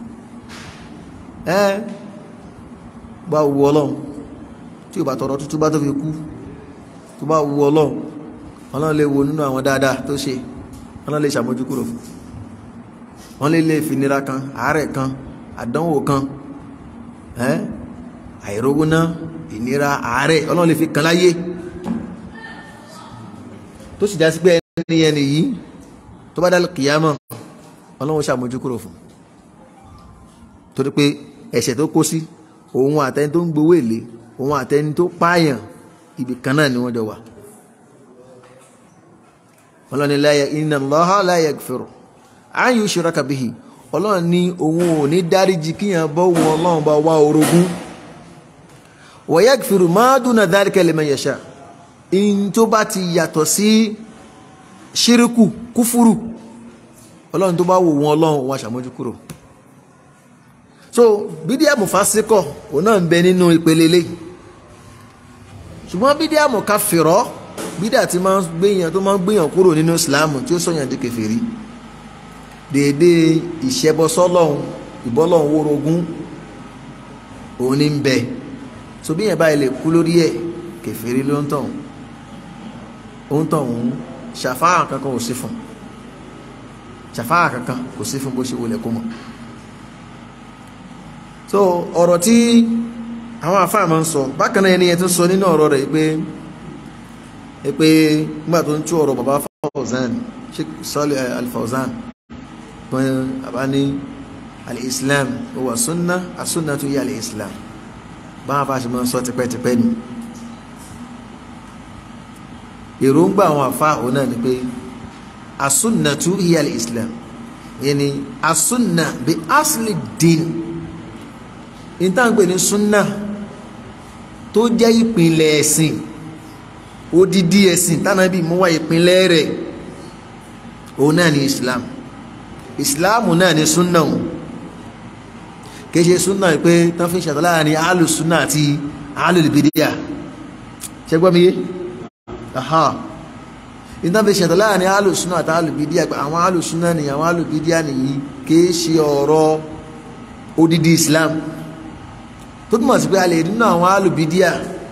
A: ẹ bá wu Ọlọ́run tí o bá tọrọ tútú bá tó fi kú tó bá wu Ọlọ́run Ọlọ́run lè wo nínú àwọn dáadáa tó ṣe Ọlọ́run lè ṣàmójúkúrò fún wọ́n lè lè fi nira kan àárẹ̀ kan àdánwò kan àìrógúnná ìnira àárẹ̀ ọlọ́run lè fi kan láyé tó sì já sí pé ẹni ẹni yìí tó bá dálé kìyàmọ̀ ọlọ́run ṣàmójú kúrò fún torí pé ẹ̀ṣẹ̀ tó kó sí òun àtẹni tó ń gbowó èlé òun àtẹni tó pààyàn ibì kan náà ni wọ́n jọ wà ọlọ́run ní láyé inna Allaha la yaghfiru an yushraka bihi ọlọ́run ní òun ò ní dáríjì kíyàn bọ́ wọn ọlọ́run bá wá orogún wa yaghfiru ma duna dhalika liman yasha in tó bá ti yàtọ̀ sí ṣíríkù kúfúrù ọlọ́run tó bá wò wọn ọlọ́run wọn ṣàmójú kúrò so bídíà mufasikọ òun náà ń bẹ nínú ìpele lé ṣùgbọ́n bídíà mukafirọ bídíà tí máa ń gbéyàn tó máa ń gbéyàn kúrò nínú ìsìláàmù tí ó sọ̀yàn di kèfèrí dédé ìṣẹ́bọsọ́lọ́hun ìbọ́lọ́hun wórogún òun ní ń bẹ so bí yẹn báyìí lè kú lórí ẹ̀ kèfèrí ló ń tọ̀hún ó ń tọ̀hún ṣàfáà kankan kò sí fún ṣàfáà kankan kò sí fún bó ṣe wọlé kó mọ̀ so ọ̀rọ̀ tí àwọn àfáà máa ń sọ bákan náà ẹni yẹn tó sọ nínú ọ̀rọ̀ rẹ̀ pé pé nígbà tó ń tú ọ̀rọ̀ bàbá Fawzan Sheikh Salih Al-Fawzan pọ́n àbá ní al-islam huwa sunna as-sunnatu hiya al-islam bá wọn bá ṣe máa ń sọ tipẹ́tipẹ́ ni èròǹgbà àwọn àfa òun náà ni pé as-sunnatu hiya al-islam yẹni as-sunna bi asli din ìtàǹgbè ní sunna tó jẹ́ ìpìlẹ̀ ẹ̀sìn odidi ẹ̀sìn tánàbí mú wá ìpìlẹ̀ rẹ̀ òun náà ni islam ìsìláàmù náà ni súnà wọn kìí ṣe súnà pé tán fi ṣàtọ́ láàrin alùsúnà àti alùlùbídíà ṣẹgbọ́n mi yé aha ìtàn fi ṣàtọ́ láàrin alùsúnà àti alùlùbídíà pé àwọn alùsúnà ni àwọn alùlùbídíà nìyí kìí ṣe ọ̀rọ̀ odidi islam tó túmọ̀ sí pé a lè rí nínú àwọn alùlùbídíà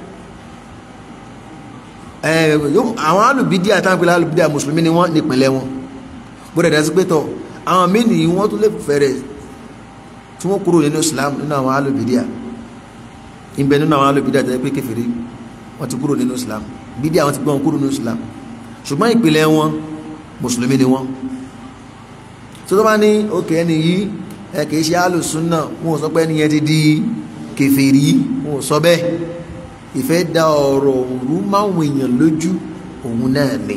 A: àwọn alùlùbídíà táwọn pèlè alùlùbídíà mùsùlùmí ni wọ́n nípìnlẹ̀ wọn bó dẹ̀ dá sí pé tọ̀ àwọn mẹ́ni wọ́n tún lè fẹ̀rẹ̀ tí wọ́n kúrò nínú islam nínú àwọn alùbídíà ìbẹ̀ nínú àwọn alùbídíà tẹ́ pé kèfèrí wọ́n ti kúrò nínú islam bídíà wọ́n ti gbọ́n kúrò nínú islam ṣùgbọ́n ìpìlẹ̀ wọn mùsùlùmí ni wọ́n tó tó bá ní òkè ẹni yìí ẹ kìí ṣe alùsùnà wọn ò sọ pé ẹni yẹn ti di kèfèrí wọn ò sọ bẹ́ẹ̀ ìfẹ́ da ọ̀rọ̀ òru máwọn èèyàn lójú òun náà ni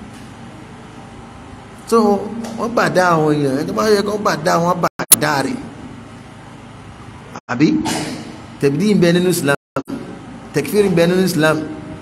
A: tó wọ́n bà dá àwọn èèyàn ẹni tó bá yẹ kó bà dá wọn bà dá rẹ̀ àbí tẹ̀bídì ń bẹ nínú Islam tẹ̀kífìrì ń bẹ nínú Islam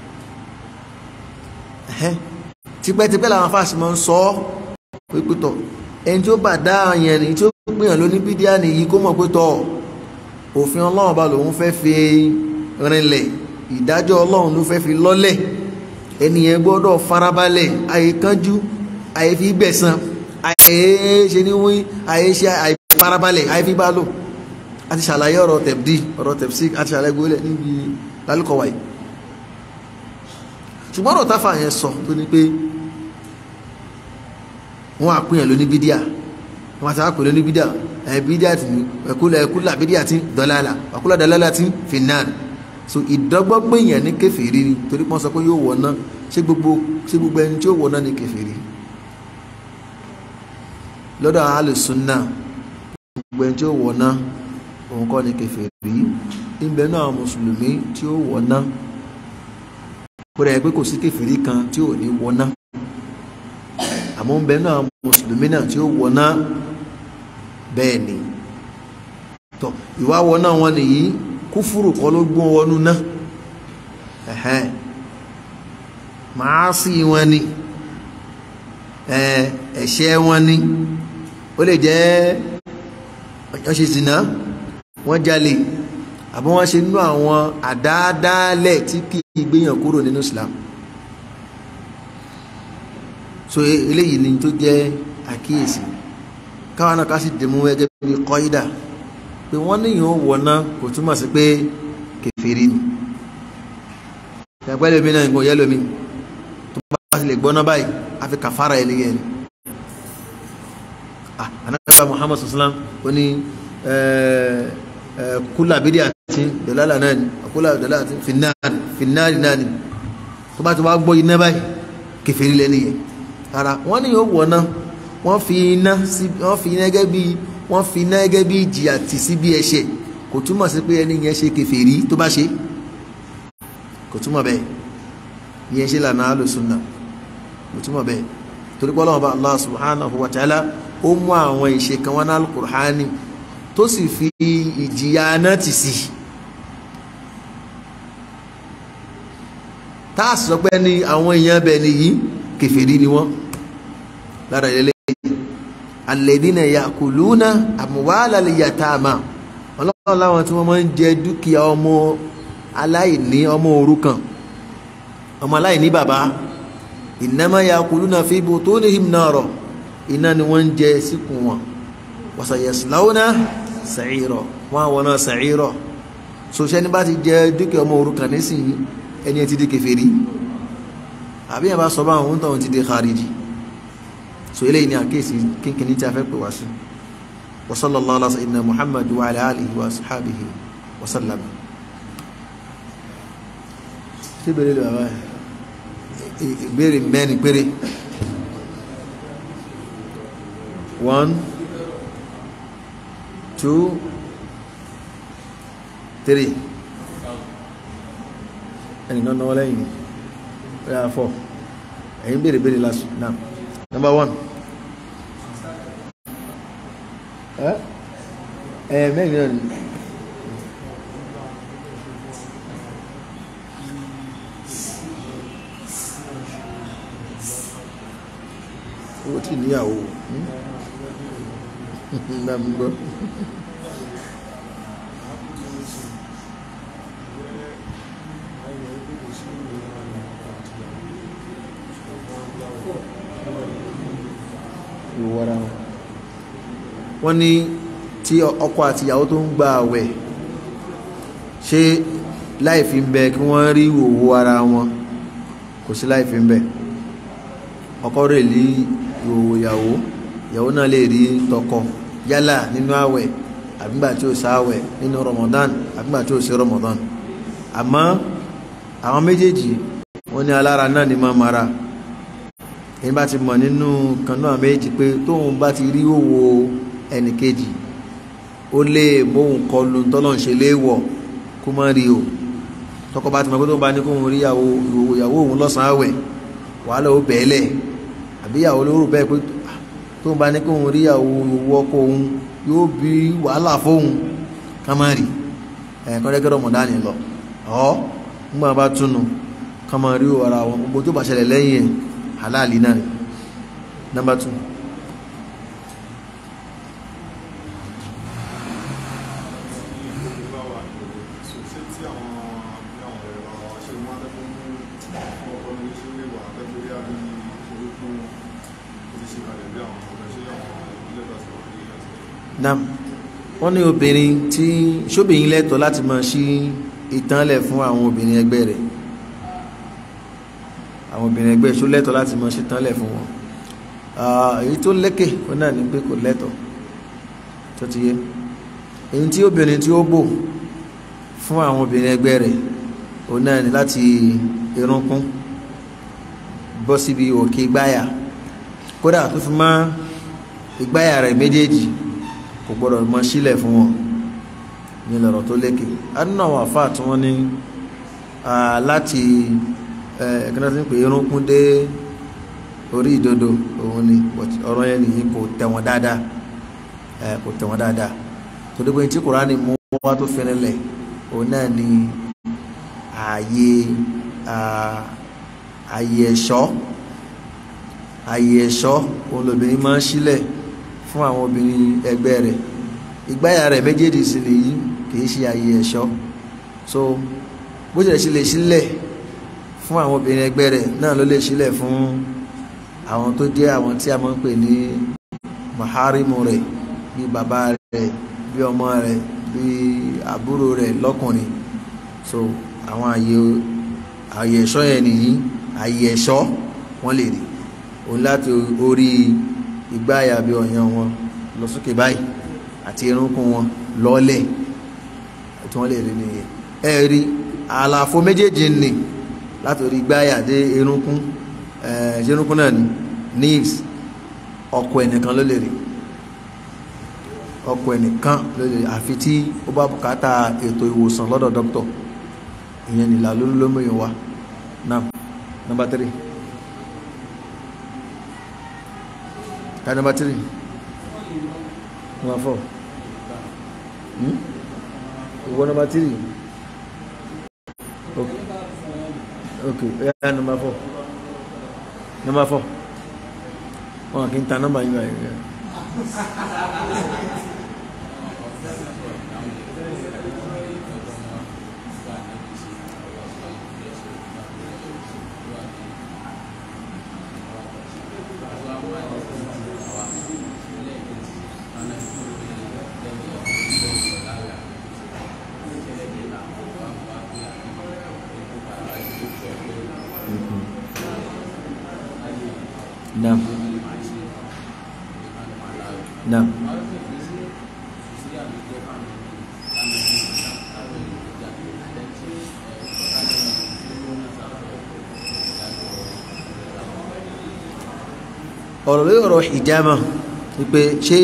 A: tipẹ́tipẹ́ làwọn afáàsì máa ń sọ ọ́ pípẹ́ tọ̀ ẹni tí ó bà dá yẹn ni tí ó gbìyàn ló ní bídíà nìyí kó mọ̀ pé tọ̀ òfin ọlọ́run bá lòun fẹ́ fi rinlẹ̀ ìdájọ́ ọlọ́run ló fẹ́ fi lọ́lẹ̀ ẹni yẹn gbọ́dọ̀ farabalẹ̀ àyè kánjú àyè fi gbẹ̀san àyè ṣe ní wí àyè ṣe àyè farabalẹ̀ àyè fi bá lò àti ṣàlàyé ọ̀rọ̀ tẹ̀bdí ọ̀rọ̀ tẹ̀bsí àti ṣàlàyé gbólẹ̀ níbi lálùkọ̀wà yìí ṣùgbọ́n ọ̀rọ̀ táfà yẹn sọ tó ní pé wọ́n àpínyàn ló ní bídíà wọ́n àti àpè ló ní bídíà ẹ̀ bídíà tí ẹ̀kúlà ẹ̀kúlà bídíà tí dọ̀làlà ẹ̀kúlà dọ̀làlà tí fìnnàn so ìdọ́gbọ́gbẹ̀yàn ní kèfèrí ni torí pọ́n sọ pé yóò wọ̀ná ṣé gbogbo ṣé gbogbo ẹni tí ó wọ̀ná ní kèfèrí lọ́dọ̀ alùsùnà gbogbo ẹni tí ó wọ̀ná òun kọ́ ní kèfèrí ìbẹ̀ náà mùsùlùmí tí ó wọ̀ná kódà ẹ pé kò sí kèfèrí kan tí ò ní wọná àmọ́ ń bẹ náà mùsùlùmí náà tí ó wọná bẹ́ẹ̀ ni tọ́ ìwà wọná wọn nìyí kúfúrù kọ́ ló gbọ́n wọnú náà ẹ̀hẹ́n màá sí wọn ni ẹ̀ṣẹ̀ wọn ni ó lè jẹ́ wọ́n ṣe zìnà wọ́n jalè àbí wọ́n ṣe nínú àwọn àdáadáalẹ̀ tí kì í gbéyàn kúrò nínú Islam so eléyìí ni tó jẹ́ àkíyèsí káwọn náà ká sì dìmú gẹ́gẹ́ bí kọ́ídà pé wọ́n níyàn ó wọ̀ná kò túmọ̀ sí pé kèfèrí ni ìyàgbẹ́ lómi náà nǹkan yẹ́ lómi tó bá sì lè gbọ́ná báyìí a fi kàfàrà ẹni yẹn ni ah anábà Muhammad sallam ó ní kúlà bídí àti dọ̀lálà náà ni kúlà dọ̀lálà àti fìnnáàrí náà ni tó bá ti wá gbọ́ iná báyìí kèfèrí lẹ́ni yẹn ara wọ́n ní yóò wọ̀ná wọ́n fi iná sí wọ́n fi iná gẹ́gẹ́ bí wọ́n fi iná gẹ́gẹ́ bí ìjìyà tì sí bí ẹ̀ṣẹ̀ kò túmọ̀ sí pé ẹni yẹn ṣe kèfèrí tó bá ṣe kò túmọ̀ bẹ́ẹ̀ yẹn ṣe lànà alùsùnà kò túmọ̀ bẹ́ẹ̀ torí pé Ọlọ́run bá Allah subhanahu wa ta'ala ó mú àwọn ìṣe kan wọn náà al-Qur'ani tó sì fi ìjìyà náà tì sí tá a sọ pé ní àwọn èèyàn bẹ̀ nìyí kèfèrí ni wọ́n lára ilé alladhina ya'kuluna amwala al-yatama ọlọ́run láwọn tí wọ́n máa ń jẹ dúkìá ọmọ aláìní ọmọ òrukàn ọmọ aláìní bàbá innama ya'kuluna fi butunihim nara iná ni wọ́n ń jẹ síkùn wọn wa sayaslawna sa'ira wọ́n àwọn náà sa'ira sòṣẹ́ ní bá ti jẹ dúkìá ọmọ òrukàn nísìnyí ẹni ẹ ti di kèfèrí àbí ẹ bá sọ bá àwọn tó ti di khariji so eléyìí ni àkéèsí kínkínní tí a fẹ́ pè wá sí wa sallallahu ala sayyidina muhammad wa ala alihi wa sahabihi wa sallam ṣé bèrè lè bàbá ìbéèrè mẹ́rin péré one two three ẹnìkan náwó lẹ́yìn ẹ̀ yà fọ́ ẹ̀yin béèrè béèrè lásù náà number one ẹ ẹ mẹ́rin náà ni owó tí níyàwó náà mi gbọ́. ìwọ́ra wọn wọ́n ní tí ọkọ àti ìyàwó tó ń gba àwẹ̀ ṣé láìfi ń bẹ kí wọ́n rí ìwòwò ara wọn kò sí láìfi ń bẹ ọkọ rẹ̀ rí ìwòwò ìyàwó ìyàwó náà lè rí tọkọ yálà nínú àwẹ̀ àbígbà tí ó sáwẹ̀ nínú Ramadan àbígbà tí ó sí Ramadan àmọ́ àwọn méjèèjì wọ́n ní alára náà ní máa mara ẹni bá ti mọ̀ nínú kan náà méjì pé tóun bá ti rí òwò ẹnì kejì ó lè móhun kọlu tọ́lọ̀ ń ṣe léèwọ̀ kó má rí o tọkọ bá ti mọ̀ pé tóun bá ní kóun rí ìyàwó òun lọ́sàn-án àwẹ̀ wàhálà ó bẹ̀ẹ́lẹ̀ àbí ìyàwó lóru bẹ́ẹ̀ pé tóun bá ní kóun rí ìyàwó ọkọ òun yóò bí wàhálà fóun ká má rí ẹ̀ kọ́dẹ́gẹ́rọ̀ mọ̀dánì lọ ọ́ nígbà bá túnu ká má rí ara wọn gbogbo tó bá ṣẹlẹ̀ lẹ́yìn ẹ̀ halali náà ni number two. nam wọ́n ní obìnrin tí ṣóbìnrin lẹ́tọ̀ọ́ láti máa ṣí ìtànlẹ̀ fún àwọn obìnrin ẹgbẹ́ rẹ̀ àwọn obìnrin ẹgbẹ́ ṣó lẹ́tọ̀ọ́ láti máa ṣí ìtànlẹ̀ fún wọn èyí tó lékè ó náà ní pé kò lẹ́tọ̀ọ́ tó ti yé èyí tí obìnrin tí ó bò fún àwọn obìnrin ẹgbẹ́ rẹ̀ ó náà ní láti irunkun bọ́ síbi òkè gbáyà kódà tó fi máa ìgbáyà rẹ̀ méjèèjì kò gbọ́dọ̀ mọ sílẹ̀ fún wọn ní lọ́rọ̀ tó lékè adúnà àwọn àfáà tí wọ́n ní láti ẹ̀ẹ́dẹ́gbẹ́ta tí ń pè irunkun dé orí ìdodo òun ni ọ̀rọ̀ yẹn nìyí kò tẹ̀wọ̀n dáadáa kò tẹ̀wọ̀n dáadáa torí pé tí kùránì mú wá tó fẹ́rẹ̀lẹ̀ òun náà ni ààyè ààyè ẹ̀ṣọ́ ààyè ẹ̀ṣọ́ òun lobìnrin máa ń sílẹ̀ fún àwọn obìnrin ẹgbẹ́ rẹ̀ ìgbáyà rẹ̀ méjèèjì sì nìyí kìí ṣe ààyè ẹ̀ṣọ́ so bó ṣe ṣe lè sílẹ̀ fún àwọn obìnrin ẹgbẹ́ rẹ̀ náà ló lè sílẹ̀ fún àwọn tó jẹ́ àwọn tí a máa ń pè ní maharimu rẹ̀ bí bàbá rẹ̀ bí ọmọ rẹ̀ bí àbúrò rẹ̀ lọ́kùnrin so àwọn ààyè ààyè ẹ̀ṣọ́ yẹn nìyí ààyè ẹ̀ṣọ́ wọ́n lè rí òun láti orí ìgbáyà bí ọ̀yàn wọn lọ sókè báyìí àti irunkun wọn lọ́lẹ̀ tí wọ́n lè rí nìyẹn ẹ rí àlàfo méjèèjì nì láti orí ìgbáyà dé irunkun ẹ̀ irunkun náà ni níìs ọkọ ẹnìkan ló lè rí ọkọ ẹnìkan ló lè rí àfi tí ó bá bùkátà ètò ìwòsàn lọ́dọ̀ dókítọ̀ ìyẹn nìlà lólómìnira wa náà nọ́mbà tírì. Ka number three. Number four. Hmm? What number three? Okay. Okay. Yeah, number four. Number four. Wọ́n kì í ta nọ́mbà yín báyìí. Naam. Naam. ọ̀rọ̀ lórí ọ̀rọ̀ hijama wípé ṣé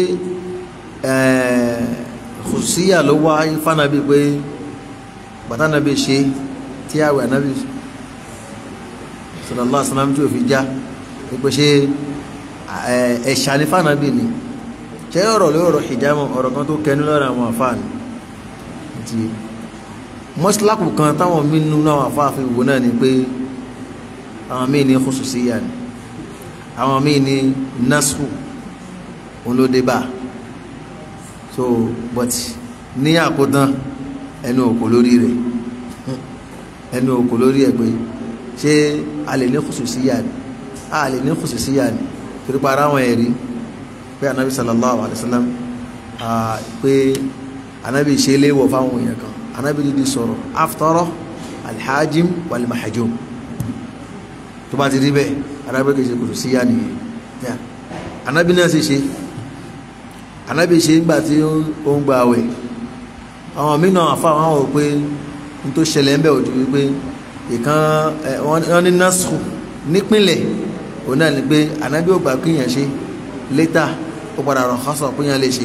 A: kùsíyà ló wá fánàbí pé bàtánàbí ṣe tí àwẹ̀ ànábì sallallahu alaihi wasallam tí ò fi já wípé ṣé ẹ̀ṣà ní fánàbí ni ṣé ọ̀rọ̀ lórí ọ̀rọ̀ hijama ọ̀rọ̀ kan tó kẹnu lọ́rọ̀ àwọn àfáàní ti mọ́sílápù kan táwọn mínú náà àfáàfin wò náà ni pé àwọn míì ní khususiyya ni àwọn míì ní nasru olódébà so but ní àkótán ẹnu òkò lórí rẹ̀ ẹnu òkò lórí ẹ̀ pé ṣé a lè ní khususiyya ni a lè ní khususiyya ni torí pa ara wọn ẹ̀rí pé anabi sallallahu alayhi wa sallam pé anabi ṣe léwọ̀ fáwọn èèyàn kan anabi dídí sọ̀rọ̀ aftara alhajim walmahajum tó bá ti rí bẹ́ẹ̀ arábẹ́ kìí ṣe kò sí yá nìyẹn anábì náà sì ṣe anábì ṣe ń gbà tí ó ń gba àwẹ̀ àwọn mìíràn àfa àwọn wò pé n tó ṣẹlẹ̀ ń bẹ̀ òjú wípé ìkan wọ́n ní násù nípìnlẹ̀ òun náà ni pé ànábì ò gbà kíyàn ṣe létà ó padà rọ̀ kọ́sọ̀ kíyàn lè ṣe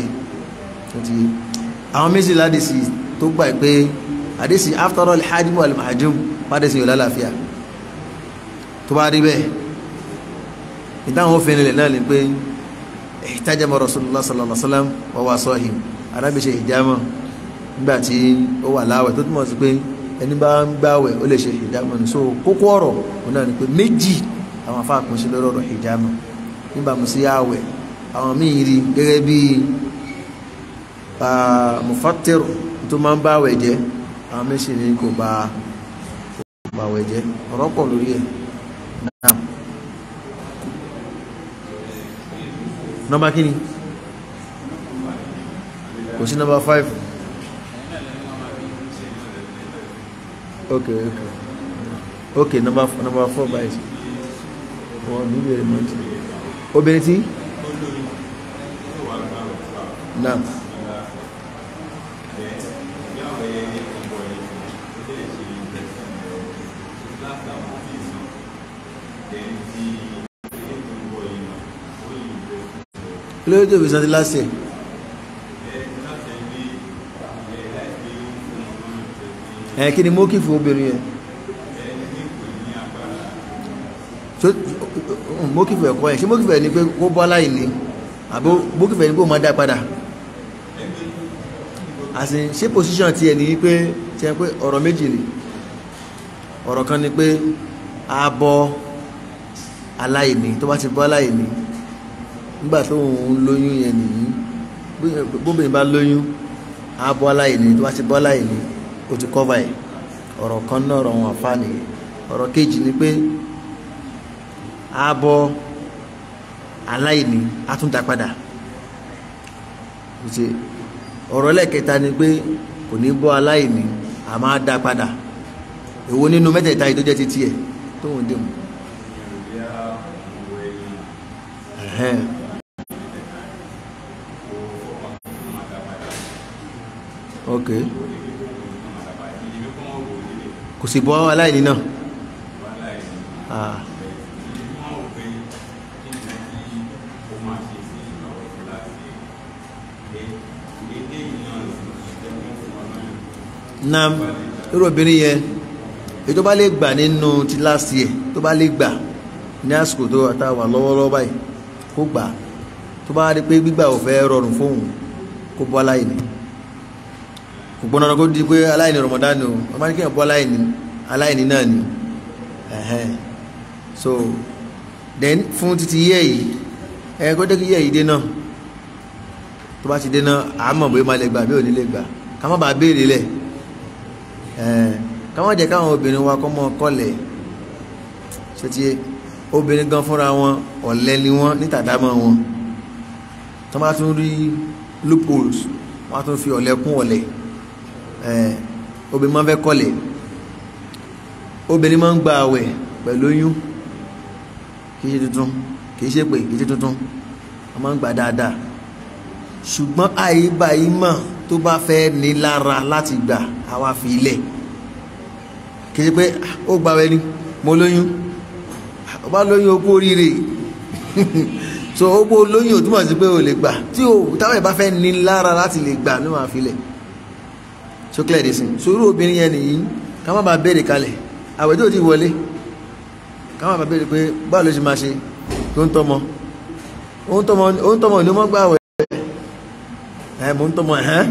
A: àwọn méjì ládìsí tó gbà pé àdìsí after all hajjimu al-mahjum pàdésí yóò lálàáfíà tó bá rí bẹ́ẹ̀ ìdáhùn òfin ilẹ̀ náà ni pé ihtajama rasulullah sallallahu alaihi wasallam wa huwa sahim arábì ṣe hijama nígbà tí ó wà láwẹ̀ tó túmọ̀ sí pé ẹni bá ń gbàwẹ̀ ó lè ṣe hijama ní so kókó ọ̀rọ̀ òun náà ni pé méjì àwọn afá kún sí lọ́rọ̀ hijama níbàámu sí àwẹ̀ àwọn míì rí gẹ́gẹ́ bí mufatir tó máa ń bá àwẹ̀ jẹ́ àwọn méjì ní kò bá àwẹ̀ jẹ́ ọ̀rọ̀ pọ̀ lórí ẹ̀ náà nọmba kí ni kò sí nọmba five ok ok ok nọmba nọmba four báyìí wọn bí bèrè mọ tí obìnrin tí náà kí ló dé tó fi san ti last year ẹ kí ni mókì fún obìnrin yẹn mókì fún ẹ̀kọ́ yẹn ṣé mókì fún ẹ̀ ni pé kó bọ́ aláìní àbí mókì fún ẹ̀ ni pé ó máa dá padà àti ṣé position ti ẹ̀ ní wípé ṣe pé ọ̀rọ̀ méjì ni ọ̀rọ̀ kan ni pé a bọ́ aláìní tó bá ti bọ́ aláìní nígbà tó ń lóyún yẹn nìyí bóbìnrin bá lóyún á bọ́ aláìní tó bá ti bọ́ aláìní ó ti kọ́va ẹ̀ ọ̀rọ̀ kan náà ọ̀rọ̀ wọn àfa nìyẹn ọ̀rọ̀ kejì ni pé á bọ́ aláìní á tún dá padà ọ̀rọ̀ ẹlẹ́kẹta ni pé kò ní bọ́ aláìní á máa dá padà èwo nínú mẹ́tẹ̀ẹ̀ta yìí tó jẹ́ ti tiẹ̀ tó ń dé mu. ok kò sì bọ́ aláìní náà ah na irú obìnrin yẹn èyí tó bá lè gbà nínú ti last year tó bá lè gbà ní àsìkò tó àtàwà lọ́wọ́lọ́wọ́ báyìí kó gbà tó bá rí pé gbígbà ò fẹ́ rọrùn fóun kó bọ́ aláìní kò gbọ́n náà kó di pé aláìní Ramadan o wọ́n máa ní kéèyàn bọ́ aláìní aláìní náà ni ẹ̀hẹ́n so then fún títí yẹ́ yìí ẹ kó dé kí yẹ́ yìí dé náà tó bá ti dé náà àmọ̀ bóyá máa lè gbà bí ò ní lè gbà ká má bàa béèrè lẹ̀ ẹ̀ẹ́n ká má jẹ́ káwọn obìnrin wa kọ́ mọ́ kọ́lẹ̀ ṣe ti obìnrin gan fúnra wọn ọ̀lẹ ni wọ́n ní tàdámọ́ wọn tó bá tún rí loopholes wọ́n á tún fi ọ̀lẹ kún ọ̀lẹ ẹ̀ẹ́n obìnrin máa ń fẹ́ kọ́lẹ̀ obìnrin máa ń gba àwẹ̀ pẹ̀lú oyún kì í ṣe tuntun kì í ṣe pé kì í ṣe tuntun wọ́n máa ń gbà dáadáa ṣùgbọ́n àyíbá yìí mọ̀ tó bá fẹ́ ní lára láti gbà àwa fi ilẹ̀ kì í ṣe pé ó gba àwẹ̀ ni mo lóyún ó bá lóyún okú oríire so okú olóyún ò túmọ̀ sí pé o lè gbà tí o táwọn ìbá fẹ́ ní lára láti lè gbà ló máa fi ilẹ̀ so clear this thing so irú obìnrin yẹn nìyí ká má bàa béèrè kalẹ̀ àwẹ̀ tó ti wọlé ká má bàa béèrè pé báwo ló ṣe máa ṣe tó ń tọmọ ó ń tọmọ ó ń tọmọ ní ó mọ́ gbà àwẹ̀ ẹ̀ mò ń tọmọ ẹ̀hẹ́n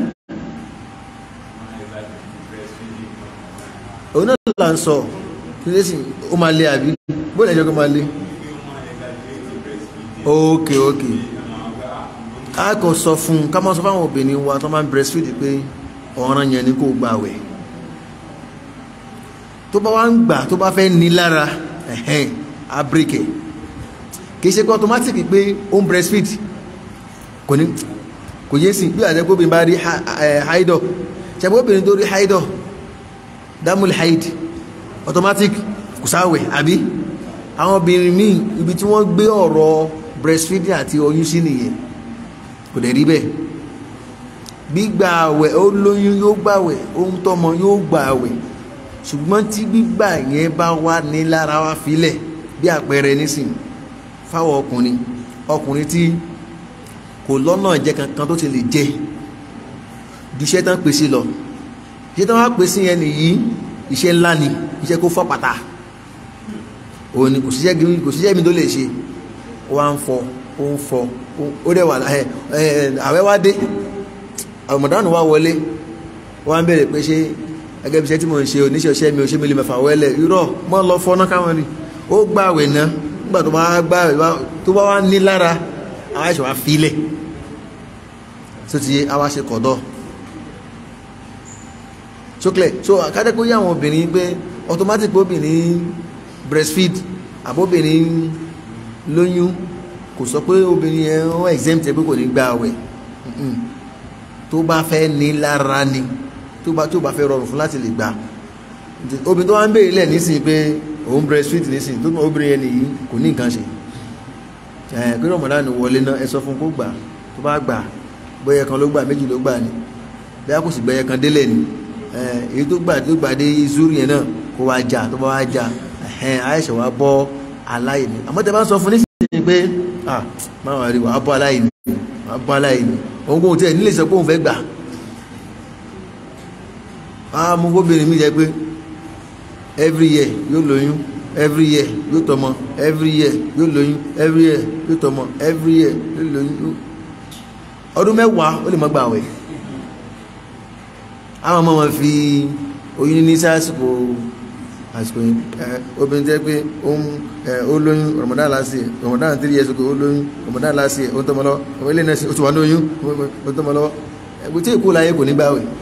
A: òun náà là ń sọ kí ló sì ó máa lé àbí bóyá ìjọba máa lé ok ok a kò sọ fún un ká máa sọ fáwọn obìnrin wa tó máa ń breastfeed pé ọ̀ràn yẹn ni kò gbà àwẹ̀ tó bá wá ń gbà tó bá fẹ́ ní lára ẹ̀hẹ́n abirike kì í ṣe pé automatic pé ó ń breastfeed kò ní kò yé sí bí àjẹkóbìnrin bá rí haidọ̀ ṣàbí obìnrin tó rí haidọ̀ dámúlì haid automatic kò sáwẹ̀ àbí àwọn obìnrin míì ibi tí wọ́n gbé ọ̀rọ̀ breastfeeding àti oyún sí nìyẹn kò dẹ̀ rí bẹ́ẹ̀ gbígbà àwẹ̀ ó lóyún yóò gbàwẹ̀ ó ń tọ́mọ yóò gbà àwẹ̀ ṣùgbọ́n tí gbígbà yẹn bá wà ní lára wa filẹ̀ bí àpẹẹrẹ nísìn fáwọn ọkùnrin ọkùnrin tí kò lọ́nà jẹ kankan tó ti lè jẹ ju iṣẹ́ tán pèsè lọ iṣẹ́ tán wá pèsè yẹn nìyí iṣẹ́ ńlá ni iṣẹ́ kó fọ́ pàtà òun ni kò síṣẹ́ kò síṣẹ́ mi tó lè ṣe ó wá ń fọ ó ń fọ ó dẹ̀ wà ẹ ẹ àwẹ̀ wá dé ọmọdánù wá wọlé ó wá ń bẹ̀rẹ̀ pé ṣé gẹ́gẹ́ bí iṣẹ́ tí mo ń ṣe oníṣẹ́ iṣẹ́ mi ò ṣe mi lè mẹ́fà wẹ́lẹ̀ irọ́ mọ́ lọ fọ́ná káwọn rí ó gbà àwẹ̀ náà nígbà tó bá gbà tó bá wá ní lára àwọn ẹ̀ṣọ́ wá filẹ̀ tó ti àwa ṣe kọ̀dọ̀ ṣókèlè so àkádẹ́ kó yá àwọn obìnrin pé automatic pé obìnrin breastfeed àbóbìnrin lóyún kò sọ pé obìnrin yẹn wọ́n exempt pé kò ní gbà àwẹ̀ tó bá fẹ́ ní lára ni tó bá tó bá fẹ́ rọrùn fún láti lè gbà obìnrin tó wá ń béèrè lẹ̀ nísìnyí pé òun breastfeed nísìnyí tó obìnrin yẹn nìyí kò ní nǹkan ṣe ẹ̀ pé rọmọdánù wọlé náà ẹ sọ fún kó gbà tó bá gbà bóyá kan ló gbà méjì ló gbà ni bóyá kò sì gbẹyẹ kan délẹ̀ ni èyí tó gbà tó gbà dé zuri yẹn náà kó wá jà tó bá wá jà àìṣẹ̀ wá bọ́ aláìní àmọ́ tẹ bá ń sọ fún nísìnyí pé ah máa wà rí wàá bọ́ aláìní wàá bọ́ aláìní òun kò tiẹ̀ nílé sọ pé òun fẹ́ gbà á mú gómìnà mi jẹ pé every year yóò lóyún every year yóò tọmọ every year yóò lóyún every year yóò tọmọ every year yóò lóyún ọdún mẹ́wàá ó lè má gbà wẹ̀ àwọn ọmọ wọn fi oyún ní sásìkò àsìkò obìnrin jẹ́ pé ó lóyún Ramadan last year Ramadan three years ago ó lóyún Ramadan last year ó tọmọ lọ ọmọ ilé náà ó ti wà ní oyún ó tọmọ lọ ẹgbẹ́ tí èkó láyé kò ní gbà wẹ̀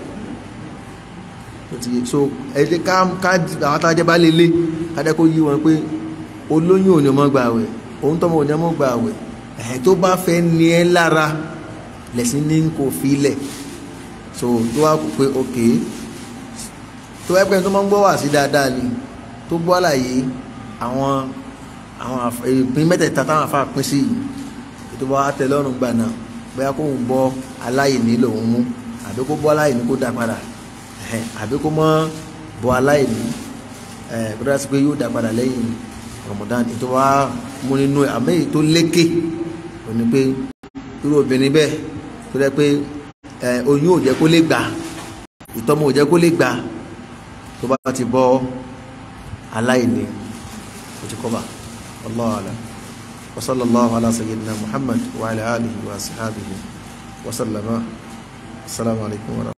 A: so ẹ̀jẹ̀ ká ká àwọn atájẹ́ bá lélẹ̀ kájẹ́ kó yí wọn pé olóyún ò ní ọmọ gbà wẹ̀ òun tọmọ ò ní ọmọ gbà wẹ̀ ẹ̀ tó bá fẹ́ ní ẹ lára lẹ̀sìn ní kò fi lẹ̀ so tó wá kó pé ok tó wá pẹ́ tó máa ń gbọ́ wá sí dáadáa ni tó gbọ́ àlàyé àwọn àwọn ìpín mẹ́tẹ̀ẹ̀ta táwọn afá pín sí yìí tó bá tẹ lọ́rùn gbà náà bóyá kó ń bọ́ aláìní lòun mú àbí kó bọ́ aláìní kó dá padà àbí kó mọ́ bọ́ aláìní kó dá sí pé yóò dá padà lẹ́yìn Ramadan tó wá mú nínú ẹ̀ àmì èyí tó lékè òní pé irú obìnrin bẹ́ẹ̀ tó dẹ́ pé oyún ò jẹ́ kó lè gbà ìtọ́mọ ò jẹ́ kó lè gbà tó bá ti bọ́ aláìní kò ti kọ́ba Allahu a'lam wa sallallahu ala sayyidina Muhammad wa ala alihi wa ashabihi wa sallama assalamu alaikum wa